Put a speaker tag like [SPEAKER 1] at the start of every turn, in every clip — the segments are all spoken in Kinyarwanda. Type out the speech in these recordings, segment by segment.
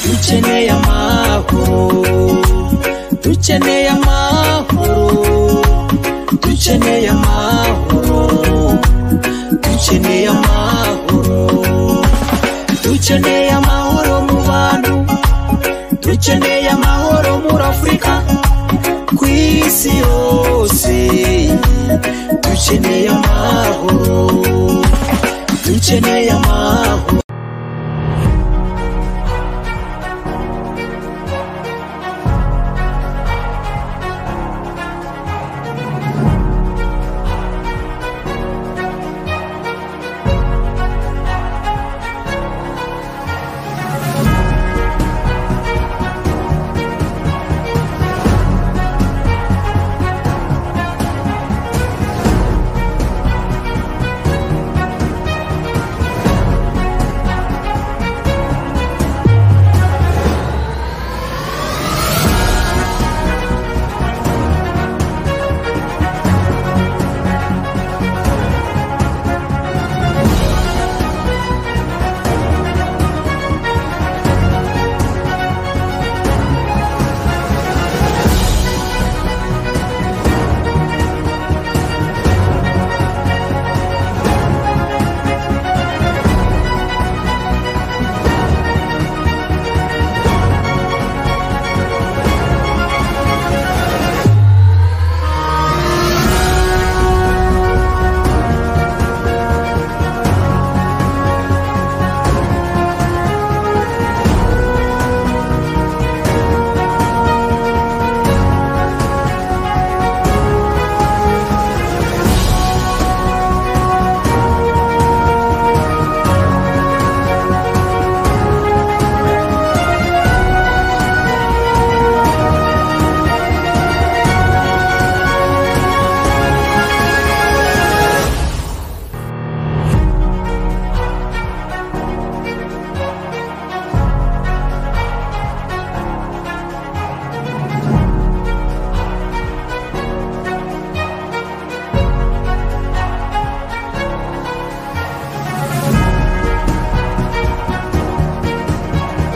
[SPEAKER 1] dukeneye amahoro dukeneye amahoro dukeneye amahoro dukeneye amahoro dukeneye amahoro mu bantu dukeneye amahoro muri afurika ku isi yose dukeneye amahoro dukeneye amahoro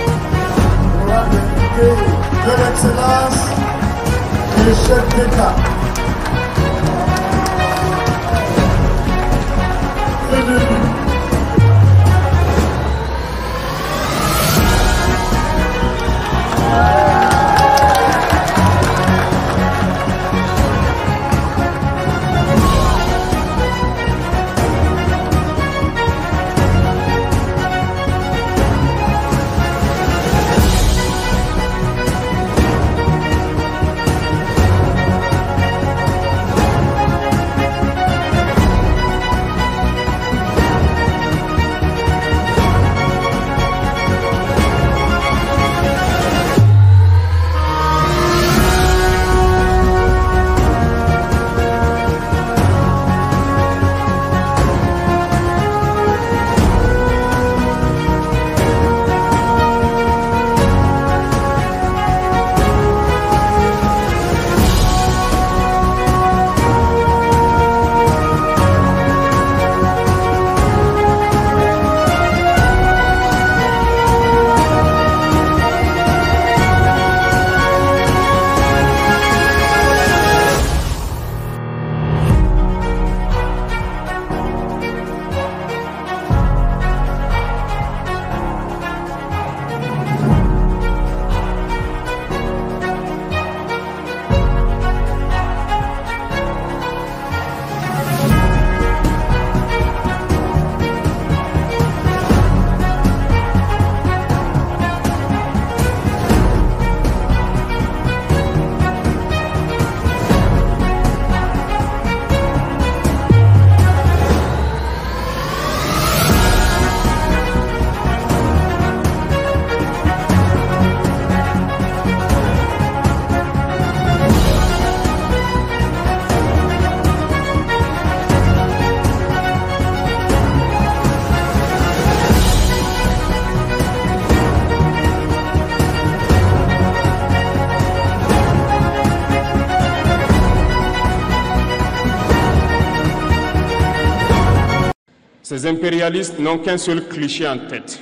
[SPEAKER 2] Mesdames et députés, de l'excellence, les chefs d'État. Bienvenue.
[SPEAKER 3] Ces impérialistes n'ont qu'un seul cliché en tête.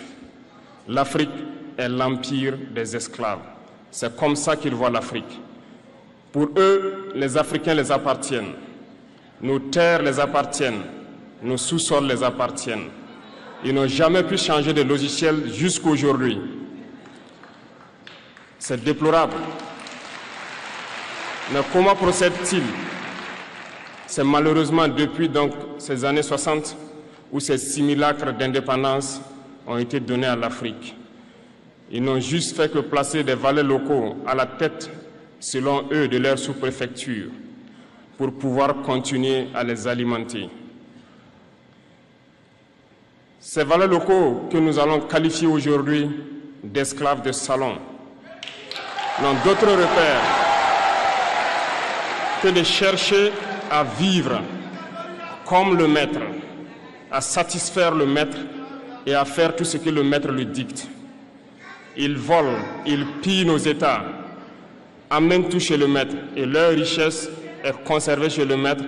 [SPEAKER 3] L'Afrique est l'empire des esclaves. C'est comme ça qu'ils voient l'Afrique. Pour eux, les Africains les appartiennent. Nos terres les appartiennent. Nos sous-sols les appartiennent. Ils n'ont jamais pu changer de logiciel jusqu'aujourd'hui. C'est déplorable. Mais comment procèdent-ils C'est malheureusement depuis donc ces années 60 où ces simulacres d'indépendance ont été donnés à l'Afrique. Ils n'ont juste fait que placer des valets locaux à la tête, selon eux, de leur sous-préfecture pour pouvoir continuer à les alimenter. Ces valets locaux que nous allons qualifier aujourd'hui d'esclaves de salon n'ont d'autre repère que de chercher à vivre comme le maître, à satisfaire le maître et à faire tout ce que le maître lui dicte. Ils volent, ils pillent nos États, amènent tout chez le maître et leur richesse est conservée chez le maître.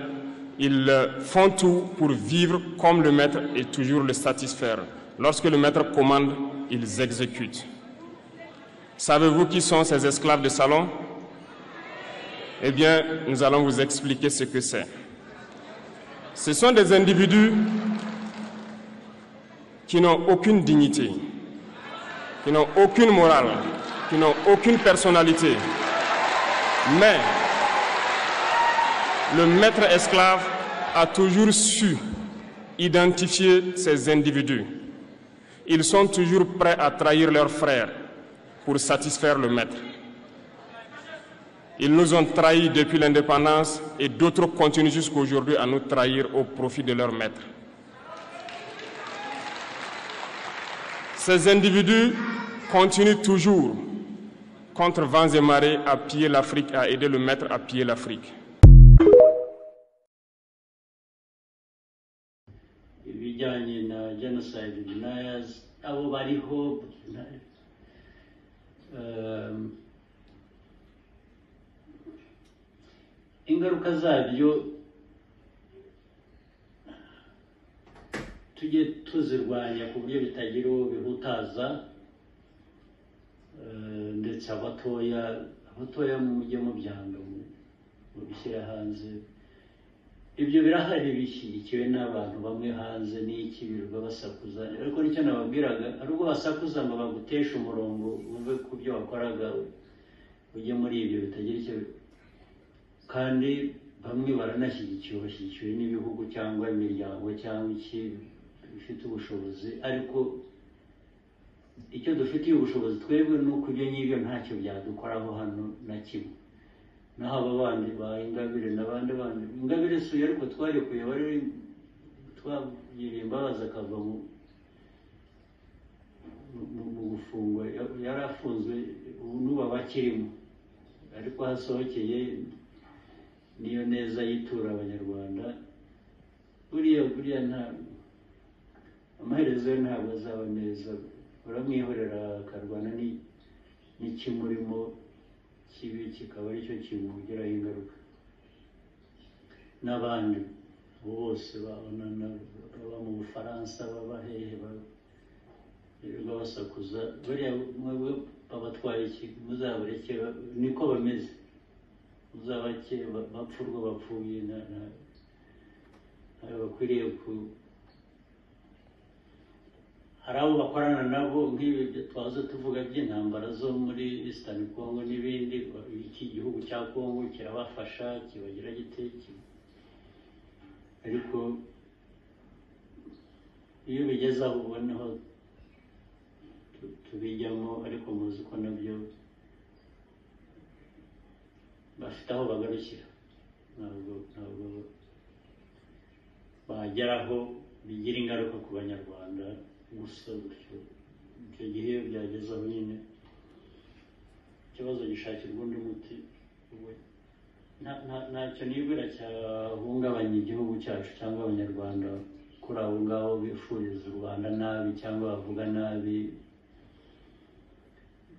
[SPEAKER 3] Ils euh, font tout pour vivre comme le maître et toujours le satisfaire. Lorsque le maître commande, ils exécutent. Savez-vous qui sont ces esclaves de salon Eh bien, nous allons vous expliquer ce que c'est. Ce sont des individus qui n'ont aucune dignité, qui n'ont aucune morale, qui n'ont aucune personnalité. Mais le maître esclave a toujours su identifier ces individus. Ils sont toujours prêts à trahir leurs frères pour satisfaire le maître. Ils nous ont trahis depuis l'indépendance et d'autres continuent jusqu'à aujourd'hui à nous trahir au profit de leur maître. Ces individus continuent toujours, contre vents et marées, à piller l'Afrique, à aider le maître à piller l'Afrique.
[SPEAKER 4] ibijyanye na genocide deniers abo bariho um, ingaruka zabyo tujye tuzirwanya ku buryo bitagira uwo bihutaza eh, ndetse abatoya abatoya mujye mubyanga mu- mubishyira hanze ibyo birahari bishyigikiwe n'abantu bamwe hanze n'iki birirwa basakuza ariko nicyo nababwiraga ari ubwo basakuza ngo baguteshe umurongo uve ku byo wakoraga ujye muri ibyo bitagira icyo kandi bamwe baranashyigikiwe bashyigikiwe n'ibihugu cyangwa imiryango cyangwa iki bifite ubushobozi ariko icyo dufitiye ubushobozi twebwe ni uko ibyo ngibyo ntacyo byadukoraho hano na kimwe naho aba bandi ba ingabire n'abandi bandi ingabire si uyu ariko twarekuye wari twagiriye imbabazi akava mu mu- mu gufungwa Ya- yari afunzwe ubu n'ubu aba akirimo ariko hasohokeye niyo neza yitura abanyarwanda buriya buriya nta amaherezo ye ntabwo azaba meza uramwihorera akarwana ni- n'ikimurimo kibi kikaba aricyo kimugiraho ingaruka n'abandi abo bose babona na- baba mu bufaransa baba hehe ba- birirwa basakuza buriya mwebwe babatwaye iki muzabareke ba- niko bameze muzabake ba- bapfa urwo bapfuye na- na- ntabwo bakwiriye ku hari abo bakorana nabo nk'ibi byo twaza tuvuga by'intambara zo muri Eastern Congo n'ibindi iki gihugu cya Congo kirabafasha kibagira gite ki- ariko iyo bigeze aho ubona aho tu- tubijyamo ariko muzi ko nabyo bafite aho bagarukira ntabwo ntabwo bageraho bigira ingaruka ku banyarwanda gusa gutyo icyo gihe iyo byageze aho nyine ikibazo gishakirwa undi muti we nta- nta- ntacyo nibwira cyahungabanya igihugu cyacu cyangwa abanyarwanda kuri abo ngabo bifuriza u rwanda nabi cyangwa bavuga nabi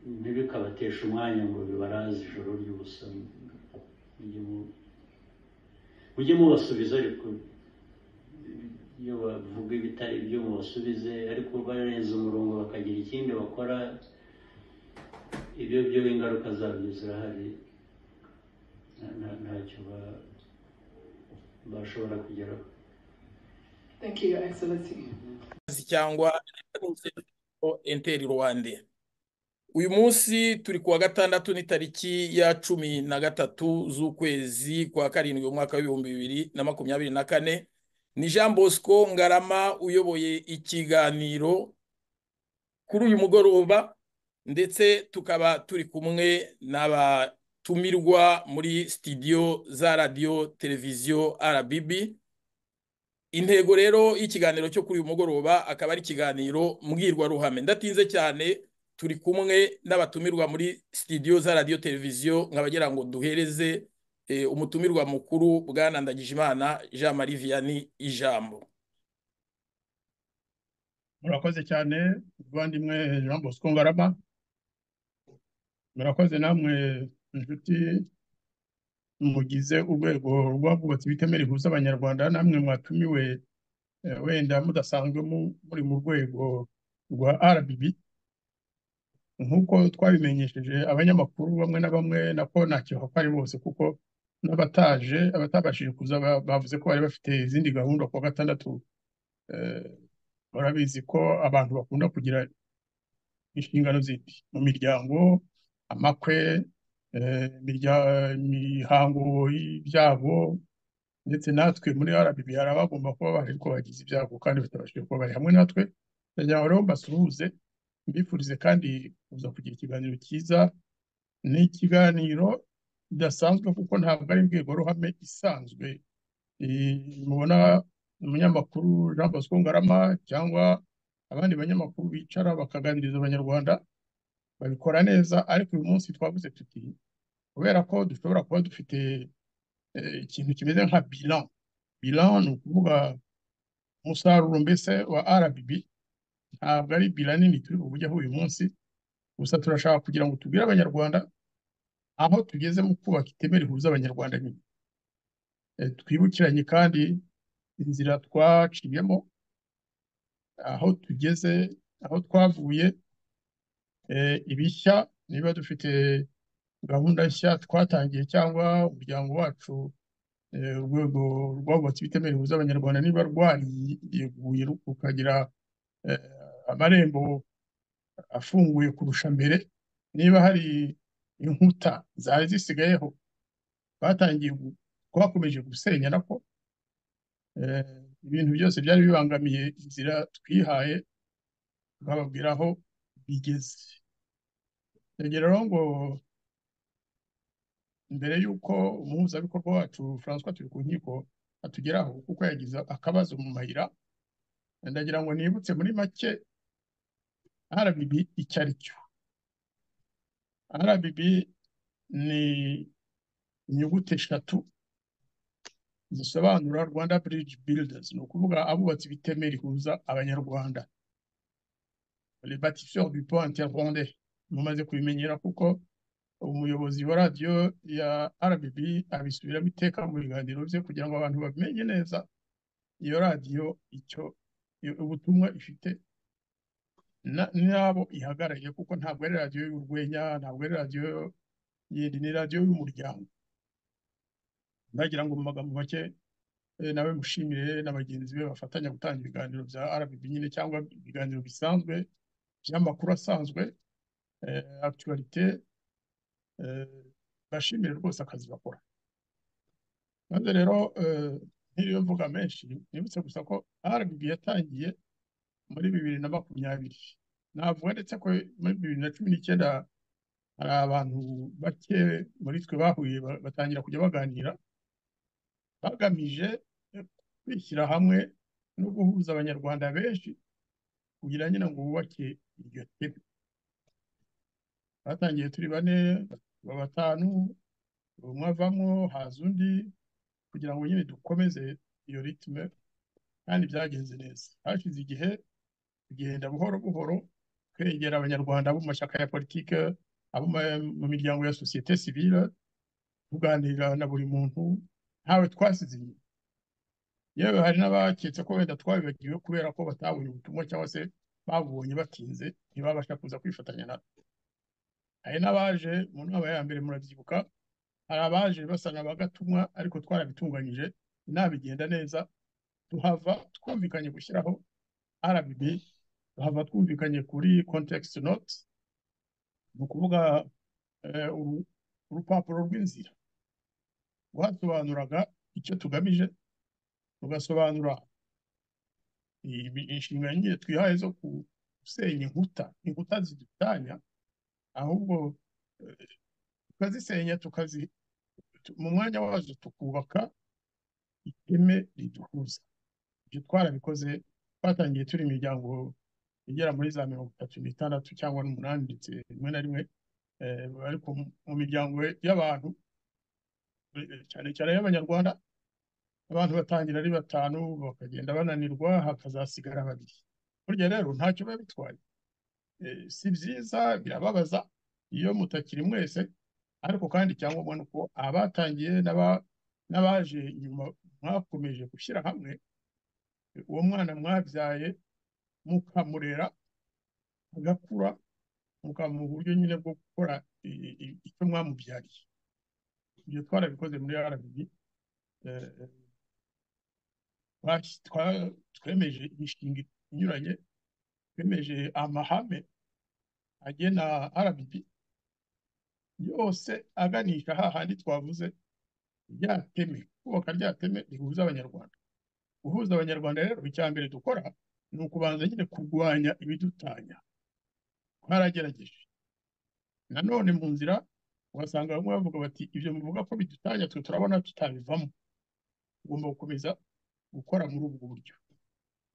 [SPEAKER 4] ntibikabateshe umwanya ngo bibaraze ijoro ry'ubusa mujye mu- mujye mubasubiza ariko iyo bavuga ibitari byo mubasubize ariko barenze umurongo bakagira ikindi bakora ibyo byo ingaruka zabyo zirahari nta- nta- ntacyo ba- bashobora kugeraho
[SPEAKER 5] Thank you, Your Excellency.
[SPEAKER 6] cyangwa enteri rwande uyu munsi turi kuwa gatandatu ni tariki ya cumi na gatatu z'ukwezi kwa karindwi umwaka w'ibihumbi bibiri na makumyabiri na kane ni jean bosco ngarama uyoboye ikiganiro kuri uyu mugoroba ndetse tukaba turi kumwe n'abatumirwa muri sitidiyo za radiyo televiziyo arabibi intego rero y'ikiganiro cyo kuri uyu mugoroba akaba ari ikiganiro mbwirwaruhame ndatinze cyane turi kumwe n'abatumirwa muri sitidiyo za radiyo televiziyo nkabagira ngo duhereze eh, umutumirwa mukuru bwana ndagijimana jean marie vianney ijambo
[SPEAKER 7] murakoze cyane muvandimwe jean bosco ngarama murakoze namwe inshuti mugize urwego rw'abubatsi bitemera ihuza abanyarwanda namwe mwatumiwe eh, wenda mudasanzwe mu- muri mu rwego rwa rbb nk'uko twabimenyesheje abanyamakuru bamwe na bamwe nako ntacyo hako ari bose kuko n'abataje abatabashije kuza ba- bavuze ko bari bafite izindi gahunda kuwa gatandatu eh, murabizi ko abantu bakunda kugira inshingano zindi mu miryango amakwe eh, imirya- imihango y'ibyabo ndetse natwe muri rbb hari abagomba kuba bahari ko bagize ibyago kandi batabashije kuba bari hamwe natwe ndagira ngo rero mbasuhuze mbifurize kandi kuza kugira ikiganiro cyiza ni ikiganiro kidasanzwe kuko ntabwo ari imbwirwaruhame isanzwe Eh, mubona umunyamakuru Jean Bosco Ngarama cyangwa abandi banyamakuru bicara bakaganiriza abanyarwanda babikora neza ariko uyu munsi twavuze tuti kubera ko dushobora kuba dufite eh, ikintu kimeze nka bilan bilan ni ukuvuga umusaruro mbese wa RBB ntabwo ari bilan nini turi bujyaho uyu munsi gusa turashaka kugira ngo tubwire abanyarwanda aho tugeze mu kubaka iteme rihuza abanyarwanda nyine Eh, twibukiranye kandi inzira twaciyemo aho tugeze aho twavuye eh, ibishya niba dufite gahunda nshya twatangiye cyangwa umuryango wacu eh, urwego rw'abubatsi bitemewe rihuza abanyarwanda niba rwarieguye rukagira eh, amarembo afunguye kurusha mbere niba hari inkuta zari zisigayeho twatangiye gu- twakomeje gusenya nako Eh, ibintu byose byari bibangamiye inzira twihaye tukababwira aho bigeze ndagira rero ngo mbere y'uko umuhuzabikorwa wacu François turi ku nkiko atugeraho kuko yagize akabazo mu mayira ndagira ngo nibutse muri make RBB icyo ari cyo RBB ni inyuguti eshatu zisobanura Rwanda Bridge Builders ni ukuvuga abubatsi b'iteme rihuza abanyarwanda les bâtisseurs du pont interrwandais mumaze kubimenyera kuko umuyobozi wa radiyo ya RBB abisubiramo iteka mu biganiro bye kugira ngo abantu bamenye neza iyo radiyo icyo iyo- ubutumwa ifite na- n'abo ihagarariye kuko ntabwo ari radiyo y'urwenya ntabwo ari radiyo yindi ni radiyo y'umuryango ndagira ngo mu magambo make eh, nawe mushimire na bagenzi be bafatanya gutanga ibiganiro bya RBB nyine cyangwa ibiganiro bisanzwe by'amakuru asanzwe eh, actualité eh, bashimire rwose akazi bakora maze rero eh, ntiriwe mvuga menshi nibutse gusa ko RBB yatangiye muri bibiri na makumyabiri navuga ndetse ko muri bibiri na cumi n'icyenda hari abantu bake muri twe bahuye ba- batangira kujya baganira bagamije eh, kwishyira hamwe no guhuza abanyarwanda benshi kugira nyine ngo bubake iryo teme batangiye turi bane ba batanu umwe avamo haza undi kugira ngo nyine dukomeze iyo ritme kandi byagenze neza hashize igihe tugenda buhoro buhoro twegera abanyarwanda abo mu mashyaka ya politike abo mu- mu miryango ya sosiyete sivile tuganira na buri muntu ntawe twasize inyuma yewe hari n'abaketse ko wenda twabibagiwe kubera ko batabonye ubutumwa cyangwa se babubonye batinze ntibabasha kuza kwifatanya natwe hari n'abaje mu nama ya mbere murabyibuka hari abaje basanga bagatumwa ariko twarabitunganyije inama igenda neza tuhava twumvikanye gushyiraho RBB tuhava twumvikanye kuri context note ni ukuvuga eh, uru- urupapuro rw'inzira rwasobanuraga icyo tugamije tugasobanura ibi- inshingano nyine twihaye zo ku- gusenya inkuta inkuta zidutanya ahubwo eh, tukazisenya tukazi tu- mu mwanya wazo tukubaka iteme riduhuza ibyo twarabikoze twatangiye turi imiryango igera muri za mirongo itatu n'itandatu cyangwa n'umunani ndetse rimwe na rimwe eh, ariko mu- mu miryango y'abantu eh, cyane cyane y'abanyarwanda abantu batangira ari batanu bakagenda bananirwa hakazasigara babiri burya rero ntacyo biba bitwaye Eh, si byiza birababaza iyo mutakiri mwese ariko kandi icyangombwa ni uko abatangiye n'aba- n'abaje nyuma mwakomeje gushyira hamwe eh, uwo mwana mwabyaye mukamurera agakura mukamuha uburyo nyine bwo gukora i- i- icyo mwamubyariye ibyo twarabikoze muri rbb eh, twasi- twa- twemeje imishinga inyuranye twemeje amahame agena rbb yose aganisha hahandi twavuze rya teme kubaka rya teme rihuza abanyarwanda guhuza abanyarwanda rero icya mbere dukora ni ukubanza nyine kurwanya ibidutanya twaragerageje nanone mu nzira ugasanga bamwe bavuga bati ibyo muvuga ko bidutanya twe turabona tutabivamo tugomba gukomeza gukora muri ubwo buryo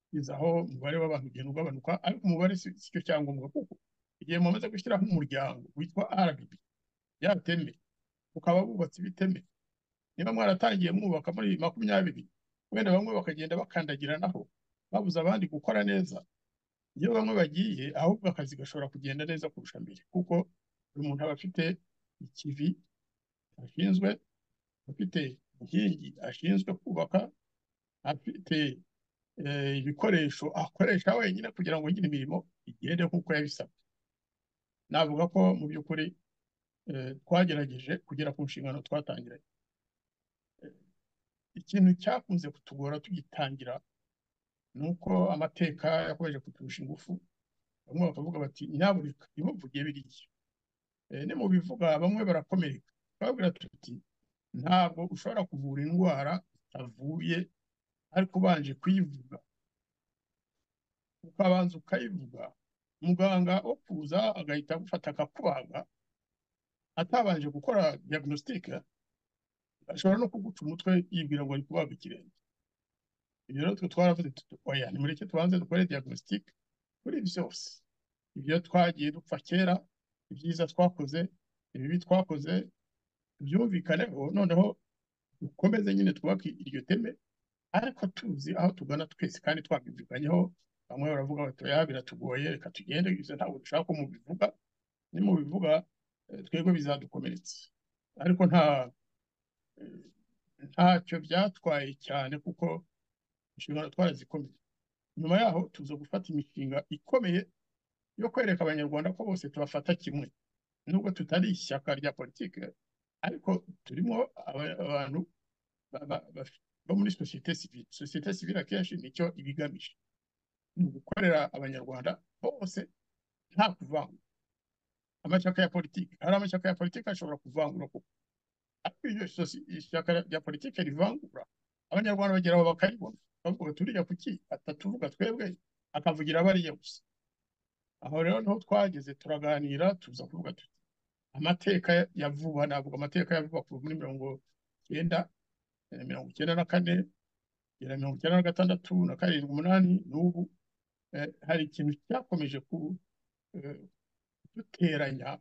[SPEAKER 7] kugeza aho umubare w'abantu ugenda ugabanuka ariko umubare si si cyo cyangombwa kuko igihe mumaze gushyiraho umuryango witwa RBB ya teme ukaba wubatse ibiteme niba mwaratangiye mwubaka muri makumyabiri wenda bamwe bakagenda bakandagiranaho babuza abandi gukora neza iyo bamwe bagiye ahubwo akazi gashobora kugenda neza kurusha mbere kuko buri muntu aba afite ikivi ashinzwe afite inkingi ashinzwe kubaka afite eh, ibikoresho akoresha wenyine kugira ngo nyine imirimo igende nk'uko yabisabwe navuga ko mu by'ukuri eh, twagerageje kugera ku nshingano twatangiranye ikintu cyakunze kutugora tugitangira ni uko amateka yakomeje kuturusha ingufu bamwe bakavuga bati nyabureka nimuvuge biriya Eh, nimubivuga bamwe barakomereka twababwira tuti ntabwo ushobora kuvura indwara itavuye ariko ubanje kuyivuga ukabanza ukayivuga muganga wo kuza agahita agufata akakubaga atabanje gukora diagnostique ashobora no kuguca umutwe yibwira ngo ari kubaga ikirenge ibyo rero twe twaravuze tuti oya nimureke tubanze dukore diagnostic kuri byose ibyo twagiye dupfa kera ibyiza twakoze ibibi twakoze byumvikaneho noneho dukomeze nyine twubake iryo teme ariko tuzi aho tugana twese kandi twabyumvikanyeho bamwe baravuga bati oya biratugoye reka tugende ibyo ntabwo dushaka ko mubivuga nimubivuga eh, twebwe bizadukomeretsa ariko nta eh, ntacyo byatwaye cyane kuko inshingano twarazikomeye nyuma yaho tuza gufata imishinga ikomeye yo kwereka abanyarwanda ko bose tubafata kimwe nubwo tutari ishyaka rya politiki ariko turimo aba- abantu ba- ba- ba- bo muri sosiyete sivile sosiyete sivile akenshi nicyo iba igamije ni ugukorera abanyarwanda bose nta kuvangura amashyaka ya politiki hari amashyaka ya politiki ashobora kuvangura kuko ariko iyo sosi- ishyaka rya politiki rivangura abanyarwanda bagera aho bakaribona bavuga turiya kuki atatuvuga twebwe akavugira bariya gusa aho rero niho twageze turaganira tuza kuvuga tuti amateka ya vuba navuga amateka ya vuba kuva muri mirongo icyenda eh, mirongo icyenda na kane kugera mirongo icyenda na gatandatu na karindwi umunani n'ubu eh, hari ikintu cyakomeje ku eh, kuduteranya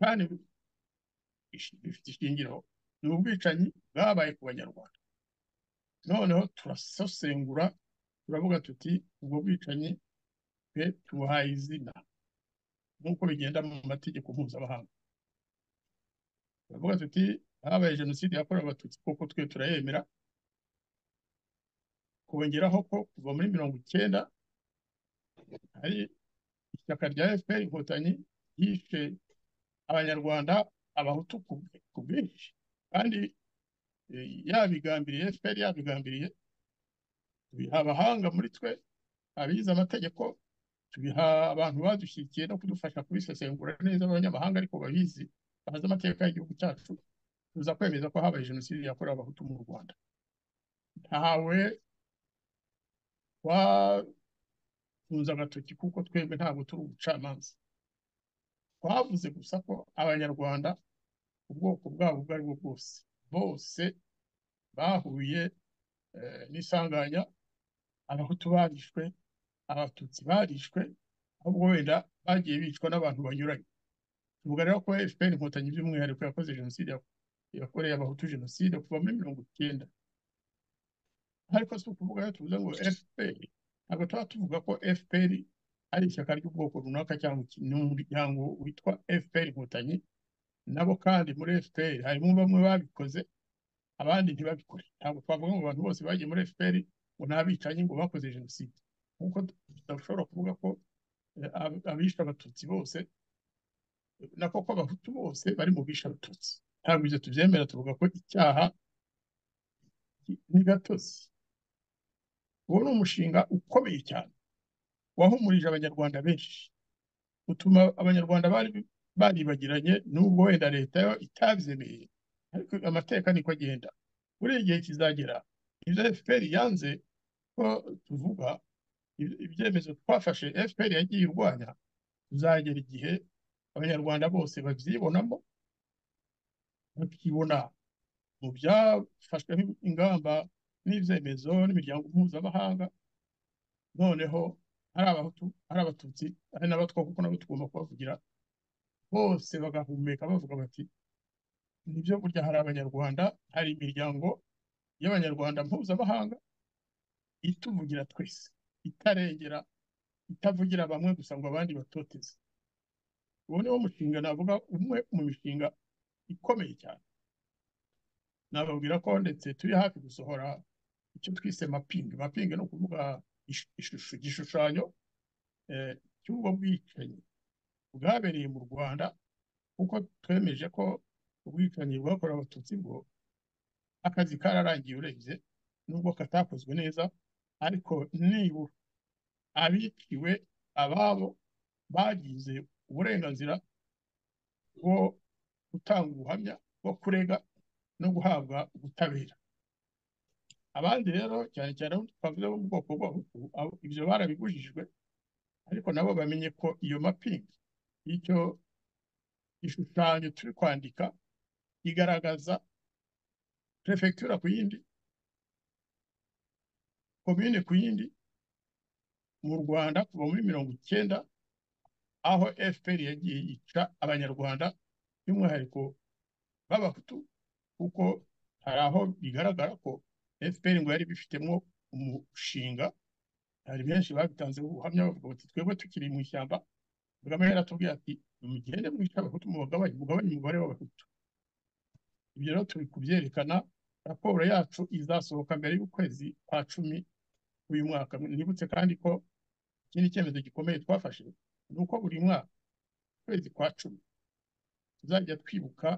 [SPEAKER 7] kandi ishi- bifite ishingiro ni ubwicanyi bwabaye ku banyarwanda noneho turasesengura turavuga tuti ubwo bwicanyi twe tubuhaye izina nk'uko bigenda mu mategeko mpuzamahanga turavuga tuti habaye jenoside yakorewe abatutsi kuko twe turayemera kongeraho ko kuva muri mirongo icyenda hari ishyaka rya fpr inkotanyi ryishe abanyarwanda abahutu ku bwe- ku bwinshi kandi eh, yabigambiriye fpr yabigambiriye tubiha abahanga muri twe abize amategeko tubiha abantu badushyigikiye no kudufasha kubisesengura neza abanyamahanga ariko babizi bazi amategeko y'igihugu cyacu tuza kwemeza ko habaye jenoside yakorewe abahutu mu rwanda ntawe twatunze agatoki kuko twebwe ntabwo turi ubucamanza twavuze gusa ko abanyarwanda ubwoko bwabo ubwo ari bwo bwose bose bahuye eh, n'isanganya abahutu barishwe abatutsi barishwe ahubwo wenda bagiye bicwa n'abantu banyuranye tuvuga rero ko fpr inkotanyi by'umwihariko yakoze jenoside ya- yakoreye abahutu jenoside kuva muri mirongo icyenda ariko si ukuvuga rero tuvuze ngo fpr ntabwo tuba tuvuga ko fpr ari ishyaka ry'ubwoko runaka cyangwa iki- n'umuryango witwa fpr inkotanyi nabo kandi muri fpr harimo bamwe babikoze abandi ntibabikore ntabwo twavuga ngo abantu bose bagiye muri fpr ngo ni abicanyi ngo bakoze jenoside nkuko tudashobora kuvuga ko eh, ab- abishe abatutsi bose eh, na koko abahutu bose bari mu bishe abatutsi ntabwo ibyo tubyemera tuvuga ko icyaha ki- ni gatozi uwo ni umushinga ukomeye cyane wahumurije abanyarwanda benshi utuma abanyarwanda bari baribagiranye n'ubwo wenda leta yo itabyemeye ariko amateka niko agenda buriya igihe kizagera ibyo fpr yanze ko tuvuga ibyo- ibyemezo twafashe fpr yagiye irwanya tuzagera igihe abanyarwanda bose babyibonamo bakibona mu byafashweho ingamba n'ibyemezo n'imiryango mpuzamahanga noneho ari abahutu ari abatutsi ari n'abatwa kuko nabo tugomba kubavugira bose bagahumeka bavuga bati nibyo burya hari abanyarwanda hari imiryango y'abanyarwanda mpuzamahanga ituvugira twese itarengera itavugira bamwe gusa ngo abandi batoteze uwo ni wo mushinga navuga umwe mu mishinga ikomeye cyane nababwira ko ndetse turi hafi gusohora icyo twise mapingi mapingi ni ukuvuga ish- ishusho igishushanyo eh, cy'ubwo bwicanyi bwabereye mu rwanda kuko twemeje ko ubwicanyi bwakorewe abatutsi bwo akazi kararangiye urebye nubwo katakozwe neza ariko nibura abiciwe ababo bagize uburenganzira bwo gutanga ubuhamya bwo kurega no guhabwa ubutabera abandi rero cyane cyane abo twavuze bo mu bwoko bw'abahutu abo- ibyo barabibujijwe ariko nabo bamenye ko iyo mapingi y'icyo gishushanyo turi kwandika igaragaza perefegitura ku yindi komine ku yindi mu rwanda kuva muri mirongo icyenda aho fpr yagiye yica abanyarwanda by'umwihariko b'abahutu kuko hari aho bigaragara ko fpr ngo yari bifitemo umushinga hari benshi babitanzeho ubuhamya bavuga bati twebwe tukiri mu ishyamba kagame yaratubwiye ati mugende mwica abahutu mubagabanye mugabanye umubare w'abahutu ibyo rero turi kubyerekana raporo yacu izasohoka mbere y'ukwezi kwa cumi uyu mwaka nibutse kandi ko ikindi cyemezo gikomeye twafashe ni uko buri mwaka ukwezi kwa cumi tuzajya twibuka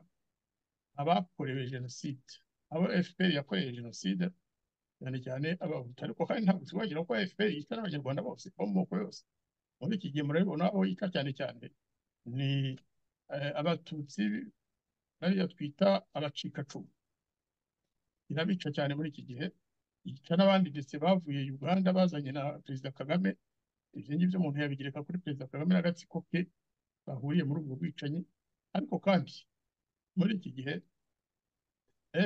[SPEAKER 7] abakorewe jenoside abo fpr yakoreye jenoside cyane cyane abahutu ariko kandi ntabwo tuzagera ko fpr yica n'abanyarwanda bose bo mu moko yose muri iki gihe murabibona aho yica cyane cyane ni eh, abatutsi bariya twita abacikacumu irabica cyane muri iki gihe yica n'abandi ndetse bavuye uganda bazanye na perezida kagame ibyo ngibyo umuntu yabigereka kuri perezida kagame n'agatsiko ke bahuriye muri ubwo bwicanyi ariko kandi muri iki gihe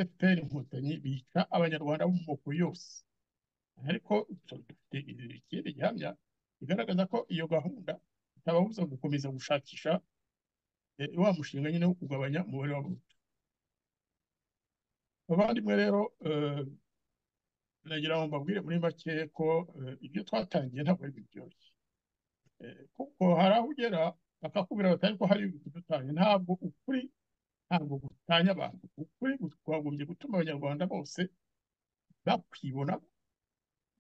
[SPEAKER 7] fpr inkotanyi bica abanyarwanda bo mu moko yose ariko dufite ikindi gihamya bigaragaza ko iyo gahunda itababuza gukomeza gushakisha eh, wa mushinga nyine wo kugabanya umubare w'abahutu abavandimwe rero eh, nagira ngo mbabwire muri make ko eh, ibyo twatangiye ntabwo ari biryoshye Eh, kuko hari aho ugera bakakubwira batari ko hari ibintu dutanye ntabwo ukuri ntabwo gutanya abantu ukuri kwagombye gutuma abanyarwanda bose bakwibonamo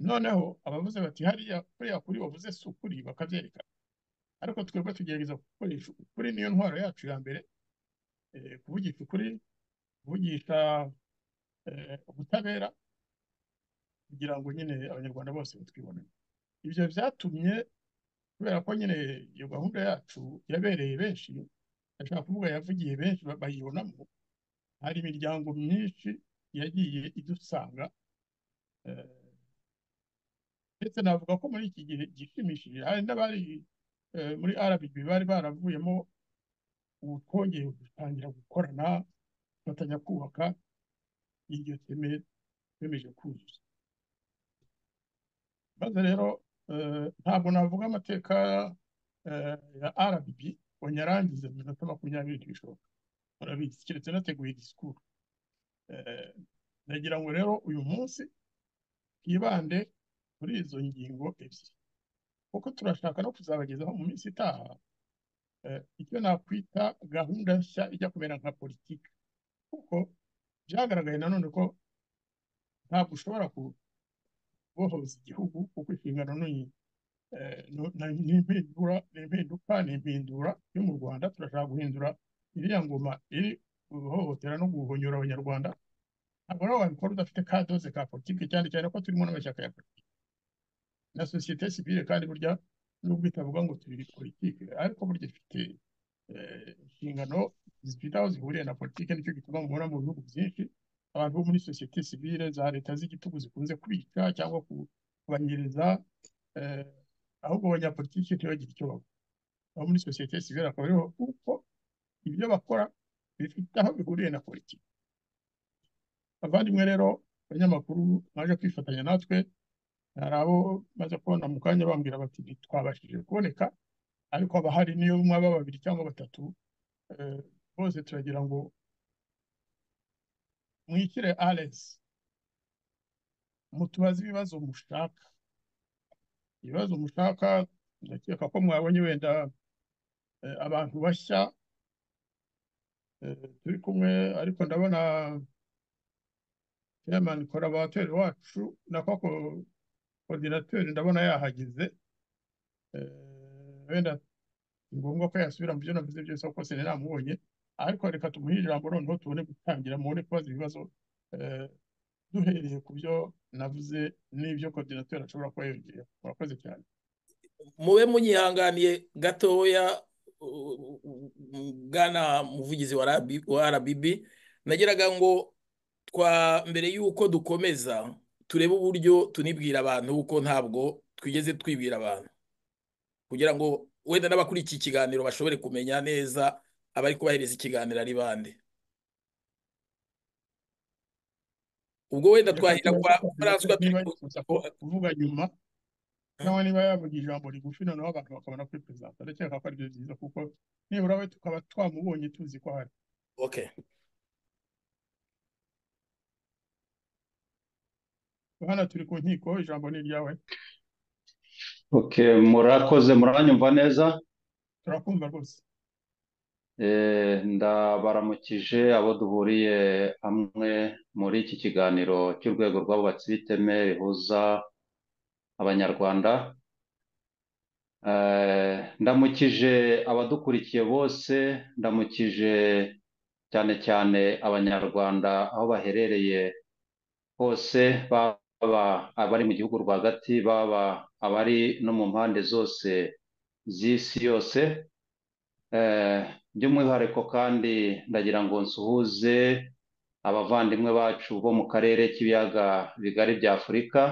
[SPEAKER 7] noneho abavuze bati hariya kuriya kuri wavuze si ukuri bakabyerekana ariko twebwe tugerageza gukoresha ukuri niyo ntwaro yacu ya mbere eh, kuvugisha ukuri kuvugisha eh, ubutabera kugira ngo nyine abanyarwanda bose batwibonemo ibyo byatumye kubera ko nyine iyo gahunda yacu yabereye benshi ndashaka kuvuga yavugiye benshi ba- bayibonamo hari imiryango myinshi yagiye idusanga eh, ndetse navuga ko muri iki gihe gishimishije hari n'abari eh, muri RBB bari baravuyemo ubu twongeye gutangira gukorana dufatanya kubaka iryo teme twemeje kuzuza maze rero eh, ntabwo navuga amateka eh, ya RBB ngo nyarangize mu minota makumyabiri ntibishoboka murabizi keretse nateguye disikuru Eh, nagira ngo rero uyu munsi twibande kuri izo ngingo ebyiri kuko turashaka no kuzabagezaho mu minsi itaha eh, icyo nakwita gahunda nshya ijya kumera nka politiki kuko byagaragaye nanone ko ntabwo ushobora kubohoza igihugu kuko inshingano ni eh, no- na- ni impindura ni impinduka ni impindura yo mu rwanda turashaka guhindura iriya ngoma iri guhohotera no guhonyora abanyarwanda ntabwo rero wabikora udafite kadoze ka politiki cyane cyane ko turimo n'amashyaka ya politiki na sosiyete sivile kandi burya nubwo itavuga ngo turi politiki ariko burya ifite eh, inshingano zifite aho zihuriye na politiki nicyo gituma mubona mu bihugu byinshi abantu bo muri sosiyete sivile za leta z'igitugu zikunze kubica cyangwa kubanyereza eh, ahubwo abanyapolitiki ntibagire icyo bakora abo muri sosiyete sivile akaba ariho kuko ibyo bakora bifite aho bihuriye na politiki bavandimwe rero abanyamakuru baje kwifatanya natwe hari abo maze kubona mu kanya bambwira bati ntitwabashije kuboneka ariko abahari niyo mwaba babiri cyangwa batatu eh, bose turagira ngo mwishyire aresi mutubaze ibibazo mushaka ibibazo mushaka ndakeka ko mwabonye wenda eh, abantu bashya eh, turi kumwe ariko ndabona chairman collaborateur wacu na koko coordinateur ndabona yahageze eh, wenda ni ngombwa ko yasubira mu byo navuze byose kuko sene namubonye ariko reka tumuhe ijambo noneho tubone gutangira mubone kubaza ibibazo eh, duhereye ku byo navuze n'ibyo coordinateur ashobora kuba yongera murakoze cyane
[SPEAKER 6] mube munyihanganiye gatoya u- u- u- bwana muvugizi wa RB wa RBB nagiraga ngo twa mbere y'uko dukomeza turebe uburyo tunibwira abantu kuko ntabwo twigeze twibwira abantu kugira ngo wenda n'abakuriye iki kiganiro bashobore kumenya neza abari kubahereza ikiganiro ari bande ubwo wenda
[SPEAKER 7] reka
[SPEAKER 6] twahera
[SPEAKER 7] tubaze
[SPEAKER 6] kwa François
[SPEAKER 7] coordinateur niba
[SPEAKER 6] turi
[SPEAKER 7] yifuza ku- kuvuga nyuma cyangwa niba yavuga ijambo rigufi noneho abantu bakabona kuri perezida ndakeka ko aribyo byiza kuko nibura we tukaba twamubonye tuzi ko hari
[SPEAKER 6] okay
[SPEAKER 7] hano turi ku nkiko ijambo ni iryawe
[SPEAKER 8] Okay, murakoze muranyumva neza
[SPEAKER 7] turakumva rwose
[SPEAKER 8] Eh, ndabaramukije abo duhuriye hamwe muri iki kiganiro cy'urwego rw'abubatsi b'iteme rihuza abanyarwanda Eh, ndamukije abadukurikiye bose ndamukije cyane cyane abanyarwanda aho baherereye hose baba abari mu gihugu rwagati baba abari no mu mpande zose z'isi yose Eh, by'umwihariko kandi ndagira ngo nsuhuze abavandimwe bacu bo mu karere k'ibiyaga bigari bya Afurika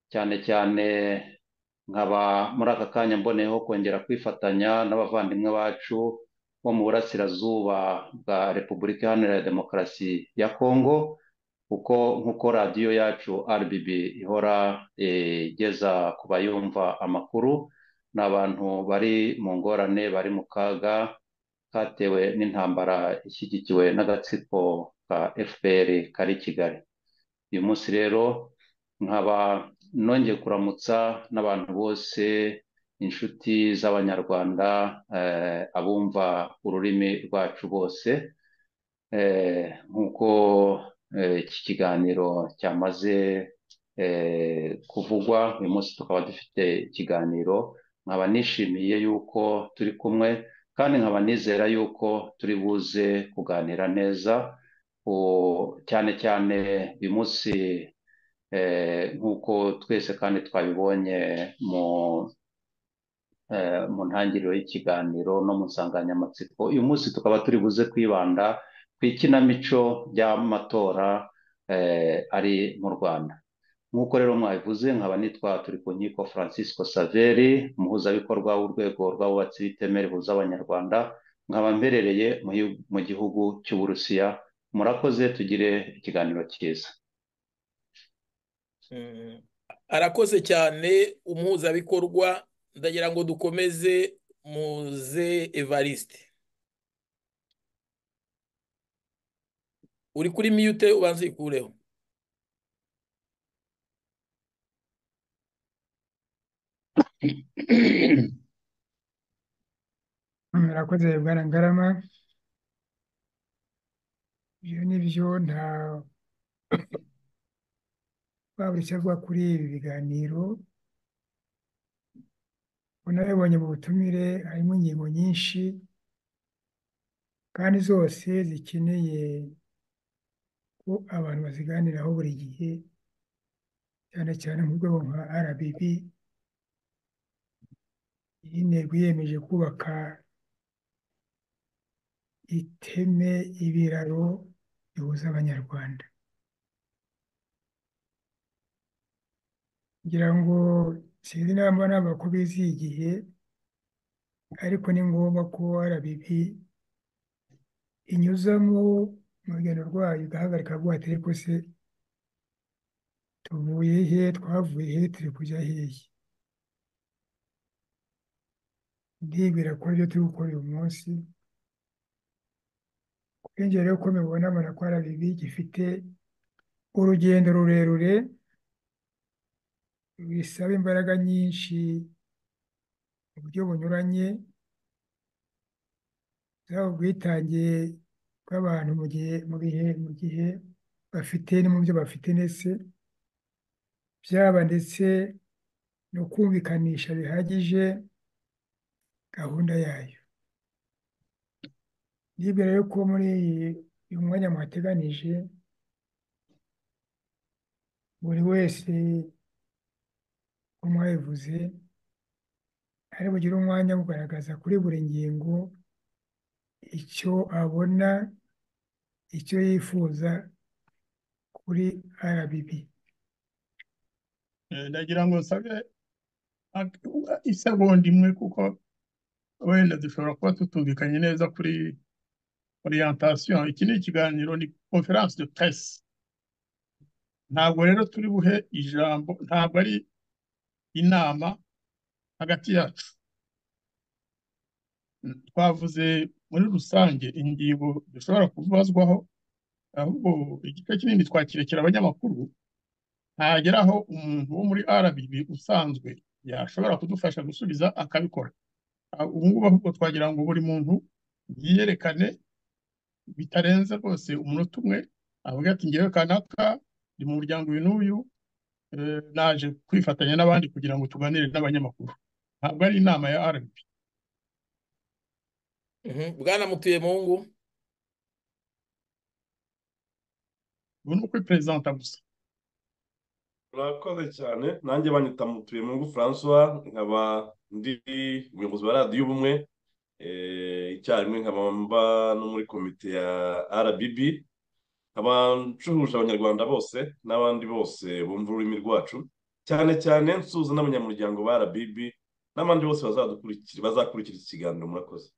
[SPEAKER 8] cyane cyane nkaba muri aka kanya mboneyeho kongera kwifatanya n'abavandimwe bacu bo mu burasirazuba bwa Repubulika Iharanira Demokarasi ya Kongo kuko nk'uko radiyo yacu RBB ihora eh, igeza ku bayumva amakuru ni abantu bari mu ngorane bari mu kaga katewe n'intambara ishyigikiwe n'agatsiko ka FPR kari i Kigali uyu munsi rero nkaba nongeye kuramutsa n'abantu bose inshuti z'abanyarwanda eh, abumva ururimi rwacu bose eh, nk'uko eh, iki kiganiro cyamaze eh, kuvugwa uyu munsi tukaba dufite ikiganiro nkaba nishimiye yuko turi kumwe kandi nkaba nizera yuko turi buze kuganira neza U- cyane cyane uyu munsi eh, nk'uko twese kandi twabibonye mu eh, mu ntangiriro y'ikiganiro no mu nsanganyamatsiko uyu munsi tukaba turi buze kwibanda ku ikinamico ry'amatora eh, ari mu rwanda nk'uko rero mwabivuze nkaba nitwa turi ku nkiko francisco saveri umuhuzabikorwa w'urwego rw'abubatsi bitemera ihuza abanyarwanda nkaba mberereye mu hi- mu gihugu cy'uburusiya murakoze tugire ikiganiro cyiza
[SPEAKER 6] Mm. arakoze cyane umuhuzabikorwa ndagira ngo dukomeze muze evariste uri kuri miyute ubanza uyikureho
[SPEAKER 9] murakoze bwana ngarama ibyo ni byo nta wabura icyo avuga kuri ibi biganiro unabibonye mu butumire harimo ingingo nyinshi kandi zose zikeneye ko abantu baziganiraho buri gihe cyane cyane mu rwego nka RBB iyi ntego yiyemeje kubaka iteme ibiraro bihuza abanyarwanda ngira ngo sinzi namba namba ko biziye igihe ariko ni ngombwa ko RBB inyuzamo mu rugendo rwayo igahagarika avuga ati ariko se tuvuye he twavuye he turi kujya hehe ndibwira ko ibyo turi gukora uyu munsi kwinjira rero uko mubibona mbona ko RBB gifite urugendo rurerure bisaba imbaraga nyinshi mu buryo bunyuranye zaba ubwitange bw'abantu mu gihe mu bihe mu gihe bafite no mu byo bafite ndetse byaba ndetse no kumvikanisha bihagije gahunda yayo ndibwira rero ko muri iyi- uyu mwanya muhateganije buri wese uko mwabivuze ari bugire umwanya wo kugaragaza kuri buri ngingo icyo abona icyo yifuza kuri RBB
[SPEAKER 7] Eh, ndagira ngo nsabe ak- isegonda imwe kuko wenda dushobora kuba tutumvikanye neza kuri orientation iki ni ikiganiro ni conference de presse ntabwo rero turi buhe ijambo ntabwo ari inama hagati yacu Mm, twavuze muri rusange ingingo dushobora kubazwaho ahubwo igice kinini twakirekera abanyamakuru ntagera aho umuntu wo muri RBB usanzwe yashobora kudufasha gusubiza akabikora Ah, ubu ngubu ahubwo twagira ngo buri muntu yiyerekane bitarenze rwose umunota umwe avuga ati ngewe kanaka ndi mu muryango uyu n'uyu eh, naje kwifatanya n'abandi kugira ngo tuganire n'abanyamakuru ntabwo ari inama ya RBB
[SPEAKER 6] Mhm. bwana mutuye mungu
[SPEAKER 7] ubu ni ukwiperezanta gusa
[SPEAKER 10] murakoze cyane nanjye banyita mutuye mungu francois nkaba ndi umuyobozi wa radiyo ubumwe eh, icyarimwe nkaba mba no muri komite ya rbb nkaba ncuhuje abanyarwanda bose n'abandi bose bumva ururimi rwacu cyane cyane nsuhuza n'abanyamuryango ba rbb n'abandi bose bazadukurikira bazakurikira iki kiganiro murakoze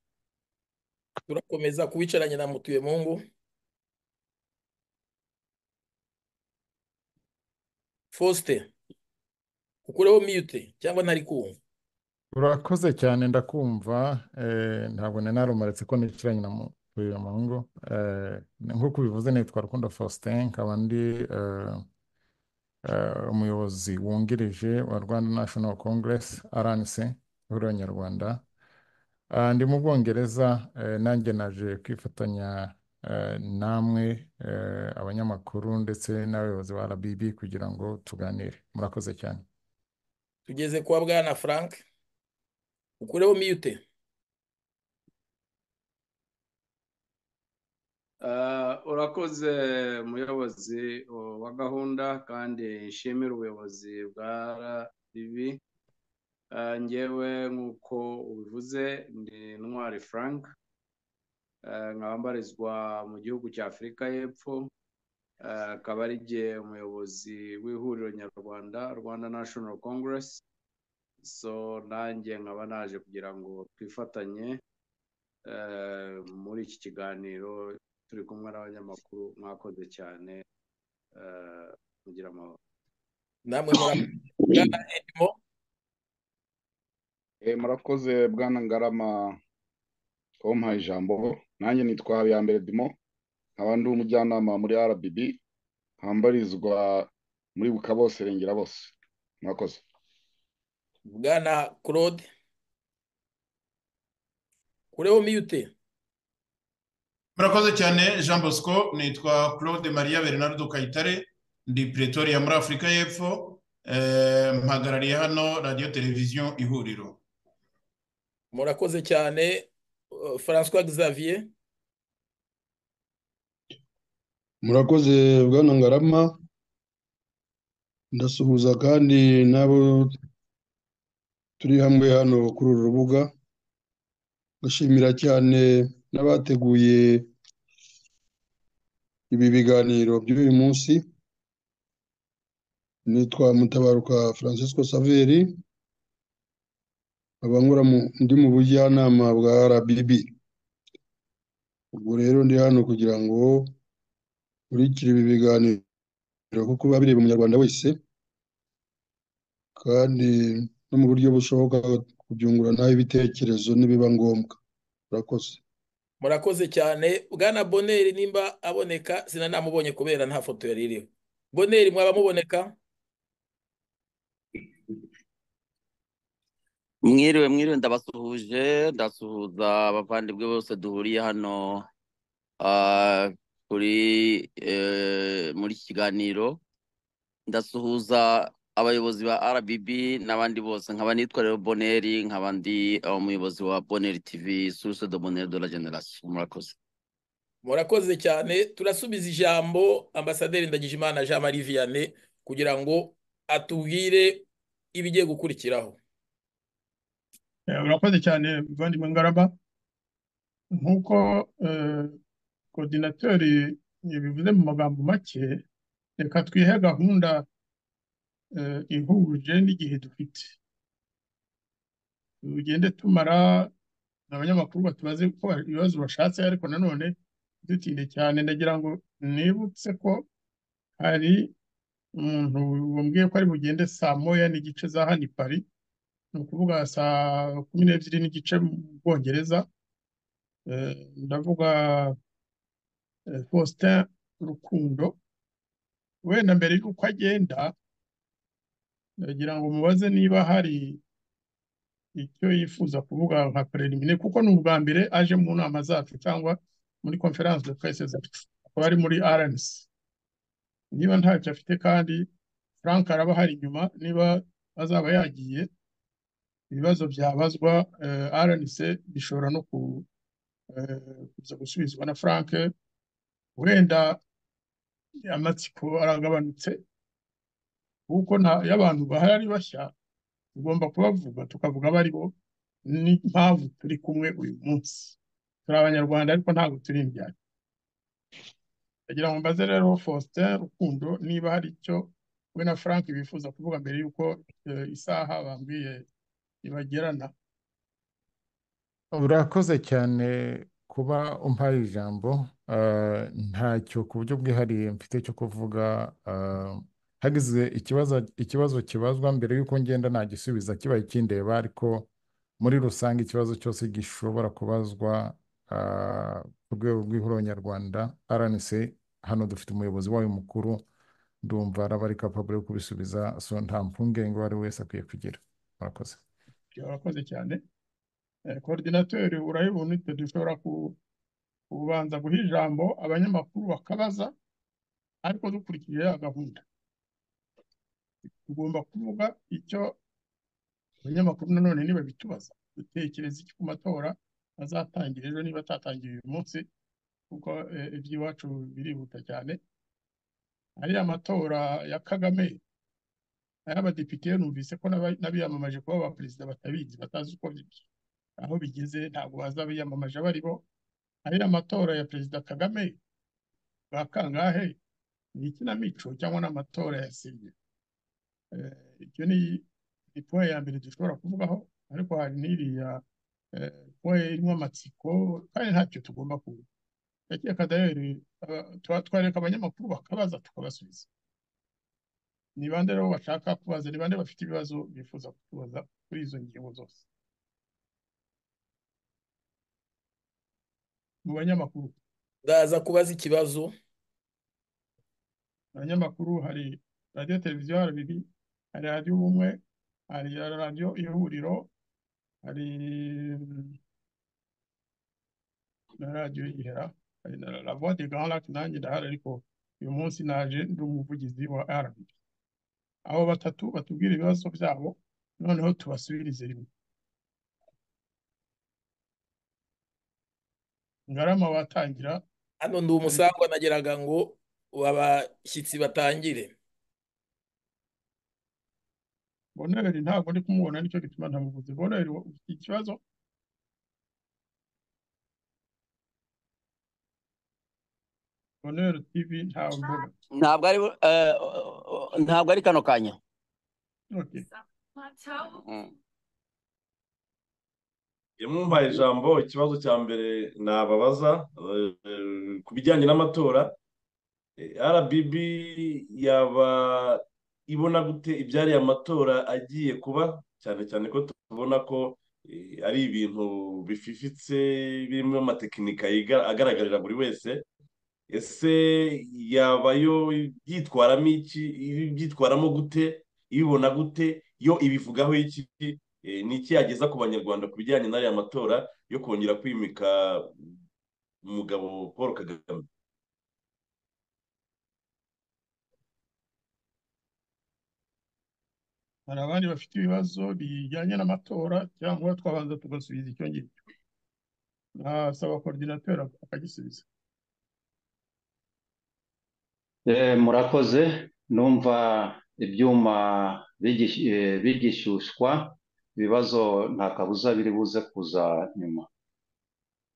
[SPEAKER 6] turakomeza kubicaranye na mutuye mungu faustin ukureho miyute cyangwa ntari kumva
[SPEAKER 11] urakoze cyane ndakumva eh, ntabwo nari narumaritse ko nicaranye na mutuye mungu Eh, nk'uko ubivuze nitwa rukundo faustin nkaba ndi eh, eh, umuyobozi wungirije wa rwanda national congress rnc ihuriro nyarwanda Ah, ndi mu bwongereza eh, nanjye naje kwifatanya namwe abanyamakuru ndetse n'abayobozi ba RBB kugira ngo tuganire murakoze cyane
[SPEAKER 6] tugeze kwa bwana frank ukureho mute
[SPEAKER 12] urakoze muyobozi wa gahunda kandi nshimira ubuyobozi bwa RBB ngewe nk'uko ubivuze ndi ntwari frank nkaba mbarizwa mu gihugu cya afurika y'epfo akaba ari igihe umuyobozi w'ihuriro nyarwanda rwanda national congress so nanjye nkaba naje kugira ngo twifatanye muri iki kiganiro turi kumwe n'abanyamakuru mwakoze cyane mugira amahoro
[SPEAKER 6] namwe murakoze
[SPEAKER 13] murakoze bwana ngarama wamuhaye ijambo nanjye nitwa habiyambere dimo nkaba ndi umujyanama muri RBB hambarizwa muri buka bose rengera bose murakoze
[SPEAKER 6] bwana claude kureho mute
[SPEAKER 14] murakoze cyane jean bosco nitwa claude maria bernardo kayitare ndi pretoria muri afurika y'epfo eh, mpagarariye hano radiyo televiziyo ihuriro
[SPEAKER 6] murakoze cyane uh, françois xavier
[SPEAKER 15] murakoze bwana ngarama ndasuhuza kandi n'abo turi hamwe hano kuri uru rubuga ndashimira cyane n'abateguye ibi biganiro by'uyu munsi nitwa mutabaruka francisco saveri nkaba ndi mu bujyanama bwa RBB ubwo rero ndi hano kugira ngo nkurikire ibi biganiro kuko biba bireba umunyarwanda wese kandi no mu buryo bushoboka kubyunguranaho ibitekerezo nibiba ngombwa murakoze
[SPEAKER 6] murakoze cyane bwana boneri nimba aboneka sinanamubonye kubera nta foto yari iriho boneri mwaba muboneka
[SPEAKER 16] mwiriwe mwiriwe ndabasuhuje ndasuhuza abavandimwe bose duhuriye hano kuri muri iki kiganiro ndasuhuza abayobozi ba RBB n'abandi bose nkaba nitwa rero Boneri nkaba ndi umuyobozi wa Boneri TV source de Boneri de la Generation murakoze
[SPEAKER 6] murakoze cyane turasubiza ijambo ambasaderi Ndagijimana Jean Marie Vianney kugira ngo atubwire ibigiye gukurikiraho
[SPEAKER 7] urakoze cyane muvandimwe ngarama nk'uko kodinatori yabivuze mu magambo make reka twihe gahunda ihuje n'igihe dufite tugende tumara abanyamakuru batubaze ko ibibazo bashatse ariko nanone dutinde cyane ndagira ngo nibutse ko hari umuntu wambwiye ko ari bugende saa moya n'igice za hano i pari ni ukuvuga saa kumi n'ebyiri n'igice mu bwongereza ndavuga faustin rukundo wenda mbere y'uko agenda ndagira ngo mubaze niba hari icyo yifuza kuvuga nka perezida kuko ni ubwa mbere aje mu nama zacu cyangwa muri konferanse de presse zacu akaba ari muri rnc niba ntacyo afite kandi frank araba hari inyuma niba azaba yagiye ibibazo byabazwa rnc bishobora no kuza gusubizwa na frank wenda amatsiko aragabanutse kuko iyo abantu bahari bashya tugomba kubavuga tukavuga abo ari bo n'impamvu turi kumwe uyu munsi turi abanyarwanda ariko ntabwo turi imbyaye ndagira ngo mbaze rero faustin rukundo niba hari icyo we na frank bifuza kuvuga mbere y'uko isaha bambwiye ibagerana
[SPEAKER 11] urakoze cyane kuba umpaye ijambo ntacyo ku buryo bwihariye mfite cyo kuvuga hagize ikibazo ikibazo kibazwa mbere y'uko ngenda nagisubiza kibaye ikindeba ariko muri rusange ikibazo cyose gishobora kubazwa ku rwego rw'ihuriro nyarwanda rnc hano dufite umuyobozi wayo mukuru ndumva araba ari kapabure yo kubisubiza so nta mpungenge uwo ari wese akwiye kugira murakoze
[SPEAKER 7] urakoze cyane koordinatori urayibona dushobora ubanza guha ijambo abanyamakuru bakabaza ariko dukurikije ya gahunda tugomba kuvuga icyo abanyamakuru nanone niba bitubaza dutekereza iki ku matora azatangira ejo niba atatangiye uyu munsi kuko eh, iby'iwacu birihuta cyane ariya matora ya kagame ay'abadepite numvise ko n'aba- n'abiyamamaje kuba abaperezida batabizi batazi uko bi- aho bigeze ntabwo baza abiyamamaje bari bo ariya matora ya perezida kagame ba kangahe ni ikinamico cyangwa n'amatora yasinye icyo ni ni point ya mbere dushobora kuvugaho ariko hari n'iriya eh, point irimo amatsiko kandi ntacyo tugomba kuvuga ndakeka dayeri twareka abanyamakuru bakabaza tukabasubiza ni bande rero bashaka kubaza ni bande bafite ibibazo bifuza kutubaza kuri izo ngingo zose mu banyamakuru
[SPEAKER 6] ndaza kubaza ikibazo
[SPEAKER 7] abanyamakuru hari radiyo televiziyo RBB hari radiyo ubumwe hari radiyo ihuriro hari mm, na radiyo ihera hari na la voix de grand lac nanjye ndahari ariko uyu munsi naje ndi umuvugizi wa RBB abo batatu batubwira ibibazo byabo noneho tubasubirize rimwe ngarama watangira
[SPEAKER 6] hano ndi umusangwa nageraga ngo abashyitsi batangire
[SPEAKER 7] boneri ntabwo ndi kumubona nicyo gituma ntamuvuze boneri wo- ufite ikibazo boneri tv ntawe mbona
[SPEAKER 16] ntabwo ari eh, ntabwo ari kano kanya
[SPEAKER 7] Okay.
[SPEAKER 16] Mm.
[SPEAKER 10] yamuhaye ijambo ikibazo cya mbere nababaza eh, eh, ku bijyanye n'amatora eh, RBB yaba ibona gute ibyariye amatora agiye kuba cyane cyane ko tubona ko eh, ari ibintu bififitse birimo amatekinika yiga- agaragarira buri wese ese yaba yo byitwaramo iki byitwaramo gute ibibona gute yo ibivugaho iki Eh, ni iki yageza ku banyarwanda ku bijyanye n'aya matora yo kongera kwimika umugabo paul kagame
[SPEAKER 7] hari abandi bafite ibibazo bijyanye n'amatora cyangwa twabanza tugasubiza icyo ngicyo nasaba korodinateri akagisubiza
[SPEAKER 8] Eh, murakoze numva ibyuma bigish- eh, bigishyushywa ibibazo nta kabuza biri buze kuza nyuma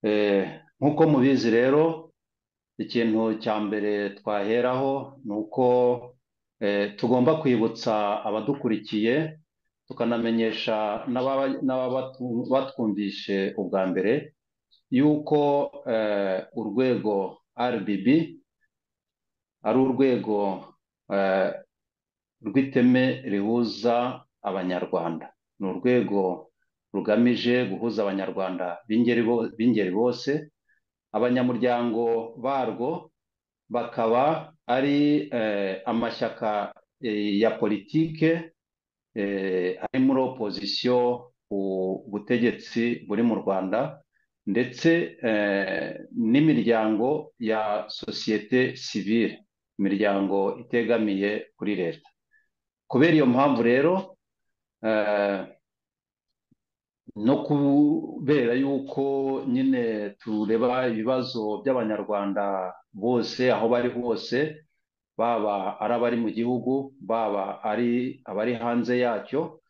[SPEAKER 8] Eh, nk'uko mubizi rero ikintu cya mbere twaheraho ni uko eh, tugomba kwibutsa abadukurikiye tukanamenyesha n'ababa n'ababatu- batwumvishe ubwa mbere yuko eh, urwego RBB ari urwego eh, rw'iteme rihuza abanyarwanda ni urwego rugamije guhuza abanyarwanda b'ingeri bo- b'ingeri bose abanyamuryango barwo bakaba ari eh, amashyaka eh, ya politike eh, ari muri opozisiyo ku butegetsi buri mu rwanda ndetse eh, n'imiryango ya sosiyete sivile imiryango itegamiye kuri leta kubera iyo mpamvu rero eh, no kubera yuko nyine tureba ibibazo by'abanyarwanda bose aho bari hose baba ari abari mu gihugu baba ari abari hanze yacyo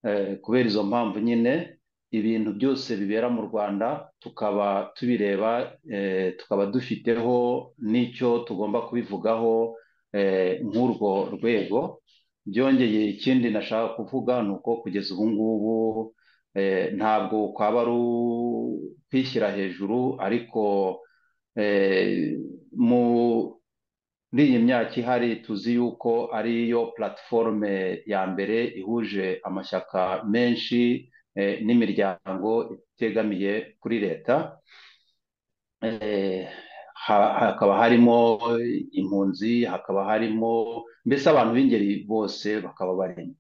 [SPEAKER 8] eh, kubera izo mpamvu nyine ibintu byose bibera mu Rwanda tukaba tubireba eh, tukaba dufiteho n'icyo tugomba kubivugaho eh, nk'urwo rwego byongeye ikindi nashaka kuvuga ni uko kugeza ubu ngubu eh, ntabwo kwaba ari ukwishyira hejuru ariko eh, mu muri iyi myaka ihari tuzi yuko ariyo platiforume ya mbere ihuje amashyaka menshi eh, n'imiryango itegamiye kuri leta eh, ha- hakaba harimo impunzi hakaba harimo mbese abantu b'ingeri bose bakaba barimo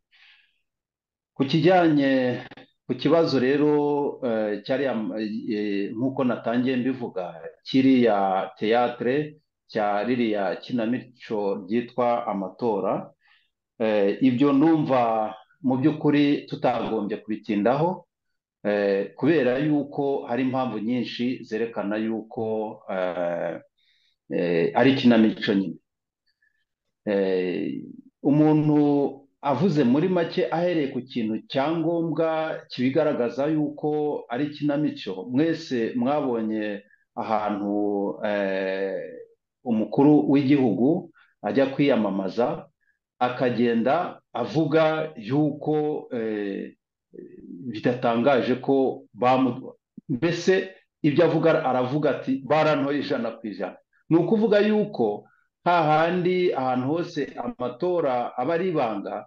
[SPEAKER 8] ku kijyanye ku kibazo rero eh, cyariya eh, nk'uko natangiye mbivuga kiriya teyatere cya ririya kinamico ryitwa amatora eh, ibyo numva mu by'ukuri tutagombye kubitindaho eh, kubera yuko hari impamvu nyinshi zerekana yuko eh, eh, ari ikinamico nyine eh, umuntu avuze muri make ahereye ku kintu cyangombwa kibigaragaza yuko ari ikinamico mwese mwabonye ahantu eh, umukuru w'igihugu ajya kwiyamamaza akagenda avuga yuko eh, bidatangaje ko bamu mbese ibyo avuga aravuga ati barantoye ijana ku ijana ni ukuvuga yuko hahandi ahantu hose amatora aba ari ibanga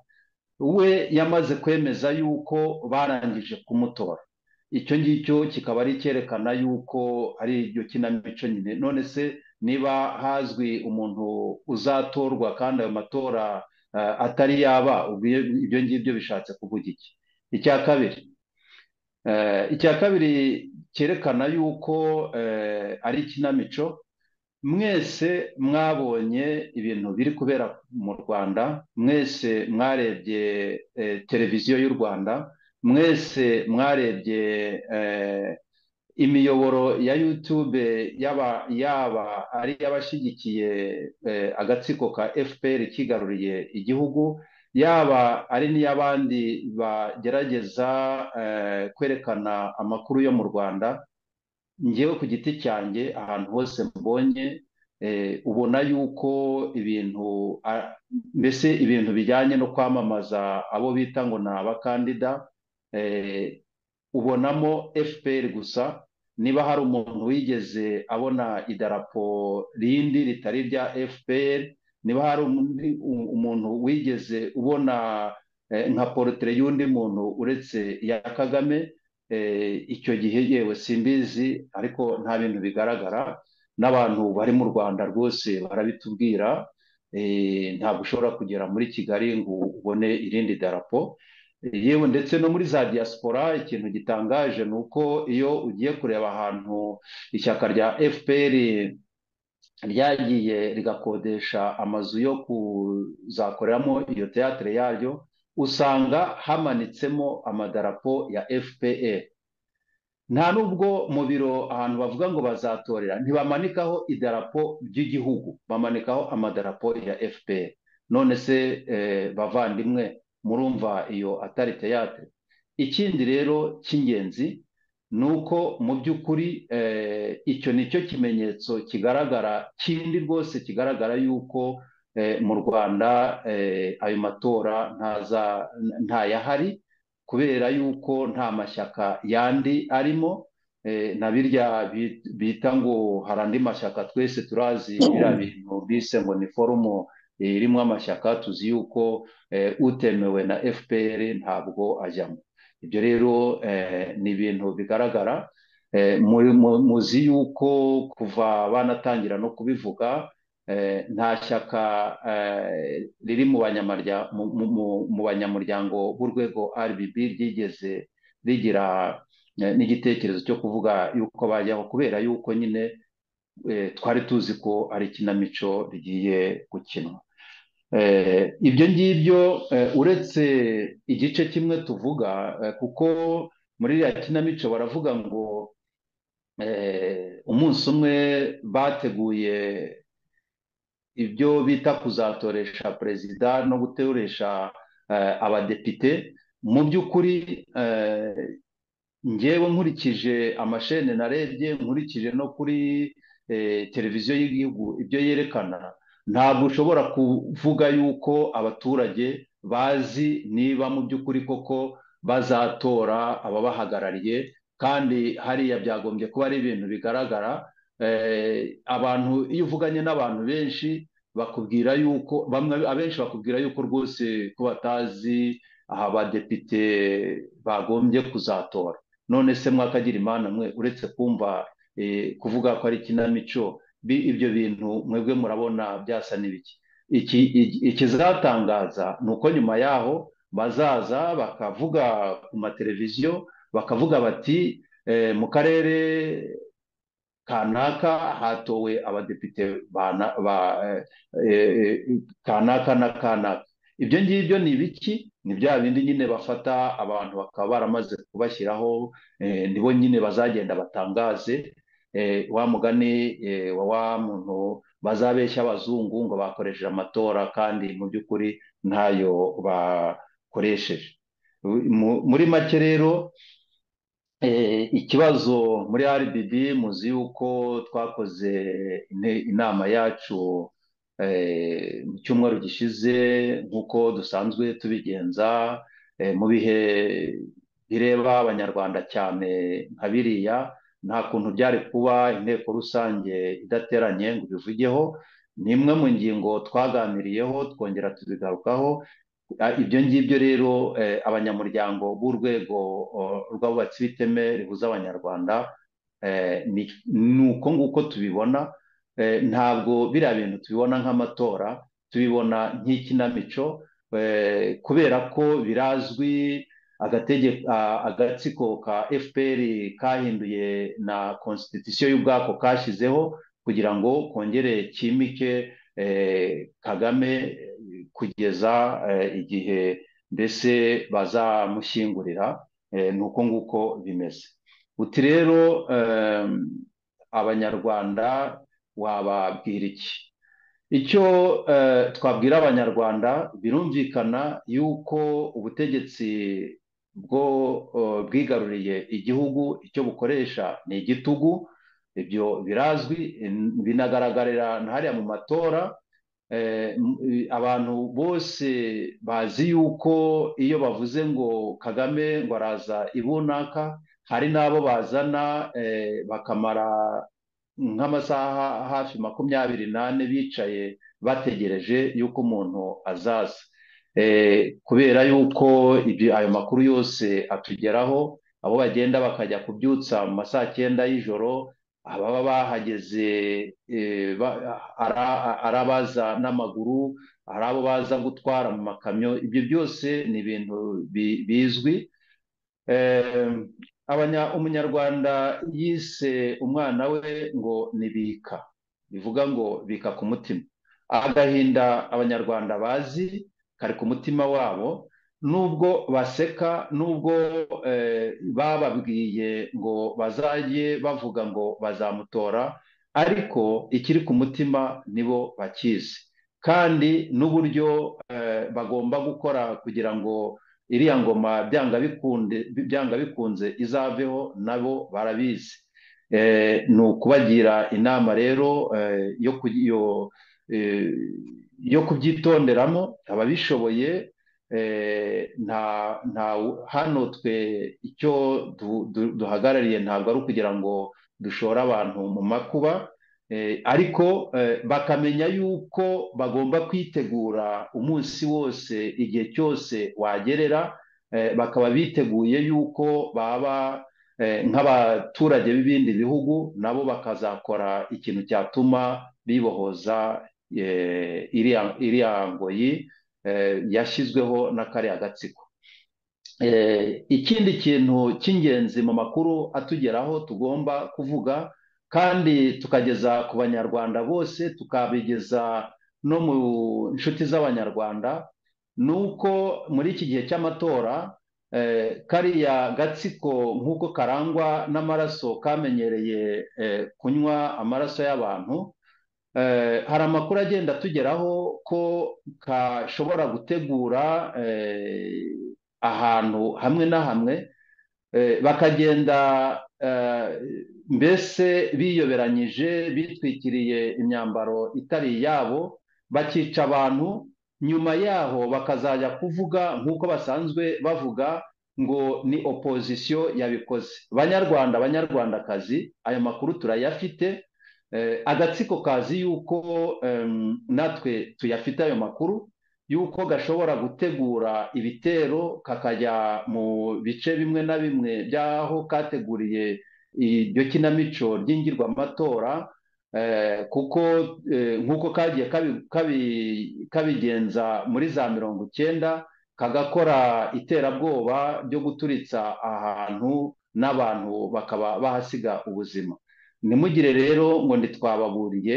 [SPEAKER 8] we yamaze kwemeza yuko barangije kumutora icyo ngicyo kikaba ari icyerekana yuko ari iryo kinamico nyine none se niba hazwi umuntu uzatorwa kandi ayo matora atari yaba ibyo ngibyo bishatse kuvuga iki icya kabiri icya kabiri cyerekana yuko ari ikinamico mwese mwabonye ibintu biri kubera mu rwanda mwese mwarebye televiziyo y'u rwanda mwese mwarebye imiyoboro ya yutube yaba ari iy'abashyigikiye agatsiko ka fpr kigaruriye igihugu yaba ari n'iy'abandi bagerageza kwerekana amakuru yo mu rwanda ngewe ku giti cyanjye ahantu hose mbonye ubona yuko ibintu mbese ibintu bijyanye no kwamamaza abo bita ngo ni abakandida ubonamo fpr gusa niba hari umuntu wigeze abona idarapo rindi ritari irya fpr niba hari umuntu wigeze ubona nka porotere y'undi muntu uretse iya kagame icyo gihe yewe simbizi ariko nta bintu bigaragara n'abantu bari mu rwanda rwose barabitubwira ntabwo ushobora kugera muri kigali ngo ubone irindi darapo yewe ndetse no muri za diaspora ikintu gitangaje ni uko iyo ugiye kureba ahantu ishyaka rya fpr ryagiye rigakodesha amazu yo kuzakoreramo iyo teyatere yaryo usanga hamanitsemo amadarapo ya fpr nta n'ubwo mu biro ahantu bavuga ngo bazatorera ntibamanikaho idarapo ry'igihugu bamanikaho amadarapo ya fpr none se bavandimwe murumva iyo atari teyatere ikindi rero cy'ingenzi ni uko mu by'ukuri icyo ni cyo kimenyetso kigaragara kindi rwose kigaragara y'uko mu rwanda ayo matora ntayahari kubera y'uko nta mashyaka yandi arimo na birya bita ngo hari andi mashyaka twese turazi biriya bintu bise ngo ni forumo irimo amashyaka tuzi y'uko utemewe na fpr ntabwo ajyamo ibyo rero ni ibintu bigaragara muzi y'uko kuva banatangira no kubivuga nta shyaka riri mu banyamuryango b'urwego RBB ryigeze rigira n'igitekerezo cyo kuvuga yuko bajyaho kubera yuko nyine twari tuzi ko ari ikinamico rigiye gukinwa ibyo ngibyo uretse igice kimwe tuvuga kuko muri iriya kinamico baravuga ngo umunsi umwe bateguye ibyo bita kuzatoresha perezida no gutoresha abadepite mu by'ukuri ngewe nkurikije amashene narebye nkurikije no kuri televiziyo y'igihugu ibyo yerekana ntabwo ushobora kuvuga yuko abaturage bazi niba mu by'ukuri koko bazatora ababahagarariye kandi hariya byagombye kuba ari ibintu bigaragara abantu iyo uvuganye n'abantu benshi bakubwira yuko bamwe abenshi bakubwira yuko rwose ko batazi aha badepite bagombye kuzatora none se mwakagira imana mwe uretse kumva kuvuga ko ari ikinamico ibyo bintu mwebwe murabona byasa n'ibiki ikizatangaza ni uko nyuma yaho bazaza bakavuga ku mateleviziyo bakavuga bati eh, mu karere kanaka hatowe abadepite bana- ba eh, eh, kanaka na kanaka ibyo ngibyo ni ibiki ni bya bindi nyine bafata abantu bakaba baramaze kubashyiraho eh, nibo nyine bazagenda batangaze eh, wa mugani eh, wa wa muntu bazabeshya abazungu ngo bakoresheje amatora kandi mu by'ukuri ntayo bakoresheje Mu- muri make rero eh, ikibazo muri RBB muzi yuko twakoze ine- inama yacu eh, mu cyumweru gishize nk'uko dusanzwe tubigenza eh, mu bihe bireba abanyarwanda cyane nka biriya nta kuntu byari kuba inteko rusange idateranye ngo ibivugeho ni imwe mu ngingo twaganiriyeho twongera tubigarukaho Ah, ibyo ngibyo rero eh, abanyamuryango b'urwego oh, rw'abubatsi b'iteme rihuza abanyarwanda eh, ni ni uko nguko tubibona eh, ntabwo biriya bintu tubibona nk'amatora tubibona nk'ikinamico eh, kubera ko birazwi agatege- a- agatsiko ka fpr kahinduye na constitution y'ubwako kashyizeho kugira ngo kongere kimike eh, kagame eh, kugeza eh, igihe mbese bazamushyingurira eh, ni uko nguko bimeze uti rero eh, abanyarwanda wababwira iki icyo eh, twabwira abanyarwanda birumvikana yuko ubutegetsi bwo eh, bwigaruriye igihugu icyo bukoresha ni igitugu ibyo birazwi eh, binagaragarira na hariya mu matora Eh, m- eh, abantu bose bazi yuko iyo bavuze ngo kagame ngo araza ibunaka hari n'abo bazana eh, bakamara nk'amasaha hafi makumyabiri n'ane bicaye bategereje yuko umuntu azaza Eh, kubera yuko ibyo ayo makuru yose atugeraho abo bagenda bakajya kubyutsa mu ma saa cyenda y'ijoro ababa bahageze eh, ba- ara- ari abaza n'amaguru ari abo baza gutwara mu makamyo ibyo byose ni ibintu bi- bizwi Eh, abanya umunyarwanda yise umwana we ngo ni bika bivuga ngo bika ku mutima agahinda abanyarwanda bazi kari ku mutima wabo nubwo baseka nubwo eh, bababwiye ngo bazajye bavuga ngo bazamutora ariko ikiri ku mutima nibo bakizi kandi n'uburyo eh, bagomba gukora kugira ngo iriya ngoma byanga bikunde byanga bikunze izaveho nabo barabizi Eh, ni ukubagira inama rero eh, yo ku- yo, eh, yo kubyitonderamo ababishoboye eh, nta nta hano twe icyo du- du- duhagarariye ntabwo ari ukugira ngo dushore abantu mu makuba Eh, ariko eh, bakamenya yuko bagomba kwitegura umunsi wose igihe cyose wagerera eh, bakaba biteguye yuko baba eh, nk'abaturage b'ibindi bihugu nabo bakazakora ikintu cyatuma bibohoza eh, iriya iriya ngoyi eh, yashyizweho n'akariya gatsiko Eh, ikindi kintu cy'ingenzi mu makuru atugeraho tugomba kuvuga kandi tukageza ku banyarwanda bose tukabigeza no mu nshuti z'abanyarwanda ni uko muri iki gihe cy'amatora eh, kariya gatsiko nk'uko karangwa n'amaraso kamenyereye eh, kunywa amaraso y'abantu Eh, hari amakuru agenda atugeraho ko kashobora gutegura eh, ahantu hamwe na hamwe eh, bakagenda eh, mbese biyoberanyije bitwikiriye imyambaro itari iyabo bakica abantu nyuma yaho bakazajya kuvuga nk'uko basanzwe bavuga ngo ni opozisiyo yabikoze banyarwanda banyarwandakazi ayo makuru turayafite Eh, agatsiko kazi yuko em, natwe tuyafite ayo makuru yuko gashobora gutegura ibitero kakajya mu bice bimwe na bimwe by'aho kateguriye iryo kinamico ry'ingirwamatora eh, kuko eh, nk'uko kagiye kabi- kabi- kabigenza muri za mirongo icyenda kagakora iterabwoba ryo guturitsa ahantu n'abantu bakaba bahasiga ubuzima ntimugire rero ngo ntitwababuriye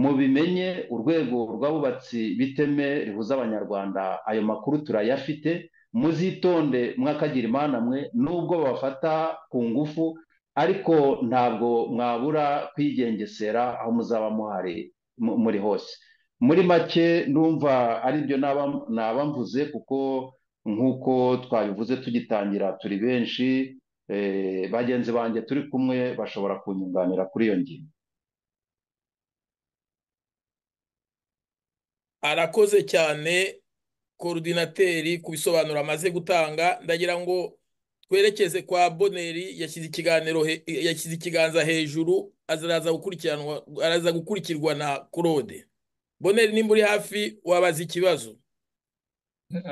[SPEAKER 8] mubimenye urwego rw'abubatsi biteme rihuza abanyarwanda ayo makuru turayafite muzitonde mwakagira imana mwe nubwo babafata ku ngufu ariko ntabwo mwabura kwigengesera aho muzaba muhari mu- muri hose muri make numva aribyo naba naba mvuze kuko nk'uko twabivuze tugitangira turi benshi eh, bagenzi banjye turi kumwe bashobora kunyunganira kuri iyo ngingo
[SPEAKER 6] arakoze cyane korodinateri ku bisobanuro amaze gutanga ndagira ngo twerekeze kwa boneri yashyize ikiganiro he- yashyize ikiganza hejuru azaraza gukurikiranwa araza gukurikirwa na claude boneri nimba uri hafi wabaza ikibazo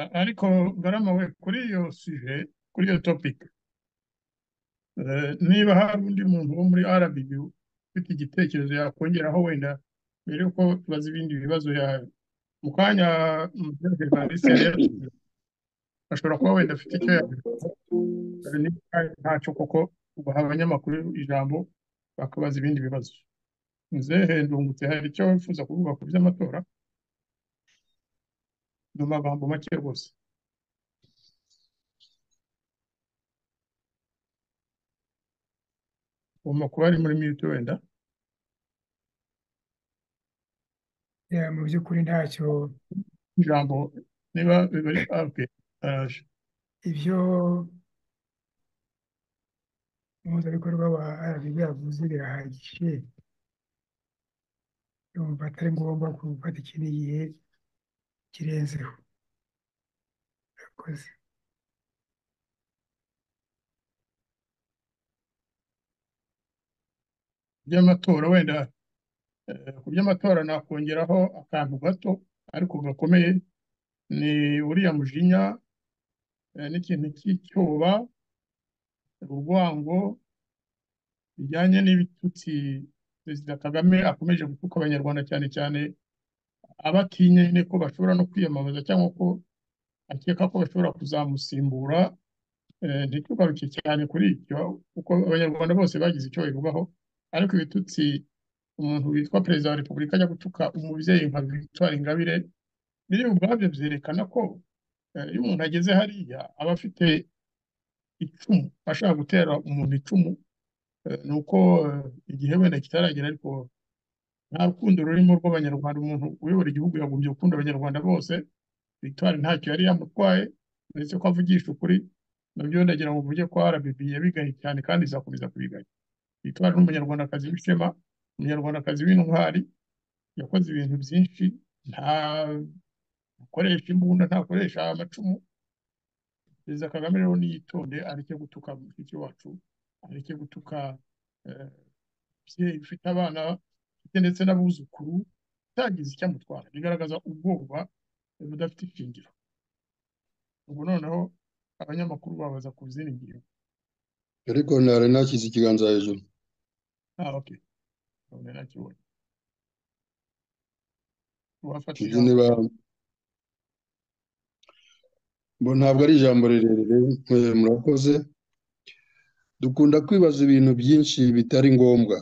[SPEAKER 7] A- ariko ngarama we kuri iyo suje kuri iyo topika niba hari undi muntu wo muri RBB ufite igitekerezo yakongeraho wenda mbere yuko tubaza ibindi bibazo yawe mu kanya Mubyumve Clarisse yari yavuze, ashobora kuba wenda afite icyo yabivuga ntacyo koko ugaha abanyamakuru ijambo bakabaza ibindi bibazo muzehe ndungutse hari icyo wifuza kuvuga ku by'amatora mu magambo make rwose ugomba kuba ari muri mute wenda
[SPEAKER 9] Ya, mu by'ukuri ntacyo
[SPEAKER 7] ijambo niba bibari aruke araje
[SPEAKER 9] ibyo umuhuzabikorwa wa RBB yavuze birahagije yumva atari ngombwa gufata ikindi gihe kirenzeho murakoze
[SPEAKER 7] by'amatora wenda eh, ku by'amatora nakongeraho akantu gato ariko gakomeye ni uriya mujinya eh, n'ikintu cy'icyuba urwango bijyanye n'ibitutsi perezida kagame akomeje gutuka abanyarwanda cyane cyane abatinya nyine ko bashobora no kwiyamamaza cyangwa ko akeka ko bashobora kuzamusimbura eh, ntitugaruke cyane kuri ibyo kuko abanyarwanda bose bagize icyo babivugaho ariko ibitutsi umuntu witwa perezida wa repubulika ajya gutuka umubyeyi nka victoire ingabire biri ubwabyo byerekana ko eh, iyo umuntu ageze hariya aba afite icumu ashaka gutera umuntu icumu eh, ni uko eh, igihe wenda kitaragera ariko nta rukundo rurimo rw'abanyarwanda umuntu uyobora igihugu yagombye gukunda abanyarwanda bose victoire ntacyo yari yamutwaye uretse ko avugisha ukuri nabyo ndagira ngo mvuge ko rbb yabigaye cyane kandi izakomeza kubigaya victoire ni umunyarwandakazi w'ishema umunyarwandakazi w'intwari yakoze ibintu byinshi nta ntakoresha imbunda ntakoresha amacumu perezida kagame rero niyitonde areke gutuka mushiki wacu areke gutuka eh, umubyeyi ufite abana ufite ndetse n'abuzukuru utagize icyo amutwara bigaragaza ubwoba budafite ishingiro ubu noneho abanyamakuru babaza ku zindi ngingo
[SPEAKER 15] ariko ntari nashyize ikiganza hejuru
[SPEAKER 7] ah ok none nakibonye uwafata
[SPEAKER 15] sinzi
[SPEAKER 7] ijambo
[SPEAKER 15] niba bo ntabwo ari ijambo rirerire eh, murakoze dukunda kwibaza ibintu byinshi bitari ngombwa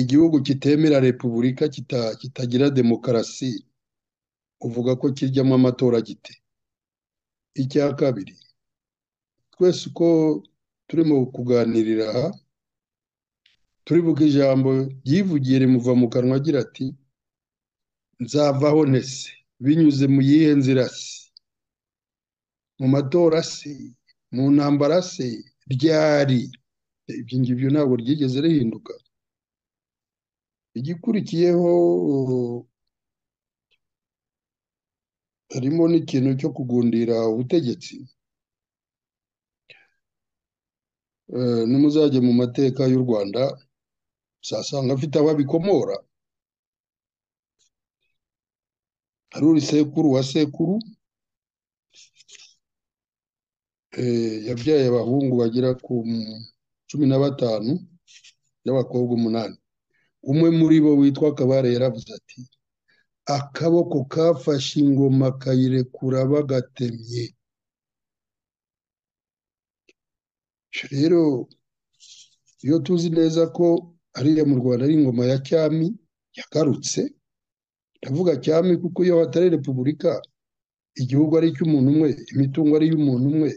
[SPEAKER 15] igihugu kitemera repubulika kita- kitagira demokarasi uvuga ko kiryamo amatora gite icya kabiri twese uko turimo kuganirira aha turibuka ijambo ryivugiye rimuva mu kanwa agira ati nzavaho ntese binyuze mu yihe nzira se mu matora se mu ntambara se ryari ibyo ngibyo ntabwo ryigeze rihinduka igikurikiyeho harimo n'ikintu cyo kugundira ubutegetsi Eh, nimuzajya mu mateka y'u rwanda uzasanga afite aho abikomora hari uri sekuru wa sekuru eh, yabyaye abahungu bagera ku cumi na batanu n'abakobwa umunani umwe muri bo witwa kabare yaravuze ati akaboko kafashe ingoma kayirekura bagatemye rero iyo tuzi neza ko ariya mu rwanda ari ingoma ya cyami yagarutse ndavuga cyami kuko iyo hatari repubulika igihugu ari icy'umuntu umwe imitungo ari iy'umuntu umwe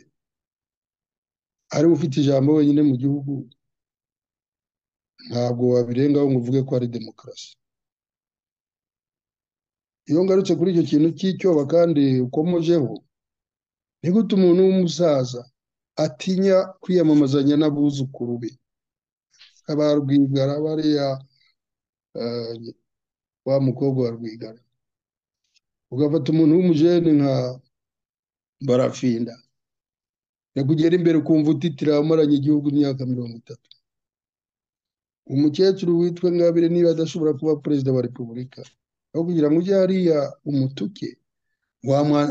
[SPEAKER 15] ariwe ufite ijambo wenyine mu gihugu ntabwo wabirengaho ngo uvuge ko ari demokarasi iyo ngarutse kuri icyo kintu cy'icyoba kandi ukomojeho ni gute umuntu w'umusaza atinya kwiyamamazanya n'abuzukuru be aba rwigara bariya wa mukobwa wa rwigara ugafata umuntu w'umujene nka barafinda yakugera imbere ukumva utitira umaranye igihugu imyaka mirongo itatu umukecuru witwa ngabire niba adashobora kuba perezida wa repubulika aho kugira ngo ujye hariya umutuke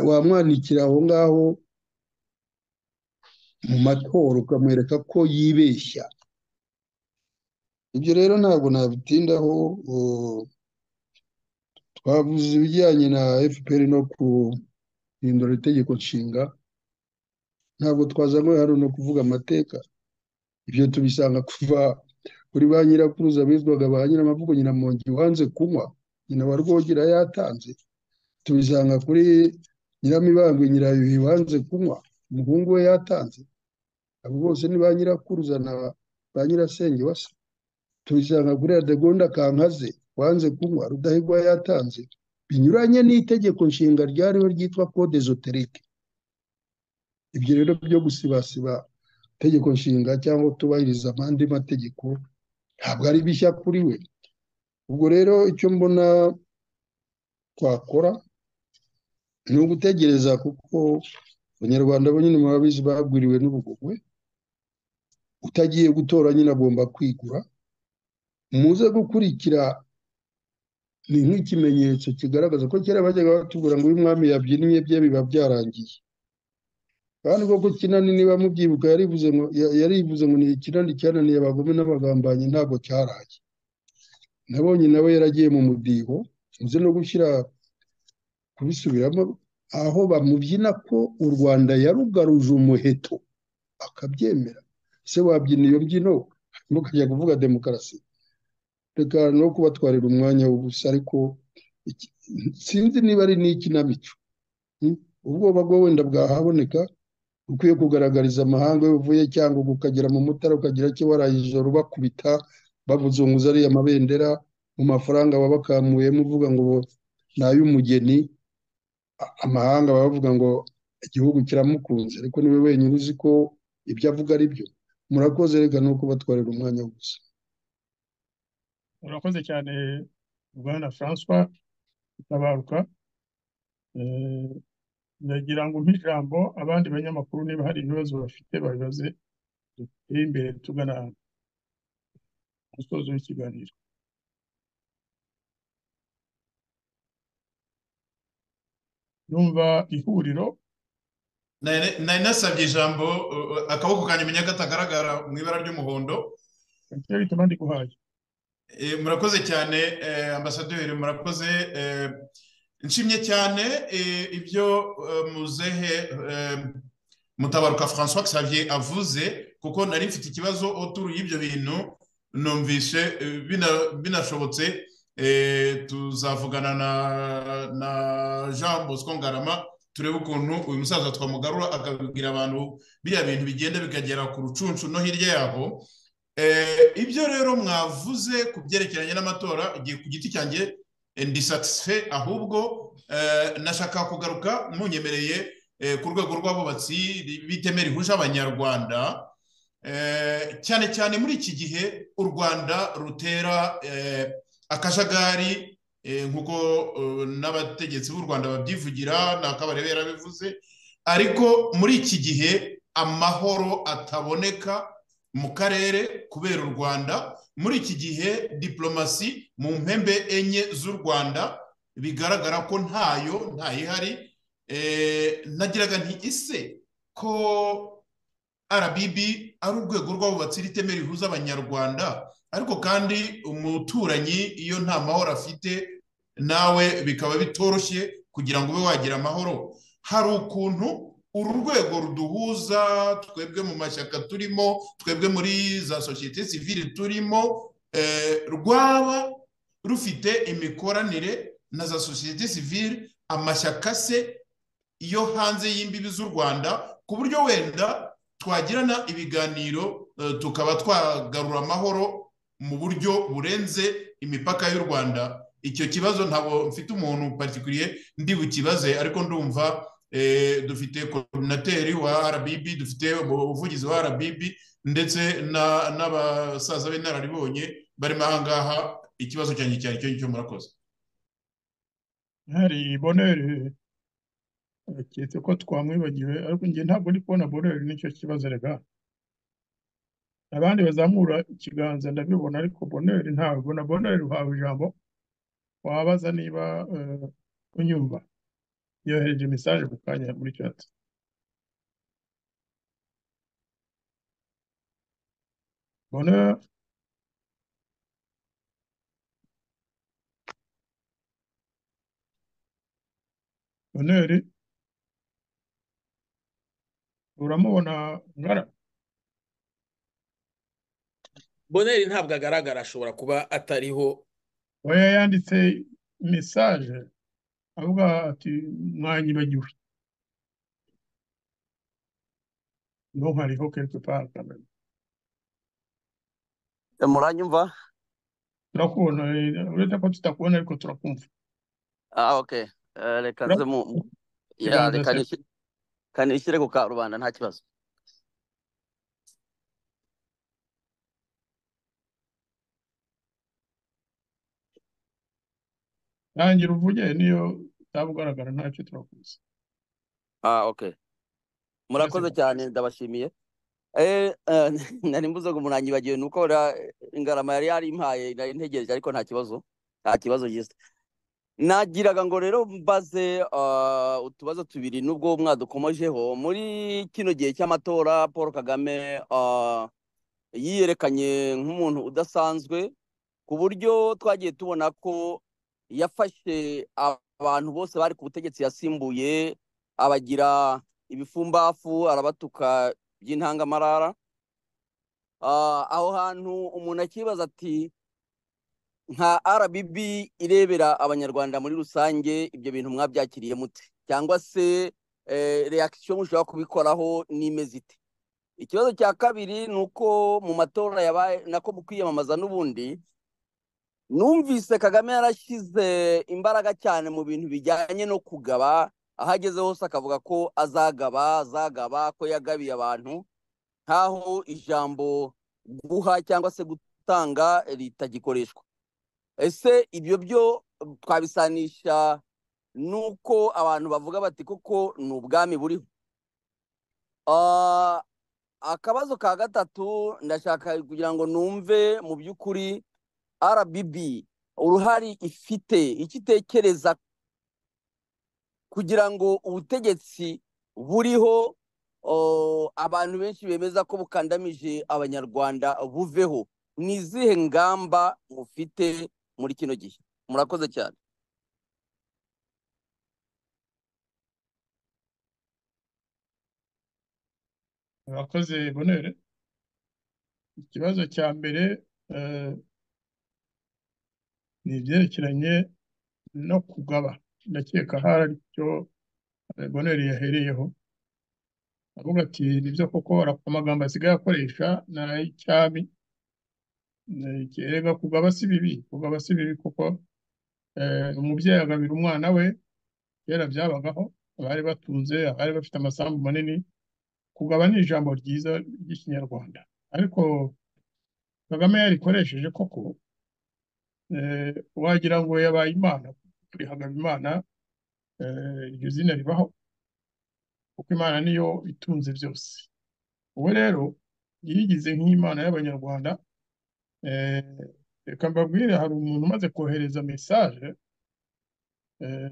[SPEAKER 15] wamwanikira aho ngaho mu matora ukamwereka ko yibeshya ibyo rero ntabwo nabitindaho twavuze ibijyanye na fpr no guhindura itegeko nshinga ntabwo twazanywe hano no kuvuga amateka ibyo tubisanga kuva kuri ba nyirakuruza bizwaga ba nyiramavugo nyiramongi wanze kunywa nyina wa rwogera yatanze tubisanga kuri nyiramibambwe nyirayuhi wanze kunywa umuhungu we yatanze abo bose ni ba nyirakuruza na ba nyirasenge wasa tubisanga kuri radegonda kankaze wanze kunywa rudahigwa yatanze binyuranye n'itegeko nshinga ryariho ryitwa code ezoterike ibyo rero byo gusibasiba itegeko nshinga cyangwa kutubahiriza amandi mategeko ntabwo ari bishya kuri we ubwo rero icyo mbona twakora ni ugutegereza kuko abanyarwanda bo nyine murabizi bagwiriwe n'ubugogwe utagiye gutora nyine agomba kwigura muze gukurikira ni nk'ikimenyetso kigaragaza ko kera bajyaga batubura ngo uyu mwami yabyinnye bye biba byarangiye kandi koko kinani niba mubyibuka yarivuze ngo yarivuze ngo ni ikinani cyananiye abagome n'abagambanyi ntabwo cyaraye nabonye nawe yaragiye mu mudiho nzi no gushyira kubisubiramo aho bamubyina ko u rwanda yarugaruje umuheto akabyemera ese wabyina iyo mbyino hanyuma ukajya kuvuga demokarasi reka no kubatwarira umwanya w'ubusa ariko sinzi niba ari n'ikinamico ubwoba bwo wenda bwahaboneka ukwiye kugaragariza amahanga iyo uvuye cyangwa ukagera mu mutara ukagira icyo waraye ijoro bakubita babuzunguza ariya amabendera mu mafaranga babakamuyemo uvuga ngo ni ay'umugeni amahanga bavuga ngo igihugu kiramukunze ariko niwe wenyine uzi ko ibyo avuga ari byo murakoze reka nuko batwarira umwanya gusa
[SPEAKER 7] urakoze cyane bwana francois utabaruka ndagira ngo umpe ijambo abandi banyamakuru niba hari ibibazo bafite babibaze duteye imbere tugana umusozo w'ikiganiro yumva ihuriro
[SPEAKER 14] nari nasabye ijambo uh, akaboko kanjye menya katagaragara mu ibara ry'umuhondo
[SPEAKER 7] nicyo bituma ndiguhaye
[SPEAKER 14] Eh, murakoze cyane eh, ambasaderi murakoze eh, nshimye cyane eh, ibyo eh, muzehe eh, mutabaruka françois xavier avuze kuko nari mfite ikibazo oturu y'ibyo bintu numvise eh, bina- binashobotse Eh, tuzavugana na na jean bosco ngarama turebe ukuntu uyu musaza twamugarura akabibwira abantu biriya bintu bigenda bikagera ku rucuncu no hirya yabo Eh, ibyo rero mwavuze ku byerekeranye n'amatora igihe ku giti cyanjye eh, ndi satisfe ahubwo eh, nashaka kugaruka munyemereye eh, ku rwego rw'abubatsi biteme rihuje abanyarwanda Eh, cyane cyane muri iki gihe u rwanda rutera eh, akajagari eh, nk'uko eh, n'abategetsi b'u rwanda babyivugira n'akabarebe yarabivuze ariko muri iki gihe amahoro ataboneka mu karere kubera u rwanda muri iki gihe diplomasi mu mpembe enye z'u rwanda bigaragara ko ntayo ntayihari Eh, nagiraga nti ese ko RBB ari urwego rw'abubatsi riteme rihuza abanyarwanda ariko kandi umuturanyi iyo nta mahoro afite nawe bikaba bitoroshye kugira ngo ube wagira amahoro hari ukuntu uru rwego ruduhuza twebwe mu mashyaka turimo twebwe muri za sosiyete sivile turimo eh, rwaba rufite imikoranire na za sosiyete sivile amashyaka se yo hanze y'imbibi z'u rwanda ku buryo wenda twagirana ibiganiro eh, tukaba twagarura amahoro mu buryo burenze imipaka y'u rwanda icyo kibazo ntabwo mfite umuntu patikuriye ndi bukibaze ariko ndumva dufite koronateri wa RBB dufite umuvugizi wa RBB ndetse n'abasaza b'inararibonye barimo aha ngaha ikibazo cyanjye cyari cyo ngicyo murakoze
[SPEAKER 7] hari boneri keretse ko twamwibagiwe ariko njye ntabwo ndi kubona boneri nicyo kibazo rega abandi bazamura ikiganza ndabibona ariko boneri ntabwo na boneri uhawe ijambo wabaza niba eh, unyumva yohereje mesaje ku kanya muri chat bona boneri uramubona ngara
[SPEAKER 6] boneri ntabwo agaragara ashobora kuba atariho
[SPEAKER 7] we yanditse mesaje avuga ati mwanyibagiwe no hariho quelque part quand même
[SPEAKER 16] muranyumva
[SPEAKER 7] turakubona eh, uretse ko tutakubona ariko turakumva
[SPEAKER 16] ah okay Eh, reka
[SPEAKER 7] Ura-
[SPEAKER 16] nze mu ya
[SPEAKER 7] Ikiganza
[SPEAKER 16] reka
[SPEAKER 7] se-
[SPEAKER 16] nishi- reka nishyire ku karubanda nta kibazo
[SPEAKER 7] rangira uvuge niyo utaba ugaragara ntacyo turakuzi
[SPEAKER 16] ah okay murakoze cyane ndabashimiye eh eh, nari mbuze ngo muranyibagiwe nuko ra- ingarama yari yarimpaye nari ntegereje ariko nta kibazo nta kibazo gisa nagiraga ngo rero mbaze ah, utubazo tubiri nubwo mwadukomojeho muri kino gihe cy'amatora paul kagame ah, yiyerekanye nk'umuntu udasanzwe ku buryo twagiye tubona ko yafashe abantu bose bari ku butegetsi yasimbuye abagira ibifumbafu arabatuka by'intangamarara Ah, aho hantu umuntu akibaza ati nka RBB irebera abanyarwanda muri rusange ibyo bintu mwabyakiriye mute cyangwa se eh, reaction mushobora kubikoraho n'imeze ite ikibazo cya kabiri ni uko mu matora yabaye nako mu kwiyamamaza n'ubundi numvise kagame yarashyize imbaraga cyane mu bintu bijyanye no kugaba aho ageze hose akavuga ko azagaba azagaba ko yagabiye abantu nk'aho ijambo guha cyangwa se gutanga ritagikoreshwa ese ibyo byo twabisanisha n'uko abantu bavuga bati kuko ni ubwami buriho Ah, akabazo ka gatatu ndashaka kugira ngo numve mu by'ukuri RBB uruhari ifite icyo itekereza kugira ngo ubutegetsi buriho o, abantu benshi bemeza ko bukandamije abanyarwanda buveho ni izihe ngamba mufite muri kino gihe murakoze cyane
[SPEAKER 7] murakoze bonere ikibazo cya mbere eh, ni ibyerekeranye no kugaba ndakeka hari aricyo eh, bonere yahereyeho avuga ati nibyo koko ara- amagambo asigaye akoresha ni ay'icyami eh, kerega kugaba si bibi kugaba si bibi kuko eh, umubyeyi agabira umwana we kera byabagaho abari batunze abari bafite amasambu manini kugaba ni ijambo ryiza ry'ikinyarwanda ariko kagame yarikoresheje koko eh, wagira ngo yabaye imana rihagaba imana eh, iryo zina ribaho kuko imana niyo itunze byose ubu rero yigize nk'imana y'abanyarwanda eh, reka mbabwire hari umuntu umaze kohereza mesaje eh,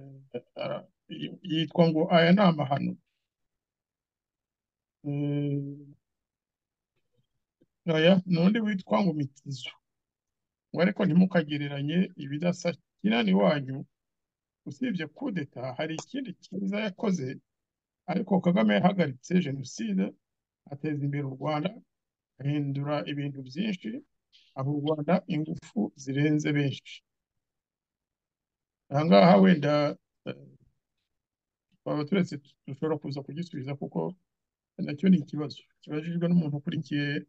[SPEAKER 7] ara- yi- yitwa ngo aya ni amahano Eh, oya n'undi witwa ngo mitizo ngo ariko ntimukagereranye ibidasa kinani wanyu usibye kudeta hari ikindi cyiza yakoze ariko kagame yahagaritse jenoside ateza imbere u rwanda ahindura ibintu byinshi aba u rwanda ingufu zirenze benshi aha ngaha wenda eh, twaba turetse dushobora kuza kugisubiza kuko nacyo ni ikibazo kibajijwe n'umuntu ukurikiye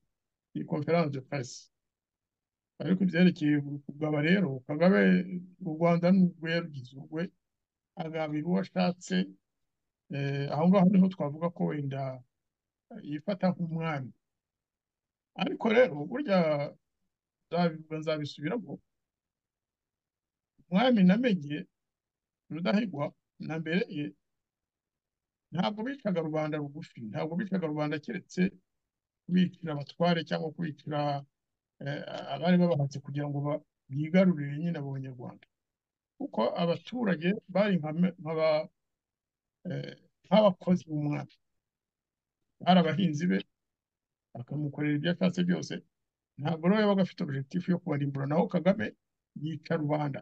[SPEAKER 7] iyi konferanse de presse ariko ibyerekeye kugaba rero kagame u rwanda n'ubwo yarugize urwe agaba iwo ashatse eh, aho ngaho niho twavuga ko wenda yifata nk'umwami ariko rero burya nzabi- nzabisubiramo umwami namenye rudahigwa na mbere ye ntabwo bicaga rubanda rugufi ntabwo bicaga rubanda keretse kubicira abatware cyangwa kubicira eh, abari babahatse kugira ngo ba- bigarurire nyine abo banyarwanda kuko abaturage bari nk'ame- nk'aba- eh, nk'abakozi b'umwami bari abahinzi be bakamukorera ibyo ashatse byose ntabwo rero yabaga afite objectif yo kubarimbura naho kagame yica rubanda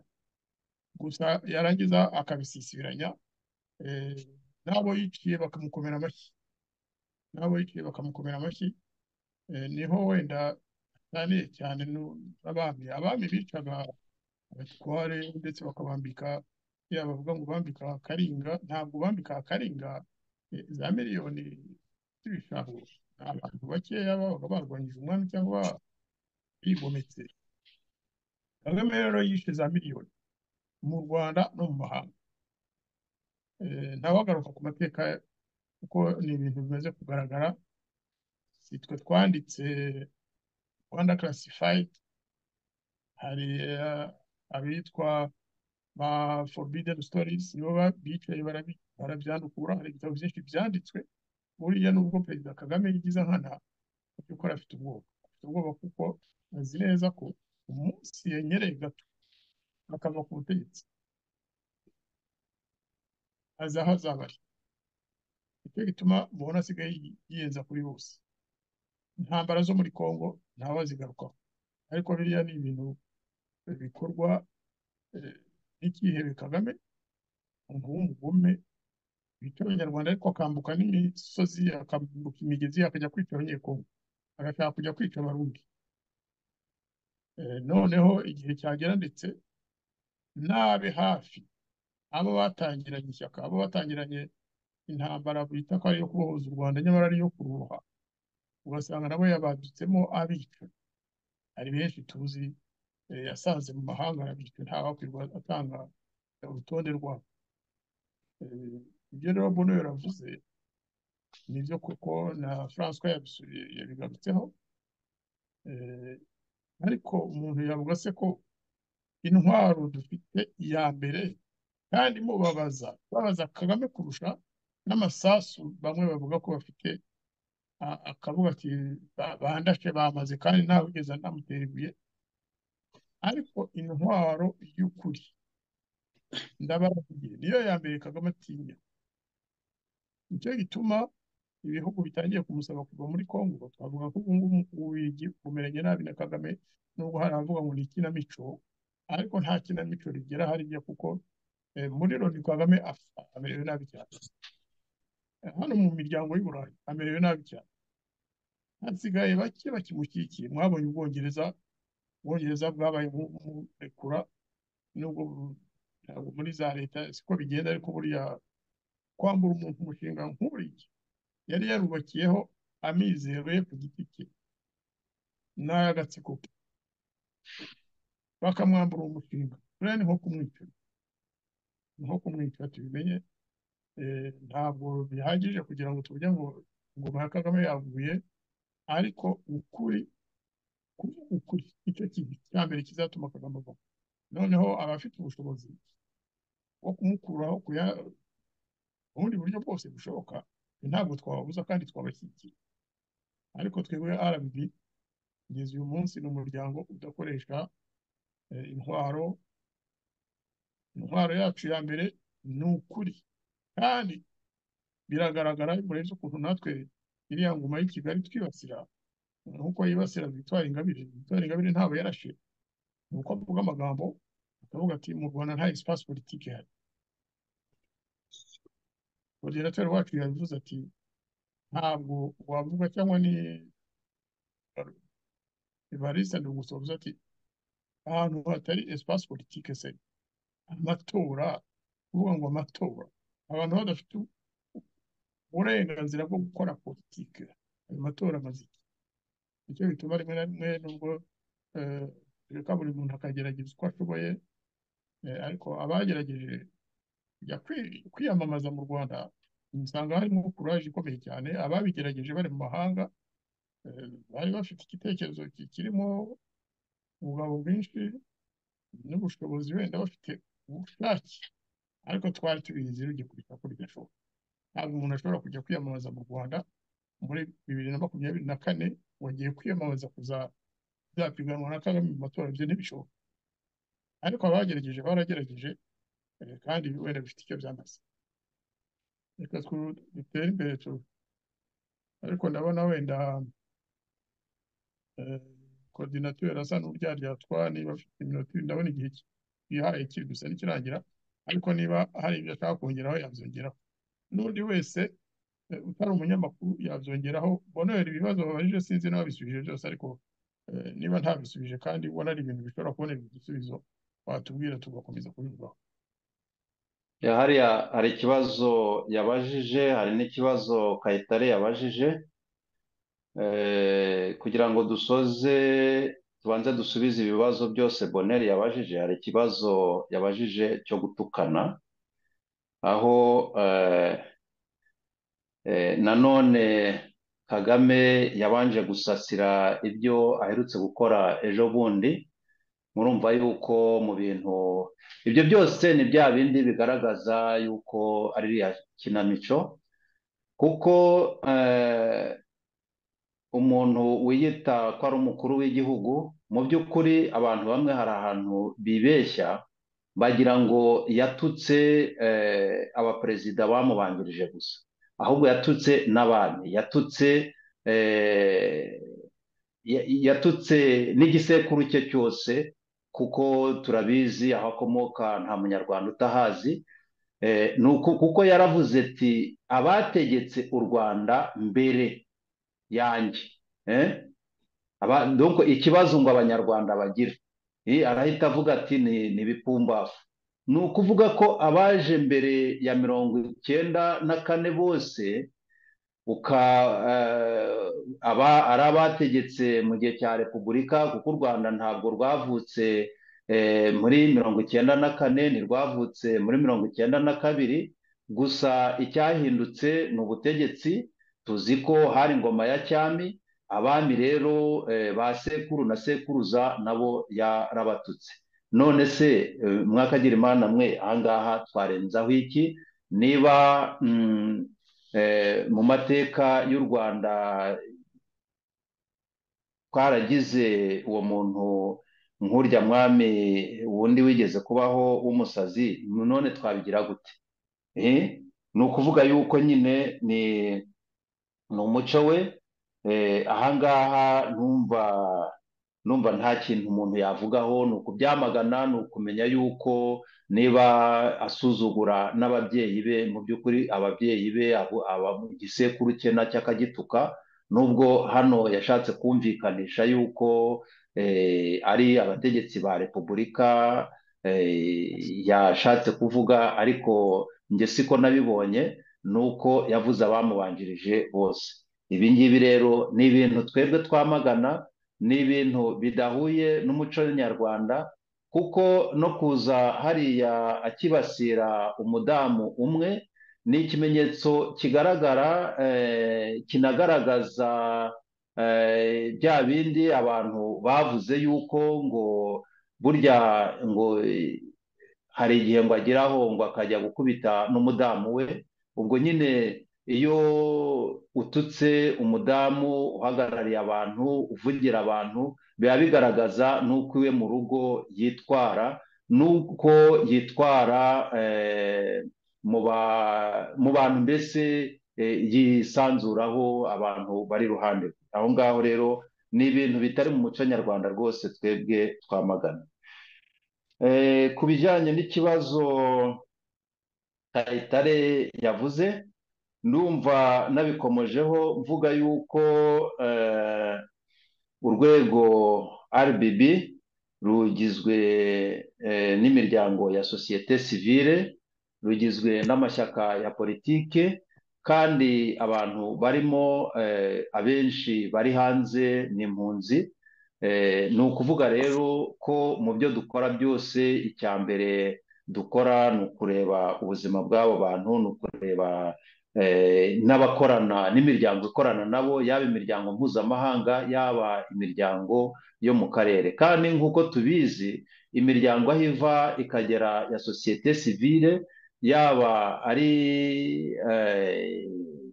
[SPEAKER 7] gusa yarangiza akabisisibiranya eh, n'abo yiciye bakamukomera amashyi n'abo yiciye bakamukomera amashyi eh, niho wenda ataniye cyane nu- n'abami abami bicaga abatware ndetse bakabambika ya bavuga ngo bambika akaringa ntabwo bambika akaringa eh, za miliyoni z'ibishahuro ni abantu bakeya babaga barwanyije umwami cyangwa bigometse kagame rero yishe za miliyoni mu rwanda no mu mahanga Eh, ntawagaruka ku mateka kuko ni ibintu bimaze kugaragara si twe twanditse rwanda classified hari eh, abitwa ba forbidden stories nibo ba- bicaye barabi- barabyandukura hari ibitabo byinshi byanditswe buriya nubwo perezida kagame yigize nkana mu by'ukuri afite ubwoba afite ubwoba kuko azi neza ko umunsi yenyereye gato akava ku butegetsi azi aho azaba ari nicyo gituma mubona asigaye yi- yiyenza kuri bose intambara zo muri congo ntawe azigarukaho ariko biriya ni ibintu bikorwa eh, n'icyihebe kagame umuntu w'umugome bica abanyarwanda ariko akambuka n'imisozi akambuka imigezi akajya kwica abanyekongo agashaka kujya kwica abarundi Eh, noneho igihe cyagera ndetse n'abe hafi abo batangiranye ishyaka abo batangiranye intambara bita ko ari iyo kubohoza u rwanda nyamara ari iyo kuruha ugasanga nabo yabadutsemo abica hari benshi tuzi eh, yasanze mu mahanga arabica ntawakwirwa atanga urutonde rwabo Eh, ibyo rero bono yaravuze nibyo kuko na francois yabisubiye yabigarutseho Eh, ariko umuntu yavuga se ko intwaro dufite iya mbere kandi mubabaza babaza kagame kurusha n'amasasu bamwe bavuga ko bafite a- akavuga ati "Ba- bandashe bamaze kandi ntawe ugeze anamutera ibuye ariko intwaro y'ukuri ndababwiye niyo ya mbere kagame atinya nicyo gituma ibihugu bitangiye kumusaba kuva muri Congo twavuga ko ubu ngubu Ububiligi bumeranye nabi na Kagame nubwo hari abavuga ngo ni ikinamico ariko nta kinamico rigera hariya kuko eh, muri Loni Kagame af- amerewe nabi cyane Eh, hano mu miryango y'u Burayi amerewe nabi cyane hasigaye bake bakimushyigikiye mwabonye Ubwongereza Ubwongereza bwabaye mu- mu- murekura nubwo bu- ntabwo muri za leta siko bigenda ariko buriya kwambura umuntu umushinga nk'uriya yari yarubakiyeho amizero ye ku giti cye n'ay'agatsiko ke bakamwambura uwo mushinga rero ni nko kumwica ni nko kumwica tubimenye eh, ntabwo bihagije kugira ngo tuvuge ngo ingoma ya kagame yaguye ariko ukuri kuvuga ukuri nicyo kintu cya mbere kizatuma kagame ava noneho abafite ubushobozi bwo kumukuraho kuya- ubundi buryo bwose bushoboka ntabwo twababuza kandi twabashyigikiye ariko twebwe rbb kugeza uyu munsi ni umuryango udakoresha eh, intwaro intwaro yacu ya mbere ni ukuri kandi biragaragara murenze ukuntu natwe iriya ngoma y'i kigali twibasira nk'uko yibasira victoire ingabire victoire ingabire ntabwo yarashe ni uko avuga amagambo akavuga ati mu rwanda nta espace politique ihari moderatori wacu yavuze ati ntabwo wavuga cyangwa ni evariste ndi gusoza ati ahantu hatari espace politique se amatora kuvuga ngo amatora abantu badafite uburenganzira bwo gukora politike ayo matora amaze iki nicyo bituma rimwe na rimwe nubwo eh, tureka buri muntu akagerageza uko ashoboye eh, ariko abagerageje kujya kwi- kwiyamamaza mu rwanda usanga harimo kuraje ikomeye cyane ababigerageje bari mu mahanga eh, bari bafite igitekerezo ki- kirimo ubugabo bwinshi n'ubushobozi wenda bafite ubushake ariko twari tubizi rugikurikira ko bidashoboka ntabwo umuntu ashobora kujya kwiyamamaza mu rwanda muri bibiri na makumyabiri na kane wagiye kwiyamamaza kuzapiganwa na kagame mu matora ibyo ntibishoboka ariko abagerageje baragerageje eh, kandi wenda bifite icyo byamaze reka twu- dutere imbere tu ariko ndabona wenda korodinateri asa n'uryaryatwa niba afite iminota ibiri ndabona igihe ki- yihaye kiri gusa ntikirangira ariko niba hari ibyo ashaka kongeraho yabyongeraho n'undi wese eh, utari umunyamakuru yabyongeraho bonera ibibazo babajije sinzi n'ababisubije byose ariko eh, niba ntabisubije kandi ubona ari ibintu bishobora kubonerwa igisubizo watubwira tugakomeza kubivugaho
[SPEAKER 8] Ya, hariya hari ikibazo yabajije hari n'ikibazo Kayitare yabajije Eh, kugira ngo dusoze tubanze dusubize ibibazo byose Boneri yabajije hari ikibazo yabajije cyo gutukana aho eh, eh, nanone Kagame yabanje gusasira ibyo aherutse gukora ejo bundi murumva yuko mu bintu ibyo byose ni bya bindi bigaragaza yuko ari iriya kinamico kuko eh, umuntu wiyita ko ari umukuru w'igihugu mu by'ukuri abantu bamwe hari ahantu bibeshya bagira ngo yatutse eh, abaperezida bamubanjirije gusa ahubwo yatutse n'abami yatutse eh, ya- yatutse n'igisekuru cye cyose kuko turabizi aho akomoka nta munyarwanda utahazi Eh, ni uku- kuko yaravuze ati abategetse u rwanda mbere yanjye eh? Aba- donc ikibazo ngo abanyarwanda bagira Eh, arahita avuga ati ni ni ibipumbafu ni ukuvuga ko abaje mbere ya mirongo icyenda na kane bose uka eh, aba ari abategetse mu gihe cya repubulika kuko u rwanda ntabwo rwavutse eh, muri mirongo icyenda na kane ntirwavutse muri mirongo icyenda na kabiri gusa icyahindutse ni ubutegetsi tuzi ko hari ingoma ya cyami abami rero eh, ba sekuru na sekuruza nabo yarabatutse none se eh, mwakagira imana mwe ahangaha twarenzaho iki niba mm, eh, mu mateka y'u rwanda twaragize uwo muntu nk'urya mwami wundi wigeze kubaho w'umusazi none twabigira gute Eh? ni ukuvuga yuko nyine ni ni umuco we eh, ahangaha numva numva nta kintu umuntu yavugaho ni ukubyamagana ni ukumenya yuko niba asuzugura n'ababyeyi be mu by'ukuri ababyeyi be abo- aba igisekuru cye nacyo akagituka nubwo hano yashatse kumvikanisha yuko eh, ari abategetsi ba repubulika eh, yashatse kuvuga ariko njye siko nabibonye ni uko yavuze abamubanjirije bose ibi ngibi rero ni ibintu twebwe twamagana ni ibintu bidahuye n'umuco nyarwanda kuko no kuza hariya akibasira umudamu umwe ni ikimenyetso kigaragara eh, kinagaragaza eh, bya bindi abantu bavuze yuko ngo burya ngo eh, hari igihe ngo ageraho ngo akajya gukubita n'umudamu we ubwo nyine iyo ututse umudamu uhagarariye abantu uvugira abantu biba bigaragaza n'uko iwe mu rugo yitwara n'uko yitwara eh, mu ba- mu bantu mbese eh, yisanzuraho abantu bari iruhande rwe aho ngaho rero ni ibintu bitari mu muco nyarwanda rwose twebwe twamagana Eh, ku bijyanye n'ikibazo Kayitare yavuze ndumva nabikomojeho mvuga yuko eh, urwego RBB rugizwe eh, n'imiryango ya sosiyete sivile rugizwe n'amashyaka ya politike kandi abantu barimo eh, abenshi bari hanze ni impunzi Eh, ni ukuvuga rero ko mu byo dukora byose icya mbere dukora ni ukureba ubuzima bw'abo bantu ni ukureba eh, n'abakorana n'imiryango ikorana nabo yaba imiryango mpuzamahanga yaba imiryango yo mu karere kandi nk'uko tubizi imiryango aho iva ikagera ya sosiyete sivile yaba ari eh,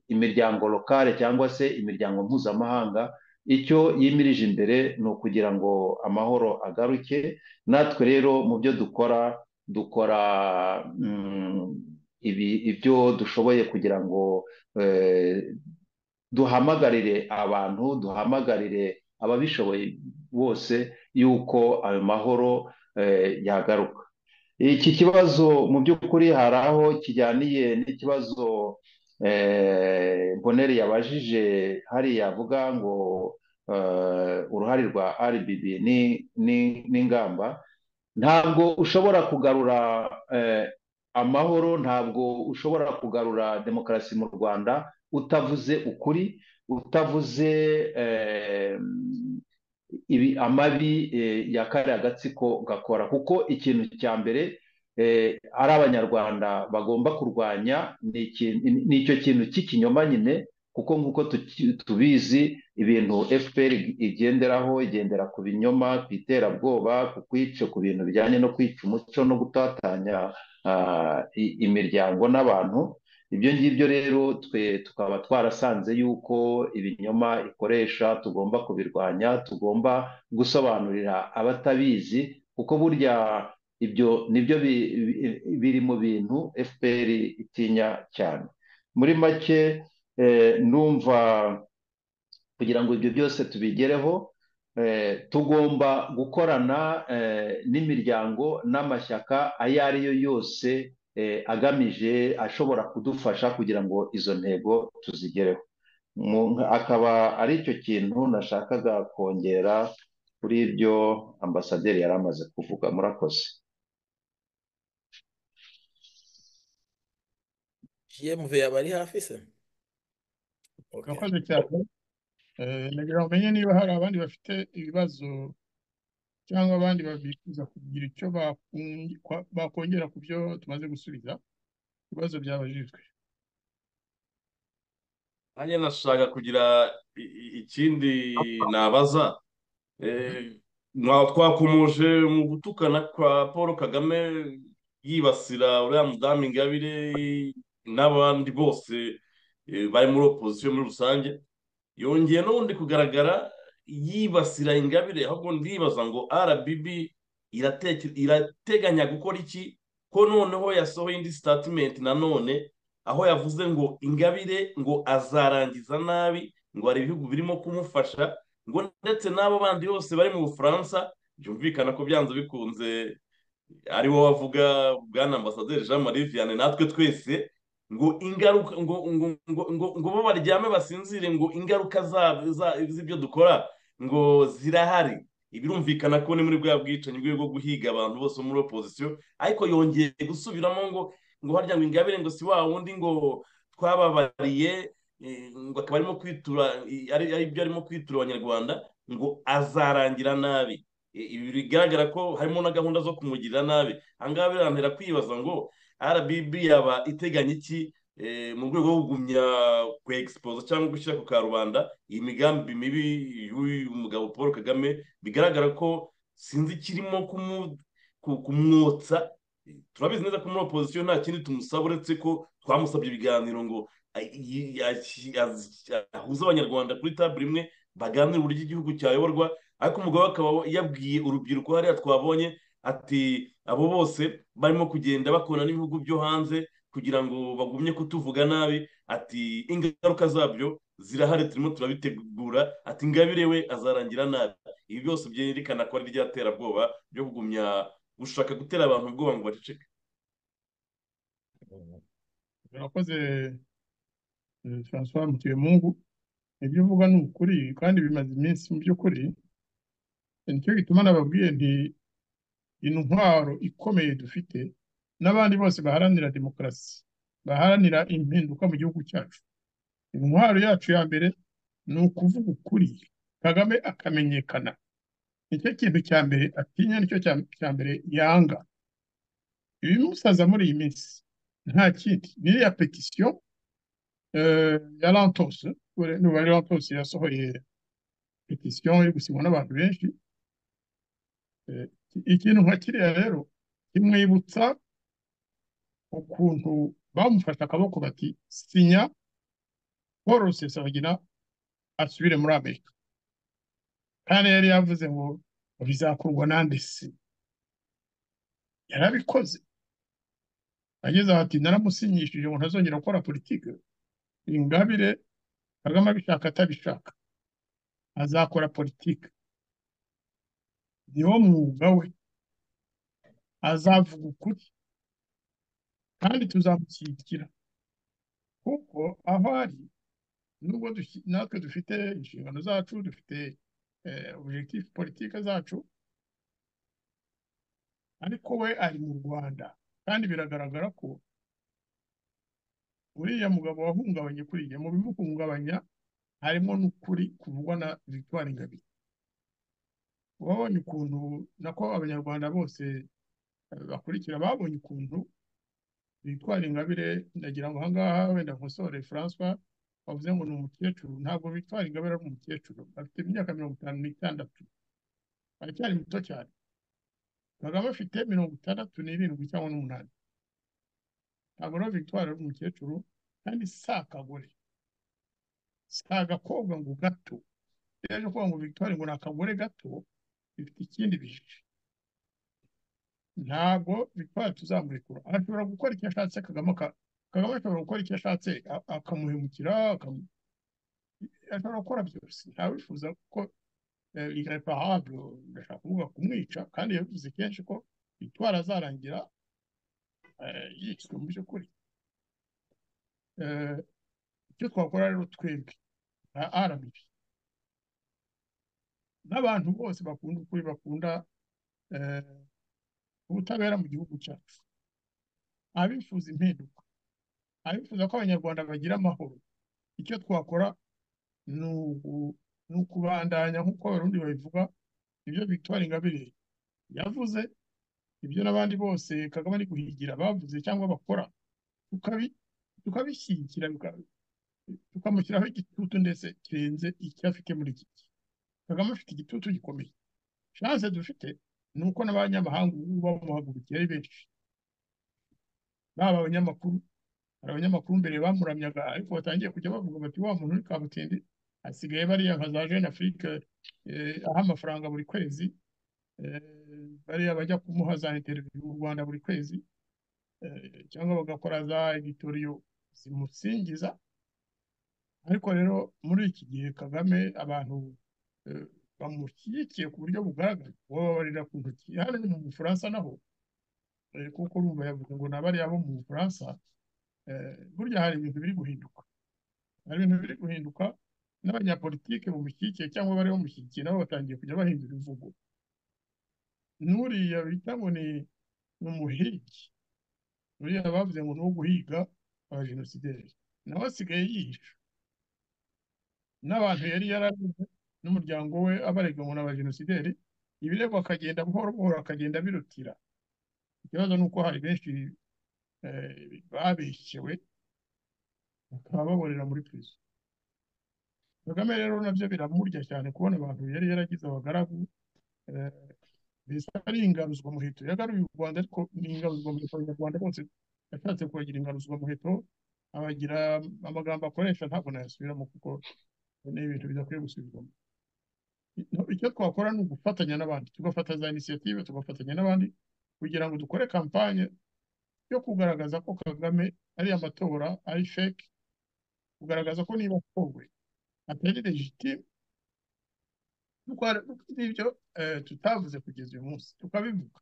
[SPEAKER 8] imiryango lokale cyangwa se imiryango mpuzamahanga icyo yimirije imbere ni ukugira ngo amahoro agaruke natwe rero mu byo dukora dukora mm, ibi ibyo dushoboye kugira ngo eh, duhamagarire abantu duhamagarire ababishoboye bose yuko ayo mahoro eh, yagaruka iki kibazo mu by'ukuri hari aho kijyaniye n'ikibazo mbonere yabajije hariya avuga ngo uruhare rwa RBB n'ingamba ntabwo ushobora kugarura amahoro ntabwo ushobora kugarura demokarasi mu rwanda utavuze ukuri utavuze amabi ya kariya gatsiko gakora kuko ikintu cya mbere ari abanyarwanda bagomba kurwanya ni icyo kintu cy'ikinyoma nyine kuko nk'uko tubizi ibintu fpr igenderaho igendera ku binyoma ku iterabwoba ku kwica ku bintu bijyanye no kwica umuco no gutatanya imiryango n'abantu ibyo ngibyo rero twe tukaba twarasanze yuko ibinyoma ikoresha tugomba kubirwanya tugomba gusobanurira abatabizi kuko burya ibyo nibyo biri mu bintu fpr itinya cyane muri make ndumva kugira ngo ibyo byose tubigereho tugomba gukorana n'imiryango n'amashyaka ayo ariyo yose agamije ashobora kudufasha kugira ngo izo ntego tuzigereho akaba ari cyo kintu nashakaga kongera kuri ibyo ambasaderi yari amaze kuvuga murakoze
[SPEAKER 6] yemve yaba ari hafi se
[SPEAKER 7] urakoze cyane nagira umenye niba hari abandi bafite ibibazo cyangwa abandi babifuza kugira icyo bakongera ku byo tumaze gusubiza ibibazo byabajijwe
[SPEAKER 10] nanjye nashaka kugira i- i- ikindi nabaza ntabwo twakomoje mu gutukana kwa paul kagame yibasira uriya mudamu ingabire n'abandi bose eh, bari muri opozisiyo muri rusange yongeye n'ubundi kugaragara yibasira ingabire ahubwo ndibaza ngo rbb irate- irateganya gukora iki ko noneho yasohoye indi sitatimenti nanone aho yavuze ngo ingabire ngo azarangiza nabi ngo hari ibihugu birimo kumufasha ngo ndetse n'abo bandi bose bari mu bufaransa byumvikana ko byanze bikunze ari wowe wavuga bwana ambasaderi jean marie vianney natwe twese ngo ingaruka ngo ngo ngo ngo ngo bo baryame basinzire ngo ingaruka za- za- z'ibyo dukora ngo zirahari birumvikana ko ni muri bwa bwicanyi bwo guhiga abantu bose bo muri opozisiyo ariko yongeye gusubiramo ngo ngo harya ngo ingabire ngo si wa wundi ngo twababariye eh, ngo akaba arimo kwitura eh, ari ari byo arimo kwitura abanyarwanda ngo azarangira nabi Eh, ibi bigaragara ko harimo na gahunda zo kumugirira nabi ahangaha birantera kwibaza ngo rbb yaba iteganya iki eh, mu rwego rwo kugumya kwegisipoza cyangwa gushyira ku karubanda iyi migambi mibi y'uyu mugabo paul kagame bigaragara ko sinzi ikirimo kumu- ku- kumwotsa turabizi neza ko muri opozisiyo nta kindi tumusaba uretse ko twamusabye ibiganiro ngo ay- yi- ashi- az- ahuze abanyarwanda kuri tabure imwe baganire uburyo igihugu cyayoborwa ariko umugabo we akaba yabwiye urubyiruko hariya twabonye ati abo bose barimo kugenda bakora n'ibihugu byo hanze kugira ngo bagumye kutuvuga nabi ati ingaruka zabyo zirahari turimo turabitegura ati ingabire we azarangira nabi ibi byose byerekana ko ari iryaterabwoba ryo kugumya gushaka gutera abantu ubwoba ngo baceceke
[SPEAKER 7] urakoze eh, Francois Mutuyemungu ibyo uvuga ni ukuri kandi bimaze iminsi mu by'ukuri Eh, nicyo gituma nababwiye nti intwaro ikomeye dufite n'abandi bose baharanira demokarasi baharanira impinduka mu gihugu cyacu intwaro yacu ya mbere ni ukuvuga ukuri kagame akamenyekana nicyo kintu cya mbere atinya nicyo cya- cya mbere yanga ibimusaza muri iyi minsi nta kindi n'iriya petisiyo eh, ya lantos n'uwari lantos yasohoye petisiyo yo gusinywa n'abantu benshi Eh, ikintu nka kiriya rero kimwibutsa ukuntu bamufashe akaboko bati sinya paul rusesabagina asubire muri amerika kandi yari yavuze ngo bizakorwa nande se yarabikoze ageze aho ati naramusinyishije ngo ntazongera gukora politiki ingabire kagame abishaka atabishaka azakora politiki niwo mwuga we azavuga ukuri kandi tuzamushyigikira kuko aho ari nubwo dushi- natwe dufite inshingano zacu dufite eh, objectif politike zacu ariko we ari mu rwanda kandi biragaragara ko uriya mugabo wahungabanye kuriya mu bimuhungabanya harimo n'ukuri kuvugwa na victoire ingabire wabonye ukuntu nako abanyarwanda bose eh, bakurikira babonye ukuntu victoire ingabire ndagira ngo ahangaha wenda nkosore francois wavuze ngo ni umukecuru ntabwo victoire ingabire ari umukecuru afite imyaka mirongo itanu n'itandatu aracyari muto cyane kagame afite mirongo itandatu n'irindwi cyangwa n'umunani ntabwo rero victoire ari umukecuru kandi si akagore si agakobwa ngo gato yaje kuvuga ngo victoire ngo ni akagore gato bifite ikindi bihe ntabwo victoire tuzamurekura ashobora gukora icyo ashatse kagame aka- kagame ashobora gukora icyo ashatse a- akamuhemukira akamu- ashobora gukora byose ntawifuza ko irreparable ndashaka kuvuga kumwica kandi yavuze kenshi ko victoire azarangira eh, yishwe mu by'ukuri Eh, icyo twakora rero twebwe nka rmb n'abantu bose bakunda ukuri bakunda eh, ubutabera mu gihugu cyacu abifuza impinduka abifuza ko abanyarwanda bagira amahoro icyo twakora ni ugu- ni ukubandanya nk'uko abarundi babivuga ibyo victoire ingabire yavuze ibyo n'abandi bose kagame ari guhigira bavuze cyangwa bakora tukabi- tukabishyigikira bika- tukamushyiraho igitutu ndetse kirenze icyo afite muri iki gihe kagame afite igitutu gikomeye chance dufite ni uko n'abanyamahanga ubu bamuhagurukiye ari benshi baba abanyamakuru hari abanyamakuru mbere bamuramyaga ariko batangiye kujya bavuga bati wa muntu uri kabutindi asigaye bariya nka za jeune afrique eh, aha amafaranga buri kwezi eh, bariya bajya kumuha za interview mu rwanda buri kwezi eh, cyangwa bagakora za editoriyo zimusingiza ariko rero muri iki gihe kagame abantu eh, bamushyigikiye ku buryo bugaragara bababarira ku ntoki hano ni mu bufaransa naho eh, kuko urumva yavuga ngo na bariya bo mu bufaransa eh, burya hari ibintu biri guhinduka hari ibintu biri guhinduka n'abanyapolitike bamushyigikiye cyangwa bari bamushyigikiye nabo batangiye kujya bahindura imvugo n'uriya bita ngo ni ni umuhigi uriya bavuze ngo ni uwo guhiga abajenosideri nawe asigaye yihisha n'abantu yari yararize n'umuryango we abarega ngo ni abajenosideri ibirego akagenda buhoro buhoro akagenda abirutira ikibazo ni uko hari benshi eh, babeshyewe bakaba baborera muri prison kagame rero nabyo biramurya cyane kubona abantu yari yaragize abagaragu eh, mbese ari ingaruzwa muheto yagaruye u rwanda ariko ni ingaruzwa muheto abanyarwanda bose yashatse kubagira ingaruzwa muheto abagira amagambo akoresha ntabwo nayasubiramo kuko ni ibintu bidakwiye gusubirwamo No- icyo twakora ni ugufatanya n'abandi tugafata za inisiyative tugafatanya n'abandi kugira ngo dukore kampanye yo kugaragaza ko kagame ari amatora ari feke kugaragaza ko niba atowe atari legitime nuko hari- n'ibyo eh, tutavuze kugeza uyu munsi tukabivuga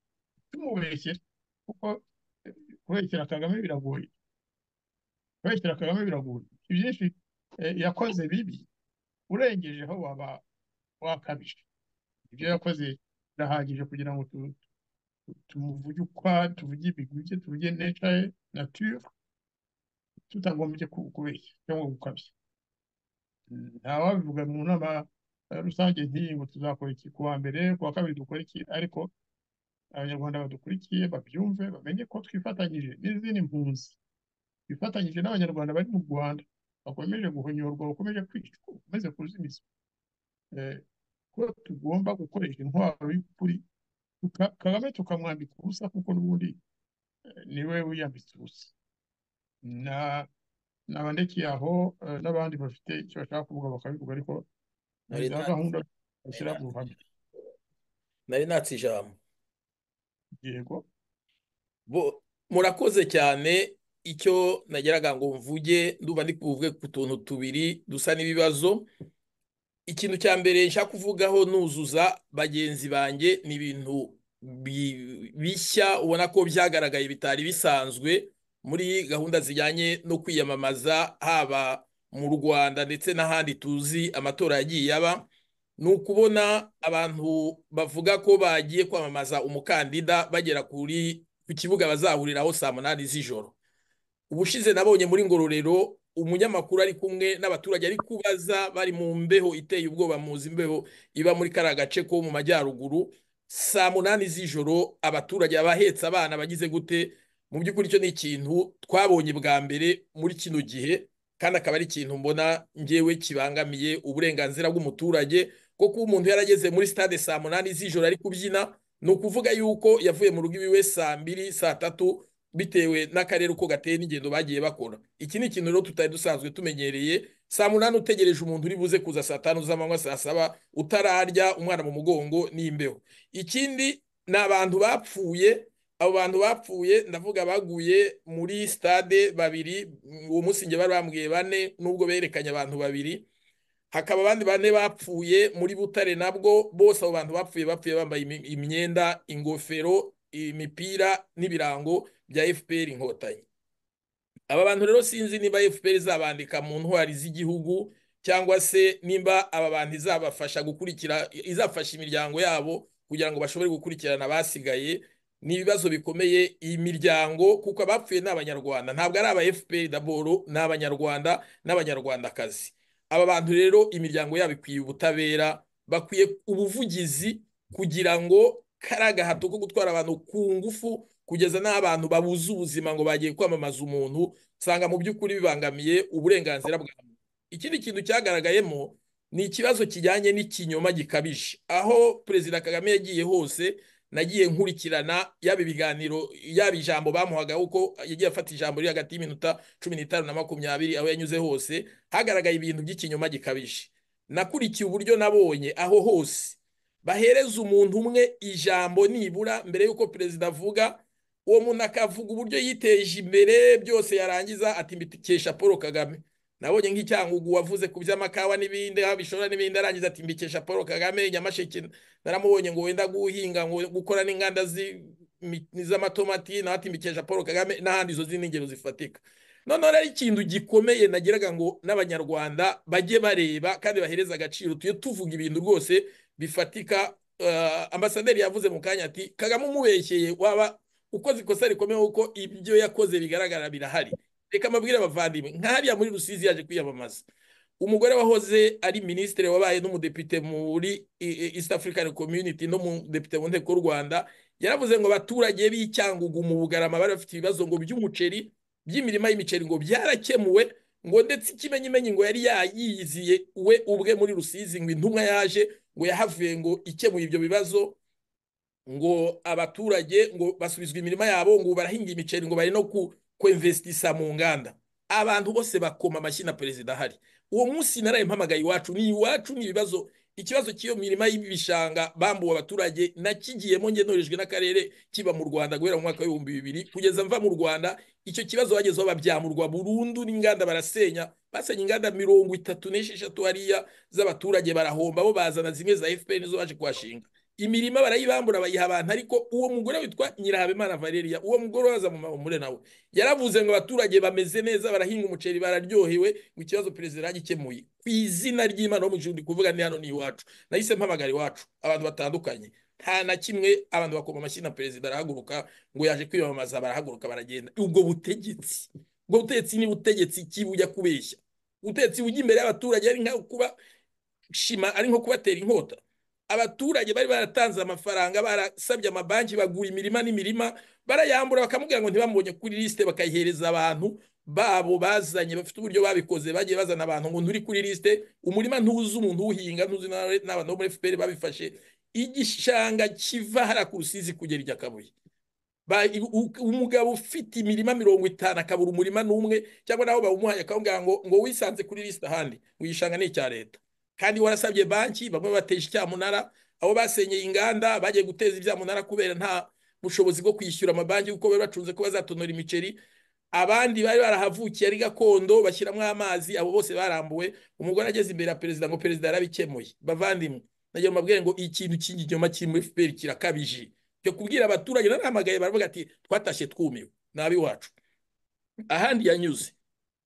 [SPEAKER 7] tumubeshyera kuko eh, kubeshyira kagame biragoye kubeshyira kagame biragoye ibyinshi eh, yakoze bibi urengejeho waba wakabije ibyo yakoze birahagije kugira ngo tu- tu- tumuvuge ukwa tuvuge ibigwi bye tuvuge neca ye nature tutagombye ku- kubeshya cyangwa gukabya Mm, ntawabivuga mu nama eh, rusange nk'iyi ngo tuzakora iki ku wa mbere ku wa kabiri dukora iki ariko abanyarwanda badukurikiye babyumve bamenye ko twifatanyije n'izindi mpunzi twifatanyije n'abanyarwanda bari mu rwanda bakomeje guhonyorwa bakomeje kwicwa bakomeze kuzimizwa Eh, ko tugomba gukoresha intwaro y'ukuri tuka- kagame tukamwambika ubusa kuko n'ubundi eh, niwe wiyambitse ubusa na nabandekeye aho eh, n'abandi bafite icyo bashaka kuvuga bakabivuga ariko muri za
[SPEAKER 6] Marina-
[SPEAKER 7] gahunda bashyira mu ruhame
[SPEAKER 6] nari natse ijambo
[SPEAKER 7] yego
[SPEAKER 6] Bo- murakoze cyane icyo nageraga ngo mvuge ndumva ndi kuvuge ku tuntu tubiri dusa n'ibibazo ikintu cya mbere nshaka kuvugaho nuzuza bagenzi banjye ni ibintu bi- bishya ubona ko byagaragaye bitari bisanzwe muri gahunda zijyanye no kwiyamamaza haba mu Rwanda ndetse n'ahandi tuzi amatora yagiye aba ni ukubona abantu bavuga ko bagiye kwamamaza umukandida bagera kuri ku kibuga bazahuriraho saa munani z'ijoro ubushize nabonye muri ngororero umunyamakuru ari kumwe n'abaturage ari kubaza bari mu mbeho iteye ubwoba muzi imbeho iba muri kariya gace ko mu majyaruguru saa munani z'ijoro abaturage abahetse abana bagize gute mu by'ukuri icyo ni ikintu twabonye bwa mbere muri kino gihe kandi akaba ari ikintu mbona ngewe kibangamiye uburenganzira bw'umuturage ko kuba umuntu yarageze muri stade saa munani z'ijoro ari kubyina ni ukuvuga yuko yavuye mu rugo iwiwe saa mbiri saa tatu bitewe n'akarere uko gateye n'ingendo bagiye bakora iki ni ikintu rero tutari dusanzwe tumenyereye saa munani utegereje umuntu uri buze kuza saa tanu z'amanywa saa saba utararya umwana mu mugongo n'imbeho ikindi ni abantu bapfuye abo bantu bapfuye ndavuga baguye muri stade babiri mm, uwo munsi njye bari bambwiye bane nubwo berekanye abantu babiri hakaba abandi bane bapfuye muri Butare nabwo bose abo bantu bapfuye bapfuye bambaye imi- imyenda ingofero imipira n'ibirango bya FPR inkotanyi aba bantu rero sinzi niba FPR izabandika mu ntwari z'igihugu cyangwa se nimba aba bantu izabafasha gukurikira izafasha imiryango yabo kugira ngo bashobore gukurikirana abasigaye ni ibibazo bikomeye iyi miryango kuko abapfuye ni abanyarwanda ntabwo ari aba FPR daboro ni abanyarwanda n'abanyarwandakazi aba bantu rero imiryango yabo ikwiye ubutabera bakwiye ubuvugizi kugira ngo kariya gahato ko gutwara abantu ku ngufu kugeza n'abantu babuze ubuzima ngo bagiye kwamamaza umuntu usanga mu by'ukuri bibangamiye uburenganzira bwa muntu ikindi kintu cyagaragayemo ni ikibazo kijyanye n'ikinyoma gikabije aho perezida kagame yagiye hose nagiye nkurikirana yaba ibiganiro yaba ijambo bamuhaga uko yagiye afata ijambo riri hagati y'iminota cumi n'itanu na makumyabiri aho yanyuze hose hagaragaye ibintu by'ikinyoma gikabije nakurikiye uburyo nabonye aho hose bahereza umuntu umwe ijambo nibura mbere y'uko perezida avuga uwo muntu akavuga uburyo yiteje imbere byose yarangiza ati mbikesha paul kagame nabonye nk'icyangugu wavuze ku by'amakawa n'ibindi aho abishora n'ibindi arangiza ati mbikesha paul kagame nyamasheke naramubonye ngo wenda guhinga ngo gukora n'inganda zi- mi- z'amatomati nawe ati mbikesha paul kagame n'ahandi izo zindi ngero zifatika noneho rero ikintu gikomeye nagiraga ngo n'abanyarwanda bajye bareba kandi bahereze agaciro tujye tuvuga ibintu rwose bifatika eh, ambasaderi yavuze mu kanya ati kagame umubeshyeye waba ukoze ikosa rikomeye kuko ibyo yakoze bigaragara birahari reka amabwire abavandimwe nk'ahariya muri rusizi yaje kwiyamamaza umugore wahoze ari minisitiri wabaye n'umudepite muri i- i- East African Community no mudepite mu nteko y'u Rwanda yaravuze ngo abaturage b'icyangugu mu Bugarama bari bafite ibibazo ngo by'umuceri by'imirima y'imiceri ngo byarakemuwe ngo ndetse ikimenyimenyi ngo yari yayiyiziye we ubwe muri Rusizi ngo intumwa yaje ngo yahavuye ngo ikemuye ibyo bibazo ngo abaturage ngo basubizwe imirima yabo ngo barahinga imiceri ngo bari no ku kwemvestisa mu nganda abantu bose bakoma amashyi na perezida ahari uwo munsi naraye mpamagaye iwacu ni iwacu ni ibibazo ikibazo cy'iyo mirima y'ibishanga bambuwe abaturage nakigiyemo njye norejwe n'akarere kiba mu rwanda guhera mu mwaka w'ibihumbi bibiri kugeza mva mu rwanda icyo kibazo bagezeho babyamurwa burundu n'inganda barasenya basenya inganda mirongo itatu n'esheshatu hariya z'abaturage barahomba bo bazana zimwe za fpr nizo baje kuhashinga imirima barayibambura bayiha abantu ariko uwo mugore witwa nyirahabimana valeria uwo mugore waza mu mamure nawe yaravuze ngo abaturage bameze neza barahinga umuceri bararyohewe ngo ikibazo perezida yagikemuye ku izina ry'imana wo mu gihugu kuvuga ni hano ni iwacu nahise mpamagara iwacu abantu batandukanye nta na kimwe abantu bakoma amashyi na perezida arahaguruka ngo yaje kwiyamamaza barahaguruka baragenda ubwo butegetsi ubwo butegetsi ni butegetsi ki bujya kubeshya ubutegetsi bujya imbere y'abaturage ari nko kuba shima ari nko kubatera inkota abaturage bari baratanze amafaranga barasabye amabanki bagura imirima n'imirima barayambura bakamubwira ngo ntibamubonye kuri lisite bakayihereza abantu babo bazanye bafite uburyo babikoze bagiye bazana abantu ngo nturi kuri lisite umurima ntuzi umuntu uwuhinga ntuzi n'abantu bo muri fpr babifashe igishanga kiva hariya ku rusizi kugera i nyakabuye umugabo ufite imirima mirongo itanu akabura umurima n'umwe cyangwa nawe bawumuhaye akamubwira ngo ngo wisanze kuri lisite ahandi uyishanga ni icya leta kandi warasabye banki bamwe bateje icyamunara abo basenyeye inganda bagiye guteza ibyamunara kubera nta bushobozi bwo kwishyura amabanki kuko bari bacunze ko bazatonora imiceri abandi bari barahavukiye ari gakondo bashyiramo amazi abo bose barambuwe umugore ageze imbere ya perezida ngo perezida yarabikemuye bavandimwe nagira mbabwire ngo ikintu cy'iginyoma kiri muri fpr kirakabije cyo kubwira abaturage narahamagaye baravuga ati twatashye twumiwe ni ab'iwacu ahandi yanyuze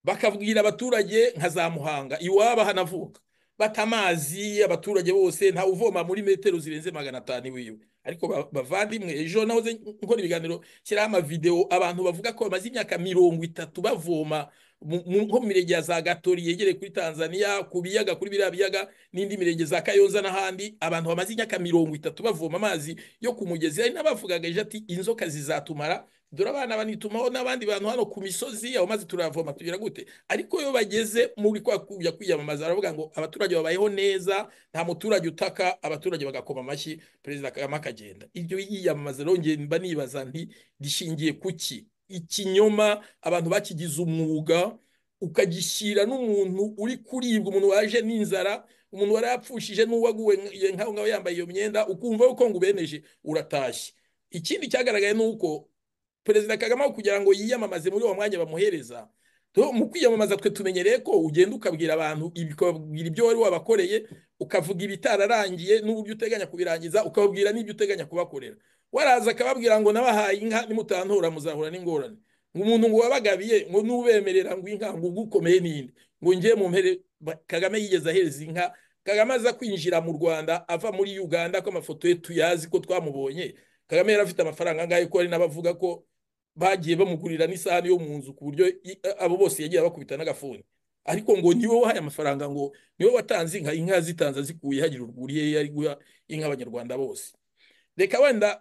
[SPEAKER 6] bakabwira abaturage nka za muhanga iwabo hanavuka bata amazi abaturage bose ntawe uvoma muri metero zirenze magana atanu iwiwe ariko bavandimwe ejo nahoze nkora ibiganiro nshyiraho amavidewo abantu bavuga ko bamaze imyaka mirongo itatu bavoma nko mu mirenge ya za gatori yegereye kuri tanzania ku biyaga kuri biriya biyaga n'indi mirenge za kayonza n'ahandi abantu bamaze imyaka mirongo itatu bavoma amazi yo ku mugezi hari n'abavugaga ejo ati inzoka zizatumara dore abana banitumaho n'abandi bantu hano ku misozi aho maze turavoma tugira gute ariko iyo bageze muri kwa kujya kwiyamamaza baravuga ngo abaturage babayeho neza nta muturage utaka abaturage bagakoma amashyi perezida kagame akagenda ibyo yiyamamaza rero mba nibaza nti rishingiye ku ki ikinyoma abantu bakigize umwuga ukagishyira n'umuntu uri kuribwa umuntu waje n'inzara umuntu warayapfushije n'uwaguwe nk'aho ngaho yambaye iyo myenda ukumva yuko ngo ubeneje uratashye ikindi cyagaragaye ni uko perezida kagame aho kugira ngo yiyamamaze muri uwo mwanya bamuhereza mu kwiyamamaza twe tumenyereye ko ugenda ukabwira abantu ukababwira ibyo wari wabakoreye ukavuga ibitararangiye n'uburyo uteganya kubirangiza ukababwira n'ibyo uteganya kubakorera waraza akababwira ngo nabahaye inka nimutantora muzahura n'ingorane ngo umuntu ngo wabagabiye ngo n'ubemerera ngo inka ngo ugukomeye n'indi ngo ngiye mu mpere kagame yigeze ahereza inka kagame aza kwinjira mu rwanda ava muri uganda ko amafoto ye tuyazi ko twamubonye kagame yari afite amafaranga angahe ko hari n'abavuga ko bagiye bamugurira n'isahani yo mu nzu ku buryo abo bose yagiye abakubita n'agafuni ariko ngo niwe wahaye amafaranga ngo niwe watanze inka inka zitanze azikuye hagira urwuriye yari guha inka abanyarwanda bose reka wenda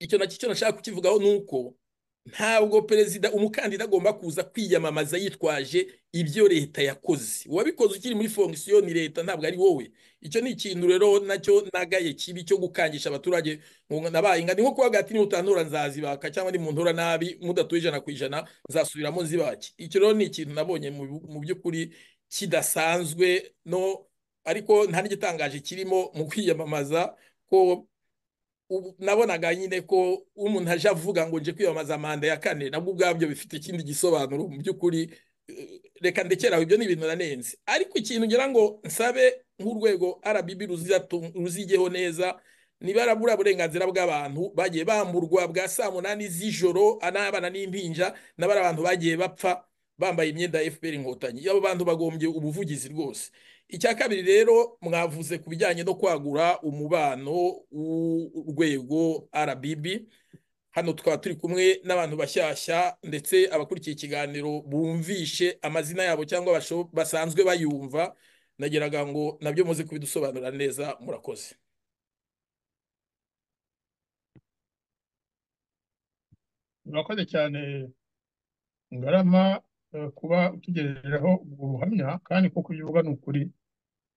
[SPEAKER 6] icyo nacyo cyo nashaka kukivugaho ni uko ntabwo perezida umukandida agomba kuza kwiyamamaza yitwaje ibyo leta yakoze uwabikoze ukiri muri fongisiyo ni leta ntabwo ari wowe icyo ni ikintu rero nacyo nagaye kibi cyo gukangisha abaturage ngo nabaye inga ni nko kuvuga ati nimutanura nzazibaka cyangwa nimuntura nabi mudatuye ijana ku ijana nzasubiramo zibaki icyo rero ni ikintu nabonye mu by'ukuri kidasanzwe no ariko nta n'igitangaje kirimo mu kwiyamamaza ko nabonaga nyine ko umuntu aje avuga ngo nje kwiyamamaza manda ya kane nabwo ubwabyo bifite ikindi gisobanuro mu by'ukuri reka ndekeraho ibyo ni ibintu nanenze ariko ikintu ngira ngo nsabe nk'urwego rbb ruzigeho neza niba rabura burenganzira bw'abantu bagiye bamburwa bwa saa munani z'ijoro n'abana n'impinja n'abari abantu bagiye bapfa bambaye imyenda ya fpr inkotanyi abo bantu bagombye ubuvugizi rwose icya kabiri rero mwavuze ku bijyanye no kwagura umubano w'urwego rbb hano tukaba turi kumwe n'abantu bashyashya ndetse abakurikiye ikiganiro bumvishe amazina yabo cyangwa basanzwe bayumva nageraga ngo nabyo muze kubidusobanurira neza murakoze
[SPEAKER 7] murakoze cyane ngarama kuba utugejejeho ubwo buhamya kandi kuko ibyo uvuga ni ukuri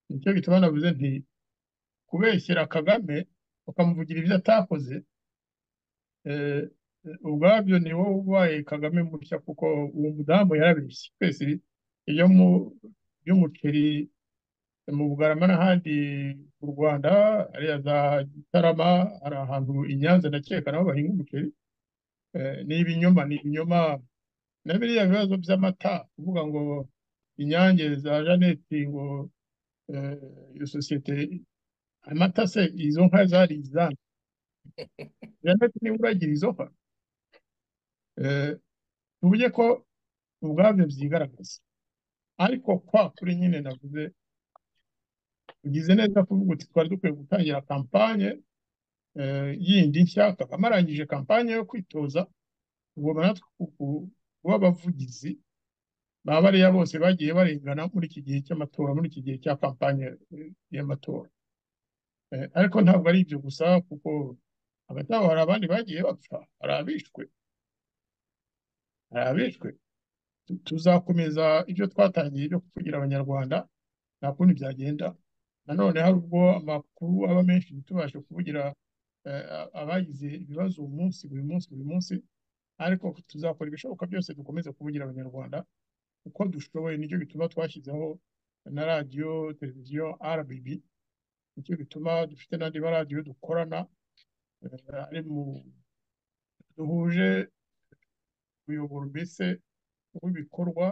[SPEAKER 7] nicyo gituma navuze nti kubeshyira kagame ukamuvugira ibyo atakoze ubwabyo ni wowe ubaye kagame mushya kuko uwo mudamu yarabeshye twese iyo mu by'umuceri mu bugarama n'ahandi mu rwanda hariya za gitarama hari ahantu i nyanza ndakeka nabo bahinga umuceri ni ibinyoma ni ibinyoma na biriya bibazo by'amata kuvuga ngo inyange za janete ngo iyo sosiyete amata se izo nka zari izana janet niba uragira izo nka eh, tuvuge ko ubwabyo byigaragaza ariko kwa kuri nyine navuze ugize neza kuvuga uti twari dukwiye gutangira kampanye eh, yindi nshya kakaba arangije kampanye yo kwitoza ugomba natwe ku- ku- kuba abavugizi ba bariya bose bagiye barengana muri iki gihe cy'amatora muri iki gihe cya kampanye eh, y'amatora Eh, ariko ntabwo ari ibyo gusa kuko hagati aho hari abandi bagiye bapfa hari abishwe hari abishwe Tu- tuzakomeza ibyo twatangiye byo kuvugira abanyarwanda nta kundi byagenda nanone hari ubwo amakuru aba menshi ntitubashe kuvugira eh, a- abagize ibibazo uyu munsi buri munsi buri munsi ariko tuzakora ibishoboka byose dukomeze kuvugira abanyarwanda uko dushoboye nicyo gituma twashyizeho na radiyo televiziyo RBB nicyo gituma dufite n'andi maradiyo dukorana eh, ari mu duhuje kuyobora mbese w'ibikorwa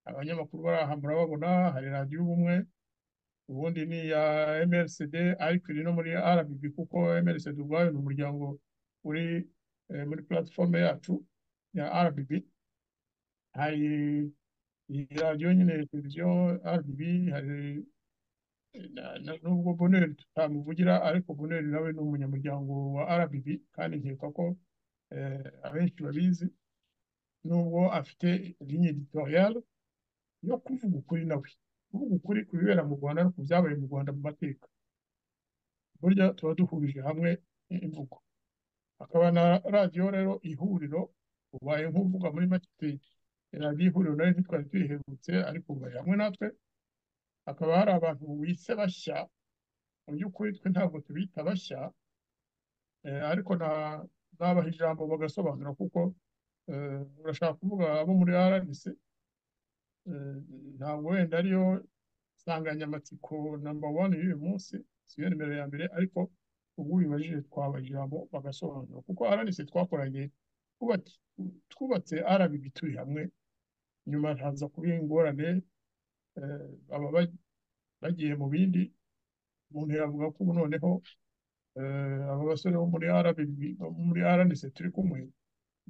[SPEAKER 7] abanyamakuru bari aha murababona hari radiyo ubumwe ubundi ni iya MRCD ariko iri no muri RBB kuko MRCD ubwayo ni umuryango uri eh, muri platforme yacu ya RBB hari iyi radiyo nyine televiziyo RBB hari na- na- nubwo Bonheur tutamuvugira ariko Bonheur nawe ni umunyamuryango wa RBB kandi nkeka ko eh, abenshi babizi nubwo afite ligne editorial yo kuvuga ukuri nawe kuvuga ukuri ku bibera mu Rwanda no ku byabaye mu Rwanda mu mateka burya tuba duhurije hamwe imvugo hakaba na radiyo rero ihuriro ubaye nk'uvuga muri make radiyo ihuriro nayo ntitwari tuyiherutse ariko ubaye hamwe natwe hakaba hari abantu bise bashya mu by'ukuri twe ntabwo tubita bashya eh, ariko na- nabaha ijambo bagasobanura kuko eh, urashaka kuvuga abo muri RNC eh, ntabwo wenda ariyo nsanganyamatsiko namba wani y'uyu munsi siyo nimero ya mbere ariko ubwo ubibajije twabaha ijambo bagasobanura kuko RNC twakoranye twubaki- twubatse RBB turi hamwe nyuma haza kuba ingorane eh, baba baj- bagiye mu bindi umuntu yavuga ko ubu noneho eh, aba basore bo muri RBB bo muri RNC turi kumwe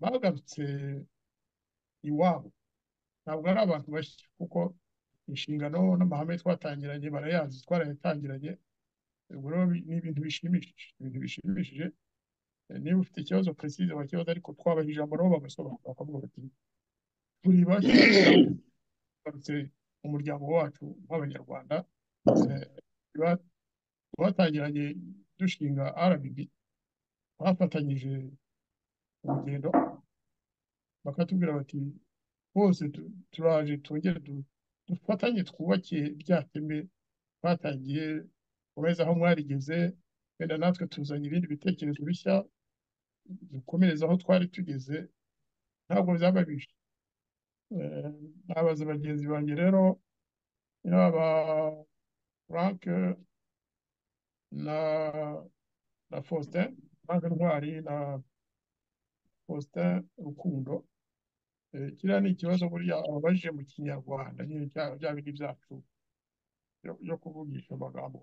[SPEAKER 7] bagarutse iwabo ntabwo ari abantu bashya kuko inshingano n'amahame twatangiranye barayazi twarayatangiranye ubwo rero bi- ni ibintu bishimishije ibintu bishimishije Eh, niba ufite ikibazo precise wakibaza ariko twabaha ijambo nabo bagasobanura bakavuga bati turi bashya cyangwa tugarutse mu muryango wacu nk'abanyarwanda eh, tuba- twatangiranye dushinga RBB twafatanyije urugendo bakatubwira bati bose tu- turaje twongere du- dufatanye twubake rya teme twatangiye komeza aho mwarigeze wenda natwe tuzanye ibindi bitekerezo bishya dukomereze aho twari tugeze ntabwo byaba bibi Eh, nabaza bagenzi banjye rero yaba frank na na faustin frank ntwari na faustin rukundo Eh, kiriya ni ikibazo burya ababajije mu kinyarwanda nyine bya bya bindi byacu yo- yo kuvugisha amagambo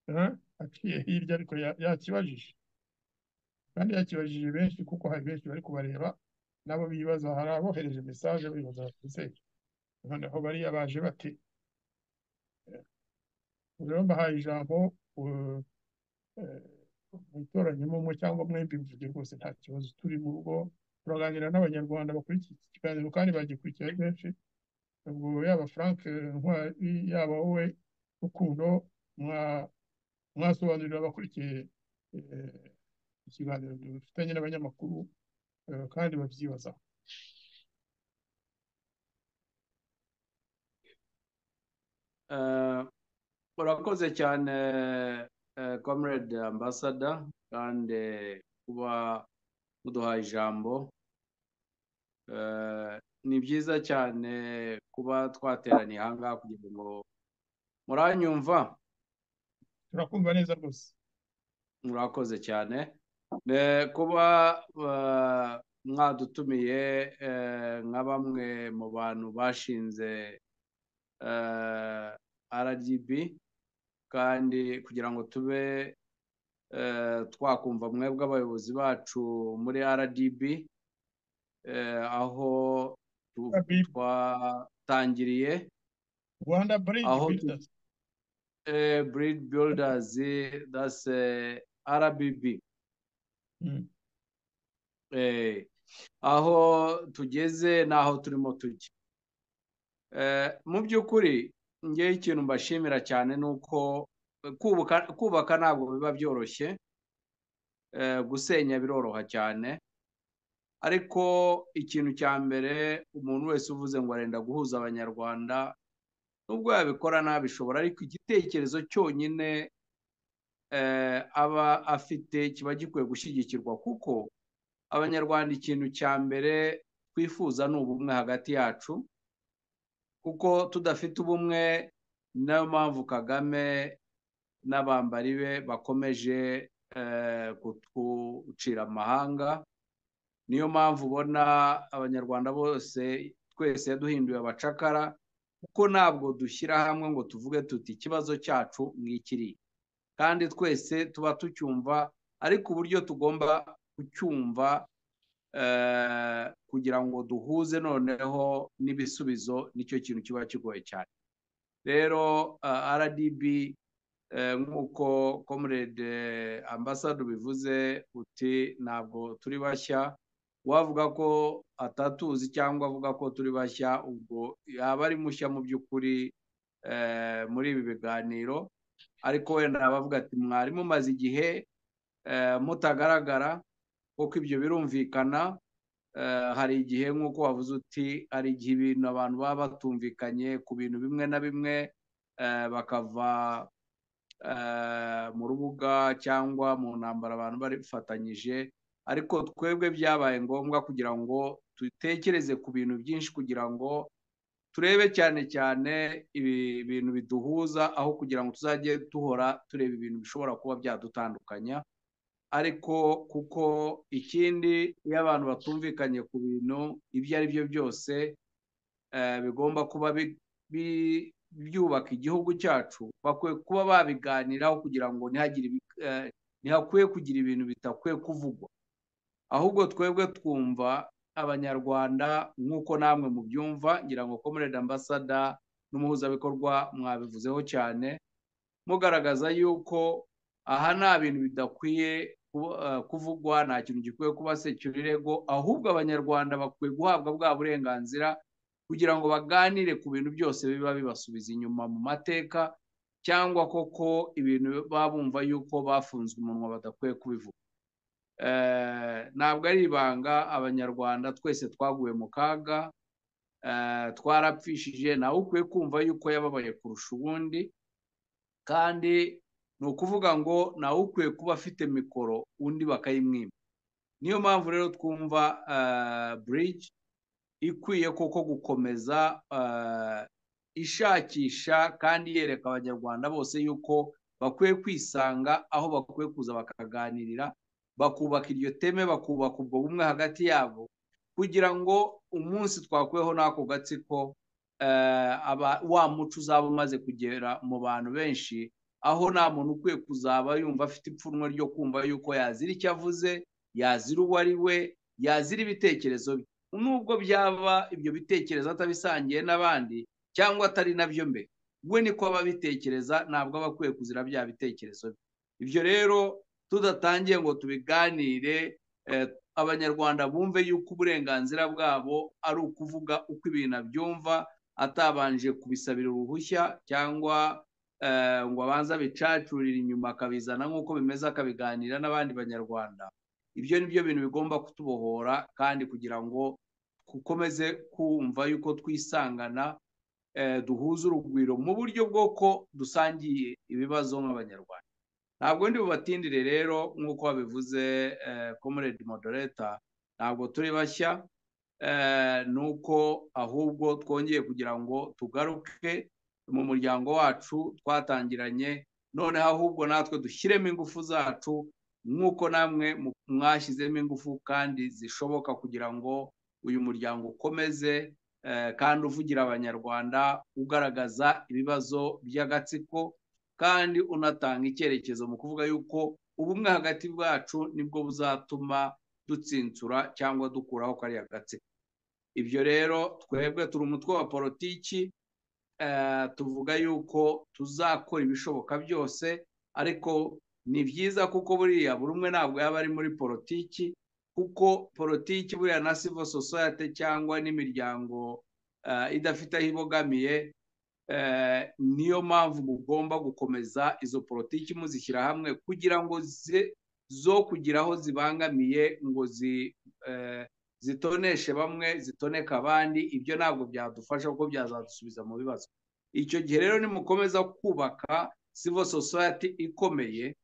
[SPEAKER 7] eh, aciye hirya ariko ya- yakibajije kandi yakibajije benshi kuko hari benshi bari kubareba nabo bibaza hari abohereje mesaje bibaza bati ese noneho bariya baje bate Eh, rero mbahaye ijambo eh, eh, mwitoranyemo umwe cyangwa mwembi muvuge rwose nta kibazo turi mu rugo turaganira n'abanyarwanda bakurikiye iki kiganiro kandi bagikurikira ari benshi ubwo yaba Frank eh, Ntwari yaba wowe Rukundo mwa mwasobanurira abakurikiye eh, ikiganiro dufitanye n'abanyamakuru eh, kandi babyibaza
[SPEAKER 12] Eh, urakoze cyane eh, comrade ambassador kandi kuba muduhaye ijambo Eh, ni byiza cyane kuba twateraniye aha ngaha kugira ngo muranyumva
[SPEAKER 7] turakumva neza rwose
[SPEAKER 12] murakoze cyane Ne- kuba eh, mwadutumiye eh, nka bamwe mu bantu bashinze eh, RGB kandi kugira ngo tube twakumva mwebwe abayobozi bacu muri rdb aho twatangiriye
[SPEAKER 7] rwanda bridge
[SPEAKER 12] aho
[SPEAKER 7] builders
[SPEAKER 12] breed builders that's rdb Eh, aho tugeze n'aho turimo tujya Eh, mu by'ukuri ngewe ikintu mbashimira cyane ni uko kubaka- kubaka ntabwo biba byoroshye Eh, gusenya biroroha cyane ariko ikintu cya mbere umuntu wese uvuze ngo arenda guhuza abanyarwanda nubwo yabikora ntabishobora ariko igitekerezo cyonyine eh, aba afite kiba gikwiye gushyigikirwa kuko abanyarwanda ikintu cya mbere twifuza ni ubumwe hagati yacu kuko tudafite ubumwe niyo mpamvu kagame n'abambari be bakomeje eh, kutucira amahanga niyo mpamvu ubona abanyarwanda bose twese duhinduye abacakara kuko ntabwo dushyira hamwe ngo tuvuge tuti ikibazo cyacu nk'ikiri kandi twese tuba tucyumva ariko uburyo tugomba kucyumva eh, kugira ngo duhuze noneho n'ibisubizo nicyo kintu kiba kigoye cyane rero eh, rdb eh, nk'uko comrade ambasade bivuze uti ntabwo turi bashya uwavuga ko atatuzi cyangwa avuga ko turi bashya ubwo yaba ari mushya mu by'ukuri eh, muri ibi biganiro ariko wenda bavuga ati mwari mumaze igihe eh, mutagaragara kuko ibyo birumvikana eh, hari igihe nk'uko wavuze uti hari igihe ibintu abantu baba batumvikanye ku bintu bimwe na bimwe eh, bakava eh, mu rubuga cyangwa mu ntambara abantu barifatanyije ariko twebwe byabaye ngombwa kugira ngo dutekereze ku bintu byinshi kugira ngo turebe cyane cyane ibi bintu biduhuza aho kugira ngo tuzajye duhora tureba ibintu bishobora kuba byadutandukanya ariko kuko ikindi iyo abantu batumvikanye ku bintu ibyo ari byo byose eh, bigomba kuba bi- bi- byubaka igihugu cyacu bakwiye kuba babiganiraho kugira ngo ntihagire ibi- eh, ntihakwiye kugira ibintu bitakwiye kuvugwa ahubwo twebwe twumva abanyarwanda nk'uko namwe mubyumva ngira ngo comrade ambasada n'umuhuzabikorwa mwabivuzeho cyane mugaragaza yuko aha nta bintu bidakwiye kuba- eh, kuvugwa nta kintu gikwiye kuba securirego ahubwo abanyarwanda bakwiye guhabwa bwa burenganzira kugira ngo baganire ku bintu byose biba bibasubiza inyuma mu mateka cyangwa koko ibintu baba bumva yuko bafunzwe umunwa badakwiye kubivuga Eh, ntabwo ari ibanga abanyarwanda twese twaguye mu kaga eh, twarapfishije nawe ukwiye kumva yuko yababaye kurusha ubundi kandi ni ukuvuga ngo nawe ukwiye kuba afite mikoro undi bakayimwima niyo mpamvu rero twumva eh, bridge ikwiye koko gukomeza eh, ishakisha kandi yereka abanyarwanda bose yuko bakwiye kwisanga aho bakwiye kuza bakaganirira bakubaka iryo teme bakubaka ubwo bumwe hagati yabo kugira ngo umunsi twakweho n'ako gatsiko eh, aba- wa muco uzaba umaze kugera mu bantu benshi aho nta muntu ukwiye kuzaba yumva afite ipfunwe ryo kumva yuko yazira icyo avuze yazira uwo ari we yazira ibitekerezo bye nubwo byaba ibyo bitekerezo atabisangiye n'abandi cyangwa atari nabyo mbe we niko aba abitekereza ntabwo aba akwiye kuzira bya bitekerezo bye ibyo rero tudatangiye ngo tubiganire eh, abanyarwanda bumve yuko uburenganzira bwabo ari ukuvuga uko ibintu abyumva atabanje kubisabira uruhushya cyangwa eh, ngo abanze abicacurire inyuma akabizana nk'uko bimeze akabiganira n'abandi banyarwanda ibyo ni byo bintu bigomba kutubohora kandi kugira ngo dukomeze kumva yuko twisangana eh, duhuza urugwiro mu buryo bwo ko dusangiye ibibazo nk'abanyarwanda ntabwo ndi bubatindire rero nk'uko wabivuze eh, comrade moderator ntabwo turi bashya eh, ni uko ahubwo twongeye kugira ngo tugaruke mu muryango wacu twatangiranye noneho ahubwo natwe dushyiremo ingufu zacu nk'uko namwe mu- mwashyizemo ingufu kandi zishoboka kugira ngo uyu muryango ukomeze eh, kandi uvugira abanyarwanda ugaragaza ibibazo by'agatsiko kandi unatanga icyerekezo mu kuvuga yuko ubumwe hagati bwacu nibwo buzatuma dutsinsura cyangwa dukuraho kariya gatsiko ibyo rero twebwe turi umutwe wa politiki tuvuga yuko tuzakora ibishoboka byose ariko ni byiza kuko buriya buri umwe ntabwo yaba ari muri politiki kuko politiki buriya na civil society cyangwa n'imiryango idafite aho ibogamiye niyo mpamvu mugomba gukomeza izo politiki muzishyira hamwe kugira ngo zo kugira aho zibangamiye ngo zitoneshe bamwe zitoneka abandi ibyo ntabwo byadufasha kuko byazadusubiza mu bibazo icyo gihe rero nimukomeza kubaka civil society ikomeye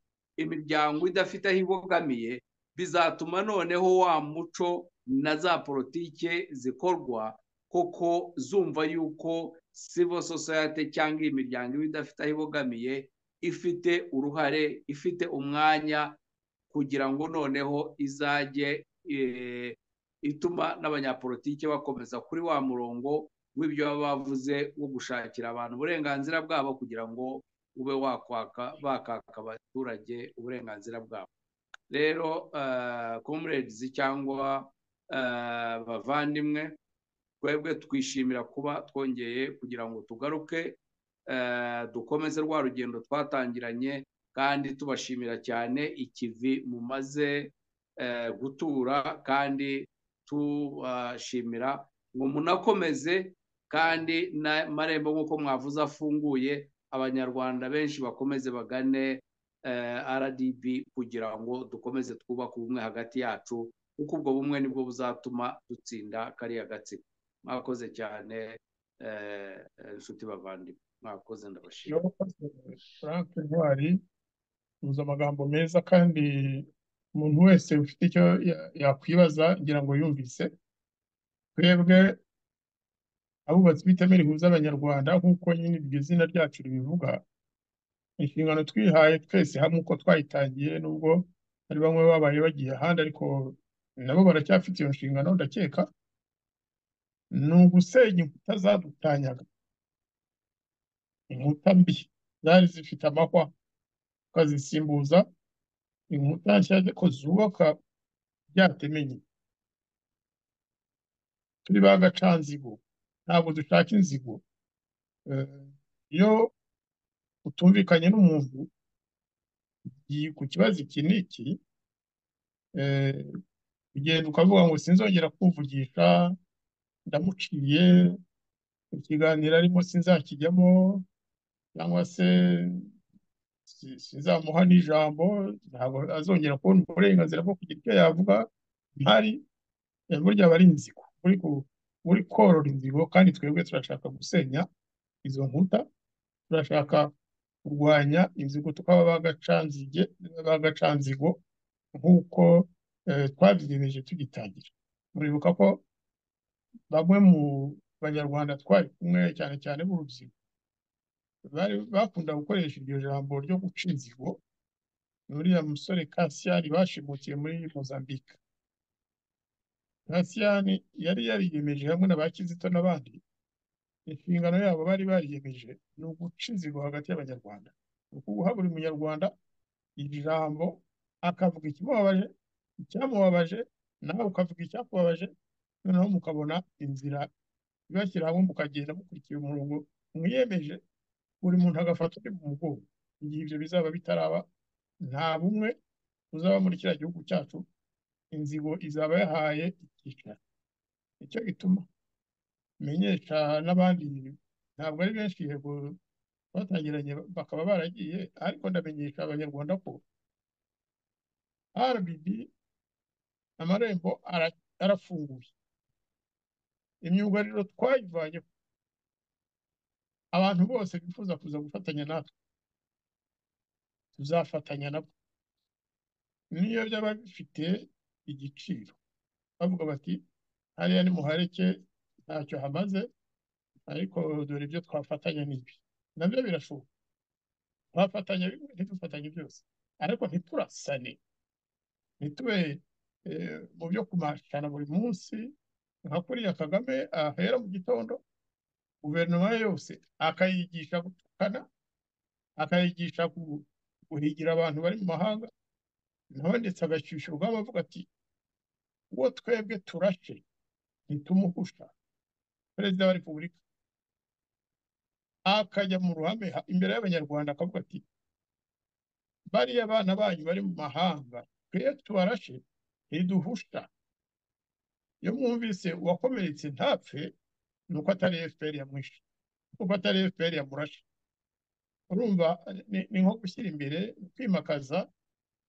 [SPEAKER 12] imiryango idafite aho ibogamiye bizatuma noneho wa muco na za politike zikorwa koko zumva yuko civil society cyangwa iyi miryango iba idafite aho ibogamiye ifite uruhare ifite umwanya kugira ngo noneho izajye ituma n'abanyapolitike bakomeza kuri wa murongo w'ibyo baba bavuze wo gushakira abantu uburenganzira bwabo kugira ngo ube wakwaka bakaka abaturage uburenganzira bwabo rero komeredizi cyangwa bavandimwe twebwe twishimira kuba twongeye kugira ngo tugaruke dukomeze rwa rugendo twatangiranye kandi tubashimira cyane ikivi mumaze gutura kandi tubashimira ngo munakomeze kandi n'amarembo nk'uko mwavuze afunguye abanyarwanda benshi bakomeze bagane rdb kugira ngo dukomeze twubake ubumwe hagati yacu kuko ubwo bumwe nibwo buzatuma dutsinda kariya gatsiko mwakoze cyane inshuti bavandimwe mwakoze ndabashima
[SPEAKER 7] frank ntwari uzi amagambo meza kandi umuntu wese ufite icyo yakwibaza ngira ngo yumvise twebwe abubatsi b'iteme rihuza abanyarwanda nk'uko nyine iryo zina ryacu ribivuga inshingano twihaye twese hamwe uko twayitangiye nubwo hari bamwe babaye bagiye ahandi ariko nabo baracyafite iyo nshingano ndakeka ni ugusenya inkuta zadutanyaga inkuta mbi zari zifite amahwa tukazisimbuza inkuta nshya ko zubaka byatumenye turi ba gacanzigo ntabwo dushaka inzigo iyo utumvikanye n'umuntu ku kibazo iki n'iki ugenda ukavuga ngo sinzongera kuvugisha ndamuciye ikiganiro arimo sinzakijyamo cyangwa se sinzamuha n'ijambo ntabwo azongera kubona uburenganzira bwo kugira icyo yavuga ntari burya aba ari inzigo uri korora inzigo kandi twebwe turashaka gusenya izo nkuta turashaka kurwanya inzigo tukaba bagacanzigo nk'uko twabyigeneje tugitangira muribuka ko bamwe mu banyarwanda twari kumwe cyane cyane b'urubyiruko bakunda gukoresha iryo jambo ryo guca inzigo uriya musore kasiyani bashimukiye muri mozambique kasiyani yari yariyemeje hamwe na ba kizito n'abandi inshingano yabo bari bariyemeje ni uguca inzigo hagati y'abanyarwanda ni ukuguha buri munyarwanda iri jambo akavuga ikimubabaje icyamubabaje nawe ukavuga icyakubabaje noneho mukabona inzira ibashyira hamwe mukagenda mukurikiye umurongo mwiyemeje buri muntu agafata undi mu mugongo igihe ibyo bizaba bitaraba nta bumwe uzaba muri kiriya gihugu cyacu inzigo izaba yahaye icyicaro nicyo gituma menyesha n'abandi ntabwo ari benshi yego batangiranye bakaba baragiye ariko ndamenyesha abanyarwanda ko rbd amarembo arafunguye imyugariro twayivanyeho abantu bose bifuza kuza gufatanya natwe tuzafatanya nabo niyo byaba bifite igiciro bavuga bati hariya ni muhareke ntacyo hamaze ariko dore ibyo twafatanya n'ibi nabyo birashoboka twafatanya bimwe ntidufatanye byose ariko ntiturasane ntitube mu byo kumashana buri munsi nka kuriya kagame ahera mu gitondo guverinoma yose akayigisha gutukana akayigisha gu- guhigira abantu bari mu mahanga nawe ndetse agashyushya urugamba avuga ati uwo twebwe turashe ntitumuhusha perezida wa repubulika akajya mu ruhame ha- imbere y'abanyarwanda akavuga ati bariya abana banyu bari mu mahanga twe tubarashe ntiduhusha iyo mwumvise uwakomeretse ntapfe ni uko atari efuperi yamwishe kuko atari efuperi yamurashe urumva ni- ni nko gushyira imbere kwimakaza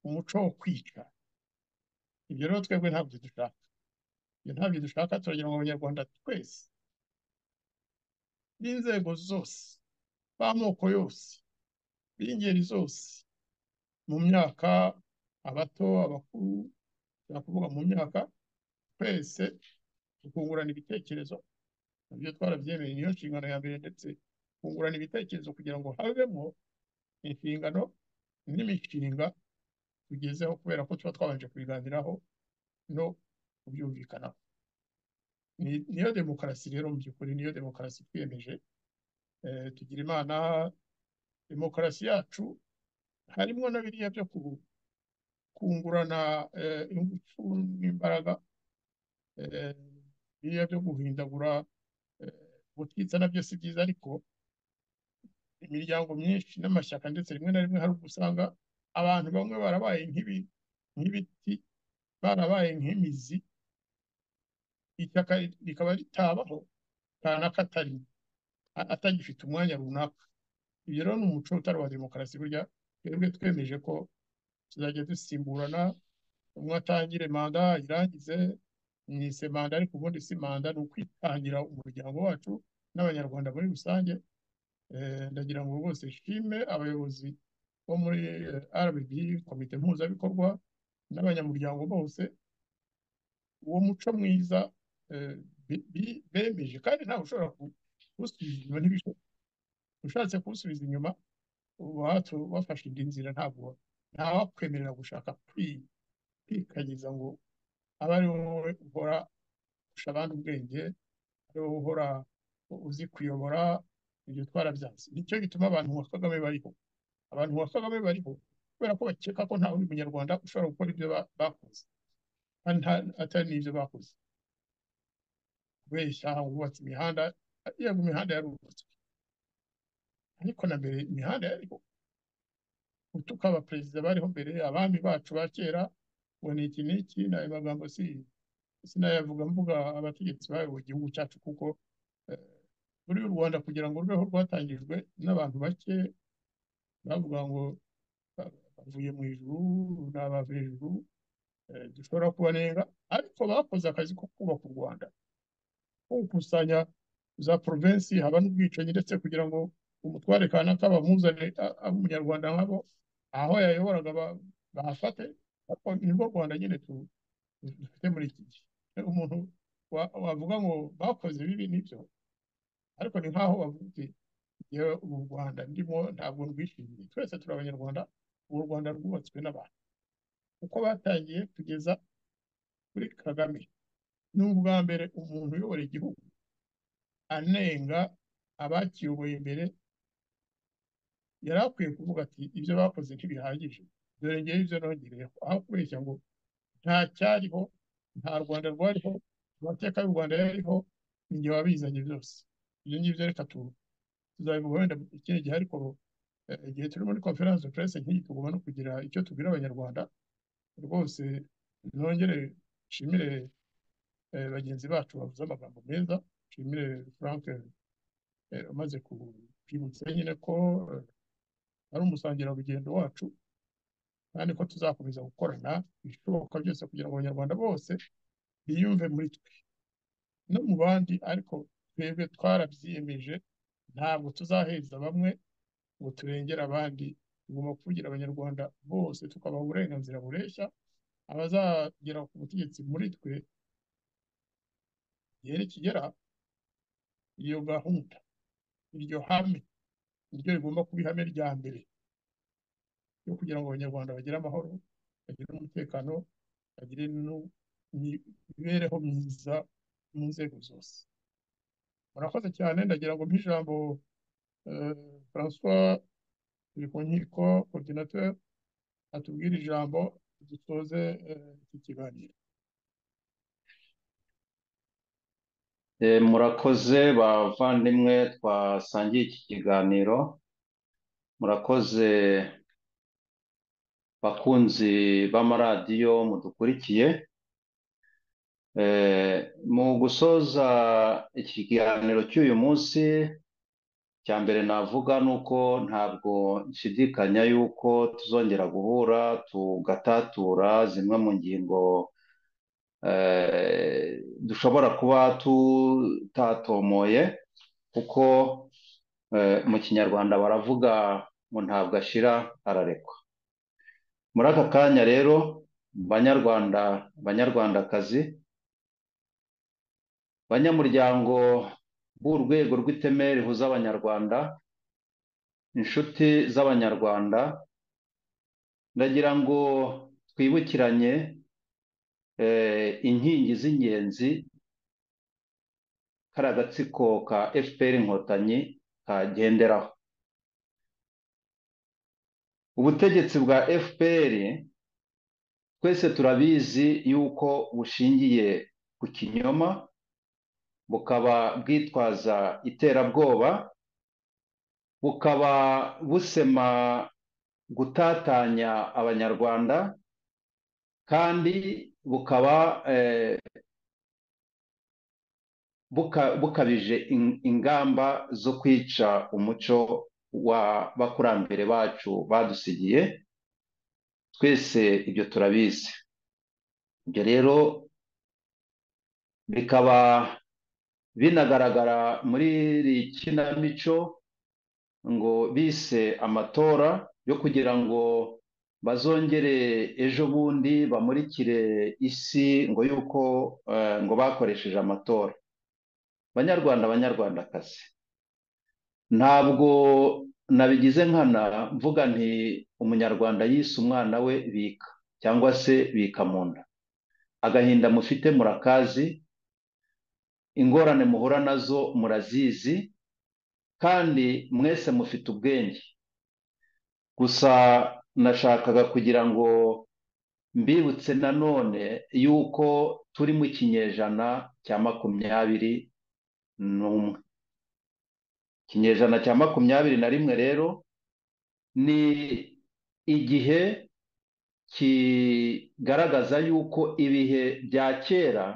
[SPEAKER 7] umuco wo kwica ibyo rero twebwe ntabyo dushaka ibyo ntabyo dushaka turagira ngo abanyarwanda twese b'inzego zose b'amoko yose b'ingeri zose mu myaka abato abakuru nshobora kuvuga mu myaka twese tukungurana ibitekerezo nabyo twarabyemeye niyo nshingano ya mbere ndetse kungurana ibitekerezo kugira ngo havemo inshingano n'imishinga tugezeho kubera ko tuba twabanje kubiganiraho no kubyumvikanaho Ni- niyo demokarasi rero mu by'ukuri niyo demokarasi twiyemeje Eh, tugira imana demokarasi yacu harimo na biriya byo ku- kungurana eh, ingufu n'imbaraga eh, biriya byo guhindagura eh, ubutwitsa nabyo si byiza ariko imiryango myinshi n'amashyaka ndetse rimwe na rimwe hari ubwo usanga abantu bamwe barabaye nk'ibi- nk'ibiti barabaye nk'imizi ishyaka ri- rikaba ritabaho kanaka atarimo a- atagifite umwanya runaka ibyo rero ni umuco utari uwa demokarasi burya twebwe twemeje ko tuzajya dusimburana umwe atangire manda ayirangize mwise manda ariko ubundi si manda ni ukwitangira umuryango wacu n'abanyarwanda muri rusange Eh, ndagira ngo rwose nshime abayobozi bo muri eh, RBB komite mpuzabikorwa n'abanyamuryango bose uwo muco mwiza eh, bi- bi- bemeje kandi ntawe ushobora ku- kuwusubiza inyuma ntibishoboka ushatse kuwusubiza inyuma uba watu- wafashe indi nzira ntabwo ntawakwemerera gushaka kwi- kwikanyiza ngo abe ari wowe uhora usha abandi ubwenge ari wowe uhora uzi kuyobora ibyo twarabyanze nicyo gituma abantu nka kagame bariho abantu nka kagame bariho kubera ko bakeka ko nta wundi munyarwanda ushobora gukora ibyo ba- bakoze kandi nta- atari n'ibyo bakoze kubeshya wubatse imihanda yego imihanda yarubatswe ariko na mbere imihanda yariho utuka abaperezida bariho mbere abami bacu ba kera ngo ni iki n'iki ni ayo magambo si sinayavuga mvuga abategetsi bayoboye igihugu cyacu kuko eh, muri u rwanda kugira ngo rubeho rwatangijwe n'abantu bake bavuga ngo ba- bavuye mu ijuru ni abava hejuru eh, dushobora kubanenga ariko bakoze akazi ko kubaka u rwanda ko gukusanya za provensi haba n'ubwicanyi ndetse kugira ngo umutware kanaka bamuzane a- abe umunyarwanda nkabo aho yayoboraga ba- bahafate ariko nirwo rwanda nyine tu- dufite muri iki gihe umuntu wa- wavuga ngo bakoze bibi nibyo ariko ni nk'aho bavuga uti yewe ubu rwanda ndimo ntabwo rwishimiye twese turi abanyarwanda ubu rwanda rwubatswe n'abantu uko batangiye kugeza kuri kagame ni ubwa mbere umuntu uyobora igihugu anenga abakiyoboye mbere yari akwiye kuvuga ati ibyo bakoze ntibihagije dore ngewe ibyo nongereyeho aho kubeshya ngo nta cyariho nta rwanda rwariho amateka y'u rwanda yariho ni jye wabizanye byose ibyo ngibyo reka tu- tuzabivuga wenda ikindi gihe ariko eh, igihe turi muri conference de presse nk'iyi tugomba no kugira icyo tubwira abanyarwanda rwose nongere nshimire eh, bagenzi bacu bavuze amagambo meza nshimire frank eh, umaze ku- kwibutsa nyine ko eh, ari umusangirarugendo wacu kandi ko tuzakomeza gukorana ibishoboka byose kugira ngo abanyarwanda bose biyumve muri twe no mu bandi ariko twebwe twarabyiyemeje ntabwo tuzaheza bamwe ngo turengere abandi tugomba kuvugira abanyarwanda bose tukabaha uburenganzira bureshya abazagera ku butegetsi muri twe igihe nikigera iyo gahunda iryo hame niryo rigomba kuba ihame rya mbere ryo kugira ngo abanyarwanda bagire amahoro bagire umutekano bagire nu- ni- imibereho myiza mu nzego zose murakoze cyane ndagira ngo mpe ijambo eh, François turi ku nkiko koordinateur atubwire ijambo dusoze eh, iki kiganiro
[SPEAKER 8] Eh, murakoze bavandimwe twasangiye iki kiganiro murakoze bakunzi b'amaradiyo mudukurikiye Eh, mu gusoza ikiganiro cy'uyu munsi cya mbere navuga ni uko ntabwo nshidikanya yuko tuzongera guhura tugatatura zimwe mu ngingo eh, dushobora kuba tutatomoye kuko eh, mu kinyarwanda baravuga ngo ntabwo ashira ararekwa muri aka kanya rero banyarwanda banyarwandakazi banyamuryango b'urwego rw'iteme rihuza abanyarwanda inshuti z'abanyarwanda ndagira ngo twibukiranye eh, inkingi z'ingenzi kari agatsiko ka fpr inkotanyi kagenderaho ubutegetsi bwa fpr twese turabizi yuko bushingiye ku kinyoma bukaba bwitwaza iterabwoba bukaba busema gutatanya abanyarwanda kandi bukaba eh, buka- bukabije in- ingamba zo kwica umuco wa bakurambere bacu badusigiye twese ibyo turabizi ibyo rero bikaba binagaragara muri iri kinamico ngo bise amatora yo kugira ngo bazongere ejo bundi bamurikire isi ngo yuko eh, ngo bakoresheje amatora banyarwanda banyarwandakazi ntabwo nabigize nkana mvuga nti umunyarwanda yise umwana we bika cyangwa se bika mu nda agahinda mufite murakazi ingorane muhura nazo murazizi kandi mwese mufite ubwenge gusa nashakaga kugira ngo mbibutse nanone yuko turi mu kinyejana cya makumyabiri n'umwe ikinyejana cya makumyabiri na rimwe rero ni igihe kigaragaza yuko ibihe bya kera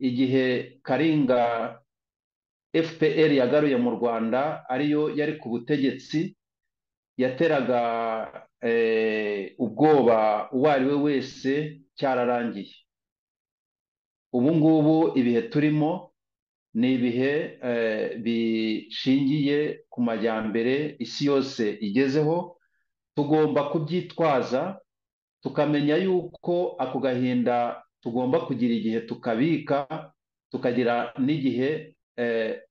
[SPEAKER 8] igihe karinga fpr yagaruye mu rwanda ariyo yari ku butegetsi yateraga eh, ubwoba uwo ari we wese cyararangiye ubu ngubu ibihe turimo ni ibihe eh, bishingiye ku majyambere isi yose igezeho tugomba kubyitwaza tukamenya yuko ako gahinda tugomba kugira igihe tukabika tukagira n'igihe eh,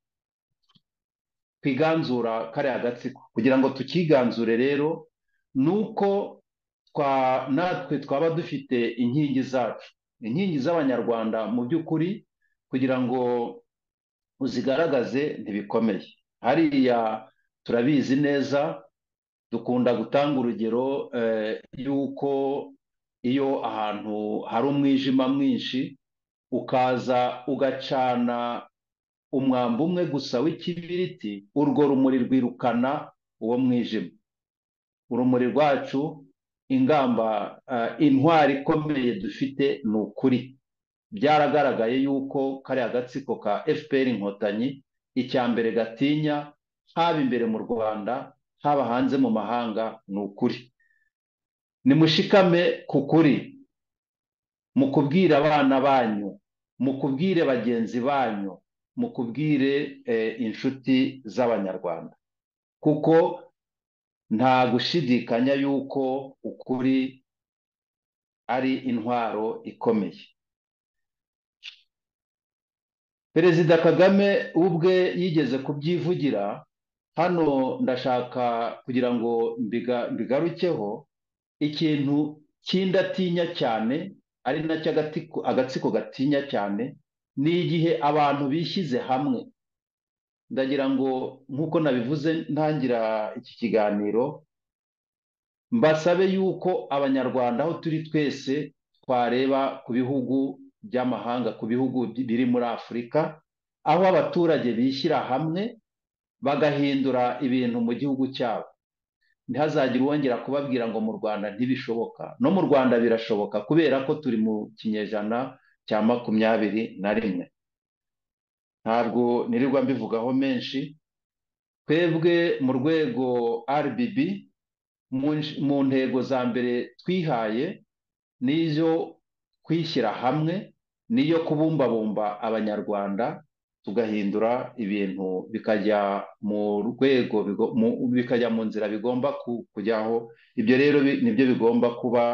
[SPEAKER 8] twiganzura kariya agatsiko kugira ngo tukiganzure rero ni uko twa- natwe twaba dufite inkingi zacu inkingi z'abanyarwanda mu by'ukuri kugira ngo uzigaragaze ntibikomeye hariya turabizi neza dukunda gutanga urugero eh, y'uko iyo ahantu hari umwijima mwinshi ukaza ugacana umwambi umwe gusa w'ikibiriti urwo rumuri rwirukana uwo mwijima urumuri rwacu ingamba eh, intwari ikomeye dufite ni ukuri byaragaragaye yuko kariya agatsiko ka fpr inkotanyi icya mbere gatinya haba imbere mu rwanda haba hanze mu mahanga ni ukuri nimushikame ku kuri mu kubwira abana banyu mu kubwire bagenzi banyu mu kubwire eh, inshuti z'abanyarwanda kuko nta gushidikanya yuko ukuri ari intwaro ikomeye perezida kagame ubwe yigeze kubyivugira hano ndashaka kugira ngo mbiga- mbigarukeho ikintu cy'indatinya cyane ari nacyo agatiko agatsiko gatinya cyane ni igihe abantu bishyize hamwe ndagira ngo nk'uko nabivuze ntangira iki kiganiro mbasabe yuko abanyarwanda aho turi twese twareba ku bihugu by'amahanga ku bihugu bi- biri muri afurika aho abaturage bishyira hamwe bagahindura ibintu mu gihugu cyabo ntihazagire uwongera kubabwira ngo mu rwanda ntibishoboka no mu rwanda birashoboka kubera ko turi mu kinyejana cya makumyabiri na rimwe ntabwo nirirwa mbivugaho menshi twebwe mu rwego rbb mu nsh- mu ntego za mbere twihaye n'izo kwishyira hamwe niyo kubumbabumba abanyarwanda tugahindura ibintu bikajya mu rwego bigo- mu- bikajya mu nzira bigomba ku- kujyaho ibyo rero bi- nibyo bigomba kuba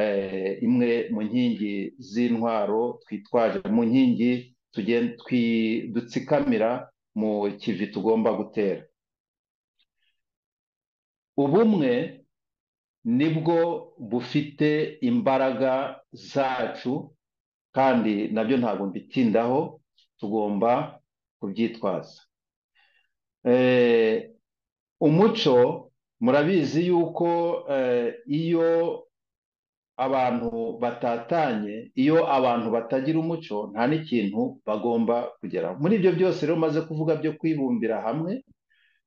[SPEAKER 8] eh, imwe mu nkingi z'intwaro twitwaje mu nkingi tugen- twi- dutsikamira mu kivi tugomba gutera ubumwe nibwo bufite imbaraga zacu kandi nabyo ntabwo mbitindaho tugomba kubyitwaza Eh, umuco murabizi yuko eh, iyo abantu batatanye iyo abantu batagira umuco nta n'ikintu bagomba kugeraho muri ibyo byose rero maze kuvuga byo kwibumbira hamwe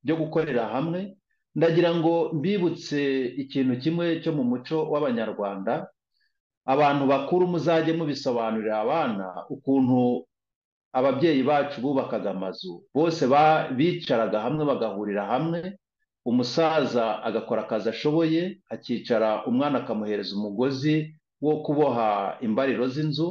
[SPEAKER 8] byo gukorera hamwe ndagira ngo mbibutse ikintu kimwe cyo mu muco w'abanyarwanda abantu bakuru muzajye mubisobanurira abana ukuntu ababyeyi bacu bubakaga amazu bose ba- bicaraga hamwe bagahurira hamwe umusaza agakora akazi ashoboye akicara umwana akamuhereza umugozi wo kuboha imbariro z'inzu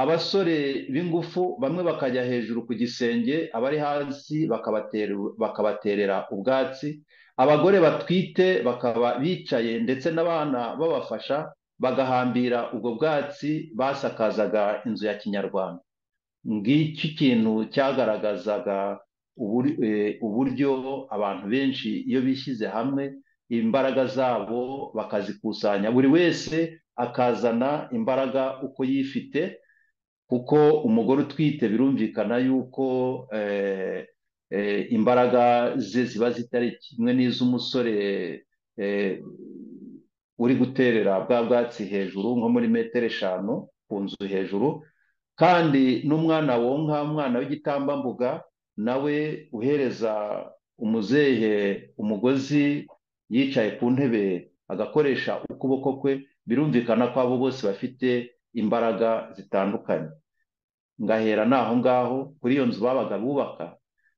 [SPEAKER 8] abasore b'ingufu bamwe bakajya hejuru ku gisenge abari hasi bakabateru- bakabaterera ubwatsi abagore batwite bakaba bicaye ndetse n'abana babafasha bagahambira ubwo bwatsi basakazaga inzu ya kinyarwanda ngiki kintu cyagaragazaga uburi- eh, uburyo abantu benshi iyo bishyize hamwe imbaraga zabo bakazikusanya buri wese akazana imbaraga uko yifite kuko umugore utwite birumvikana yuko eh, eh, imbaraga ze ziba zitari kimwe n'iz'umusore eh, uri guterera bwa bwatsi hejuru nko muri metero eshanu ku nzu hejuru kandi n'umwana wonka umwana w'igitambambuga nawe uhereza umuzehe umugozi yicaye ku ntebe agakoresha ukuboko kwe birumvikana ko abo bose bafite imbaraga zitandukanye ngahera n'aho ngaho kuri iyo nzu babaga bubaka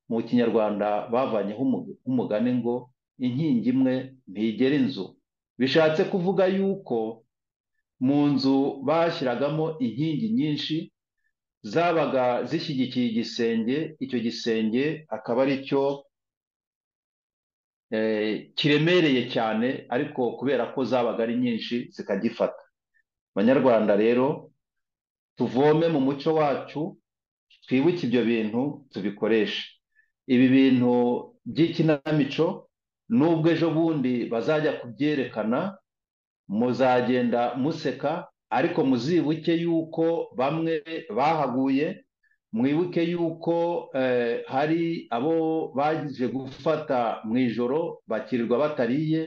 [SPEAKER 8] mu kinyarwanda bavanyeho umu- umugani ngo inkingi imwe ntigera inzu bishatse kuvuga yuko mu nzu bashyiragamo inkingi nyinshi zabaga zishyigikiye igisenge icyo gisenge akaba ari cyo eh, kiremereye cyane ariko kubera ko zabaga ari nyinshi zikagifata banyarwanda rero tuvome mu muco wacu twibuke ibyo bintu tubikoreshe ibi bintu by'ikinamico nubwo ejo bundi bazajya kubyerekana muzagenda museka ariko muzibuke yuko bamwe bahaguye mwibuke yuko eh, hari abo baje gufata mu ijoro bakirirwa batariye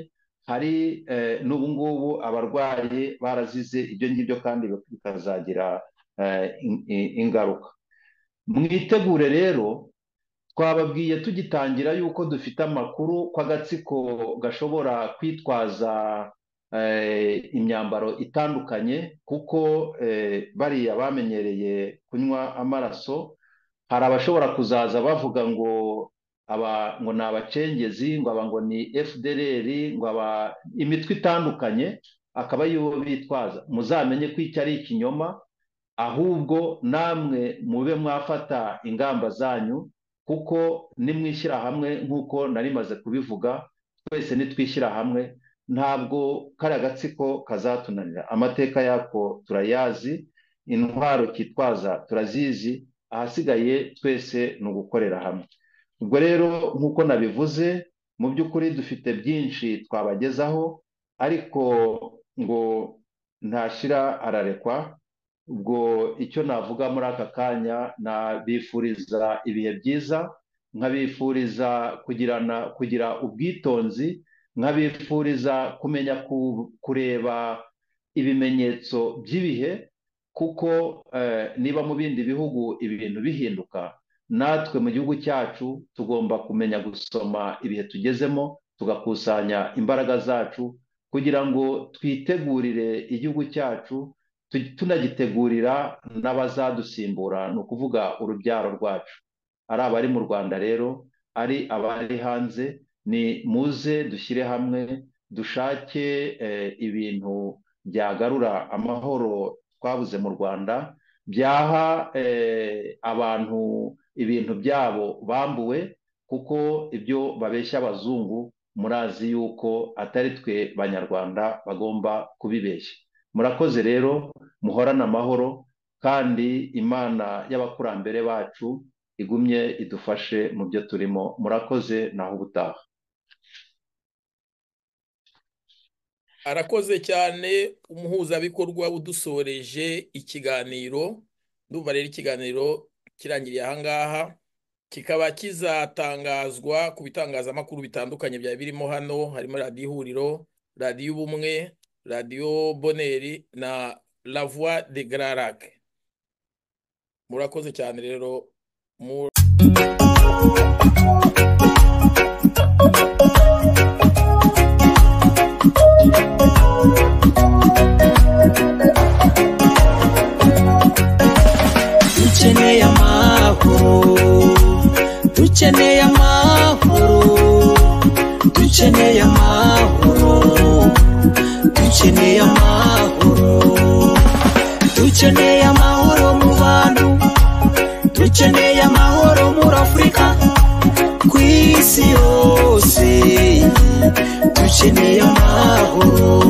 [SPEAKER 8] hari eh, n'ubu ngubu abarwayi barazize ibyo ngibyo kandi bikazagira eh, in- in- ingaruka mwitegure rero twababwiye tugitangira yuko dufite amakuru ko agatsiko gashobora kwitwaza eh, imyambaro itandukanye kuko eh, bariya bamenyereye kunywa amaraso hari abashobora kuzaza bavuga ngo aba ngo ni abacengezi ngo aba ngo ni fdrr ngo aba imitwe itandukanye akaba ariyo bitwaza muzamenye ko icyo ari ikinyoma ahubwo namwe mube mwafata ingamba zanyu kuko nimwishyira hamwe nk'uko narimaze kubivuga twese nitwishyira hamwe ntabwo kari agatsiko kazatunanira amateka yako turayazi intwaro kitwaza turazizi ahasigaye twese ni ugukorera hamwe ubwo rero nk'uko nabivuze mu by'ukuri dufite byinshi twabagezaho ariko ngo ntashyira ararekwa ubwo icyo navuga muri aka kanya nabifuriza ibihe byiza nkabifuriza kugirana kugira ubwitonzi nkabifuriza kumenya ku- kureba ibimenyetso by'ibihe kuko eh, niba mu bindi bihugu ibintu bihinduka natwe mu gihugu cyacu tugomba kumenya gusoma ibihe tugezemo tugakusanya imbaraga zacu kugira ngo twitegurire igihugu cyacu tu- tunagitegurira n'abazadusimbura ni ukuvuga urubyaro rwacu ari abari mu rwanda rero ari abari hanze ni muze dushyire hamwe dushake eh, ibintu byagarura amahoro twabuze mu rwanda byaha eh, abantu ibintu byabo bambuwe kuko ibyo babeshya abazungu murazi yuko atari twe banyarwanda bagomba kubibeshya murakoze rero muhorane amahoro kandi imana y'abakurambere bacu igumye idufashe mu byo turimo murakoze naho ubutaha
[SPEAKER 6] arakoze cyane umuhuzabikorwa udusoreje ikiganiro ndumva rero ikiganiro kirangiriye ahangaha kikaba kizatangazwa ku bitangazamakuru bitandukanye byari birimo hano harimo radiyo ihuriro radiyo ubumwe radiyo boneri na la voix de gararac murakoze cyane rero mu
[SPEAKER 1] dukeneye amahoro dukeneye amahoro dukeneye amahoro dukeneye amahoro dukeneye amahoro mu bantu dukeneye amahoro muri afurika ku isi yose dukeneye amahoro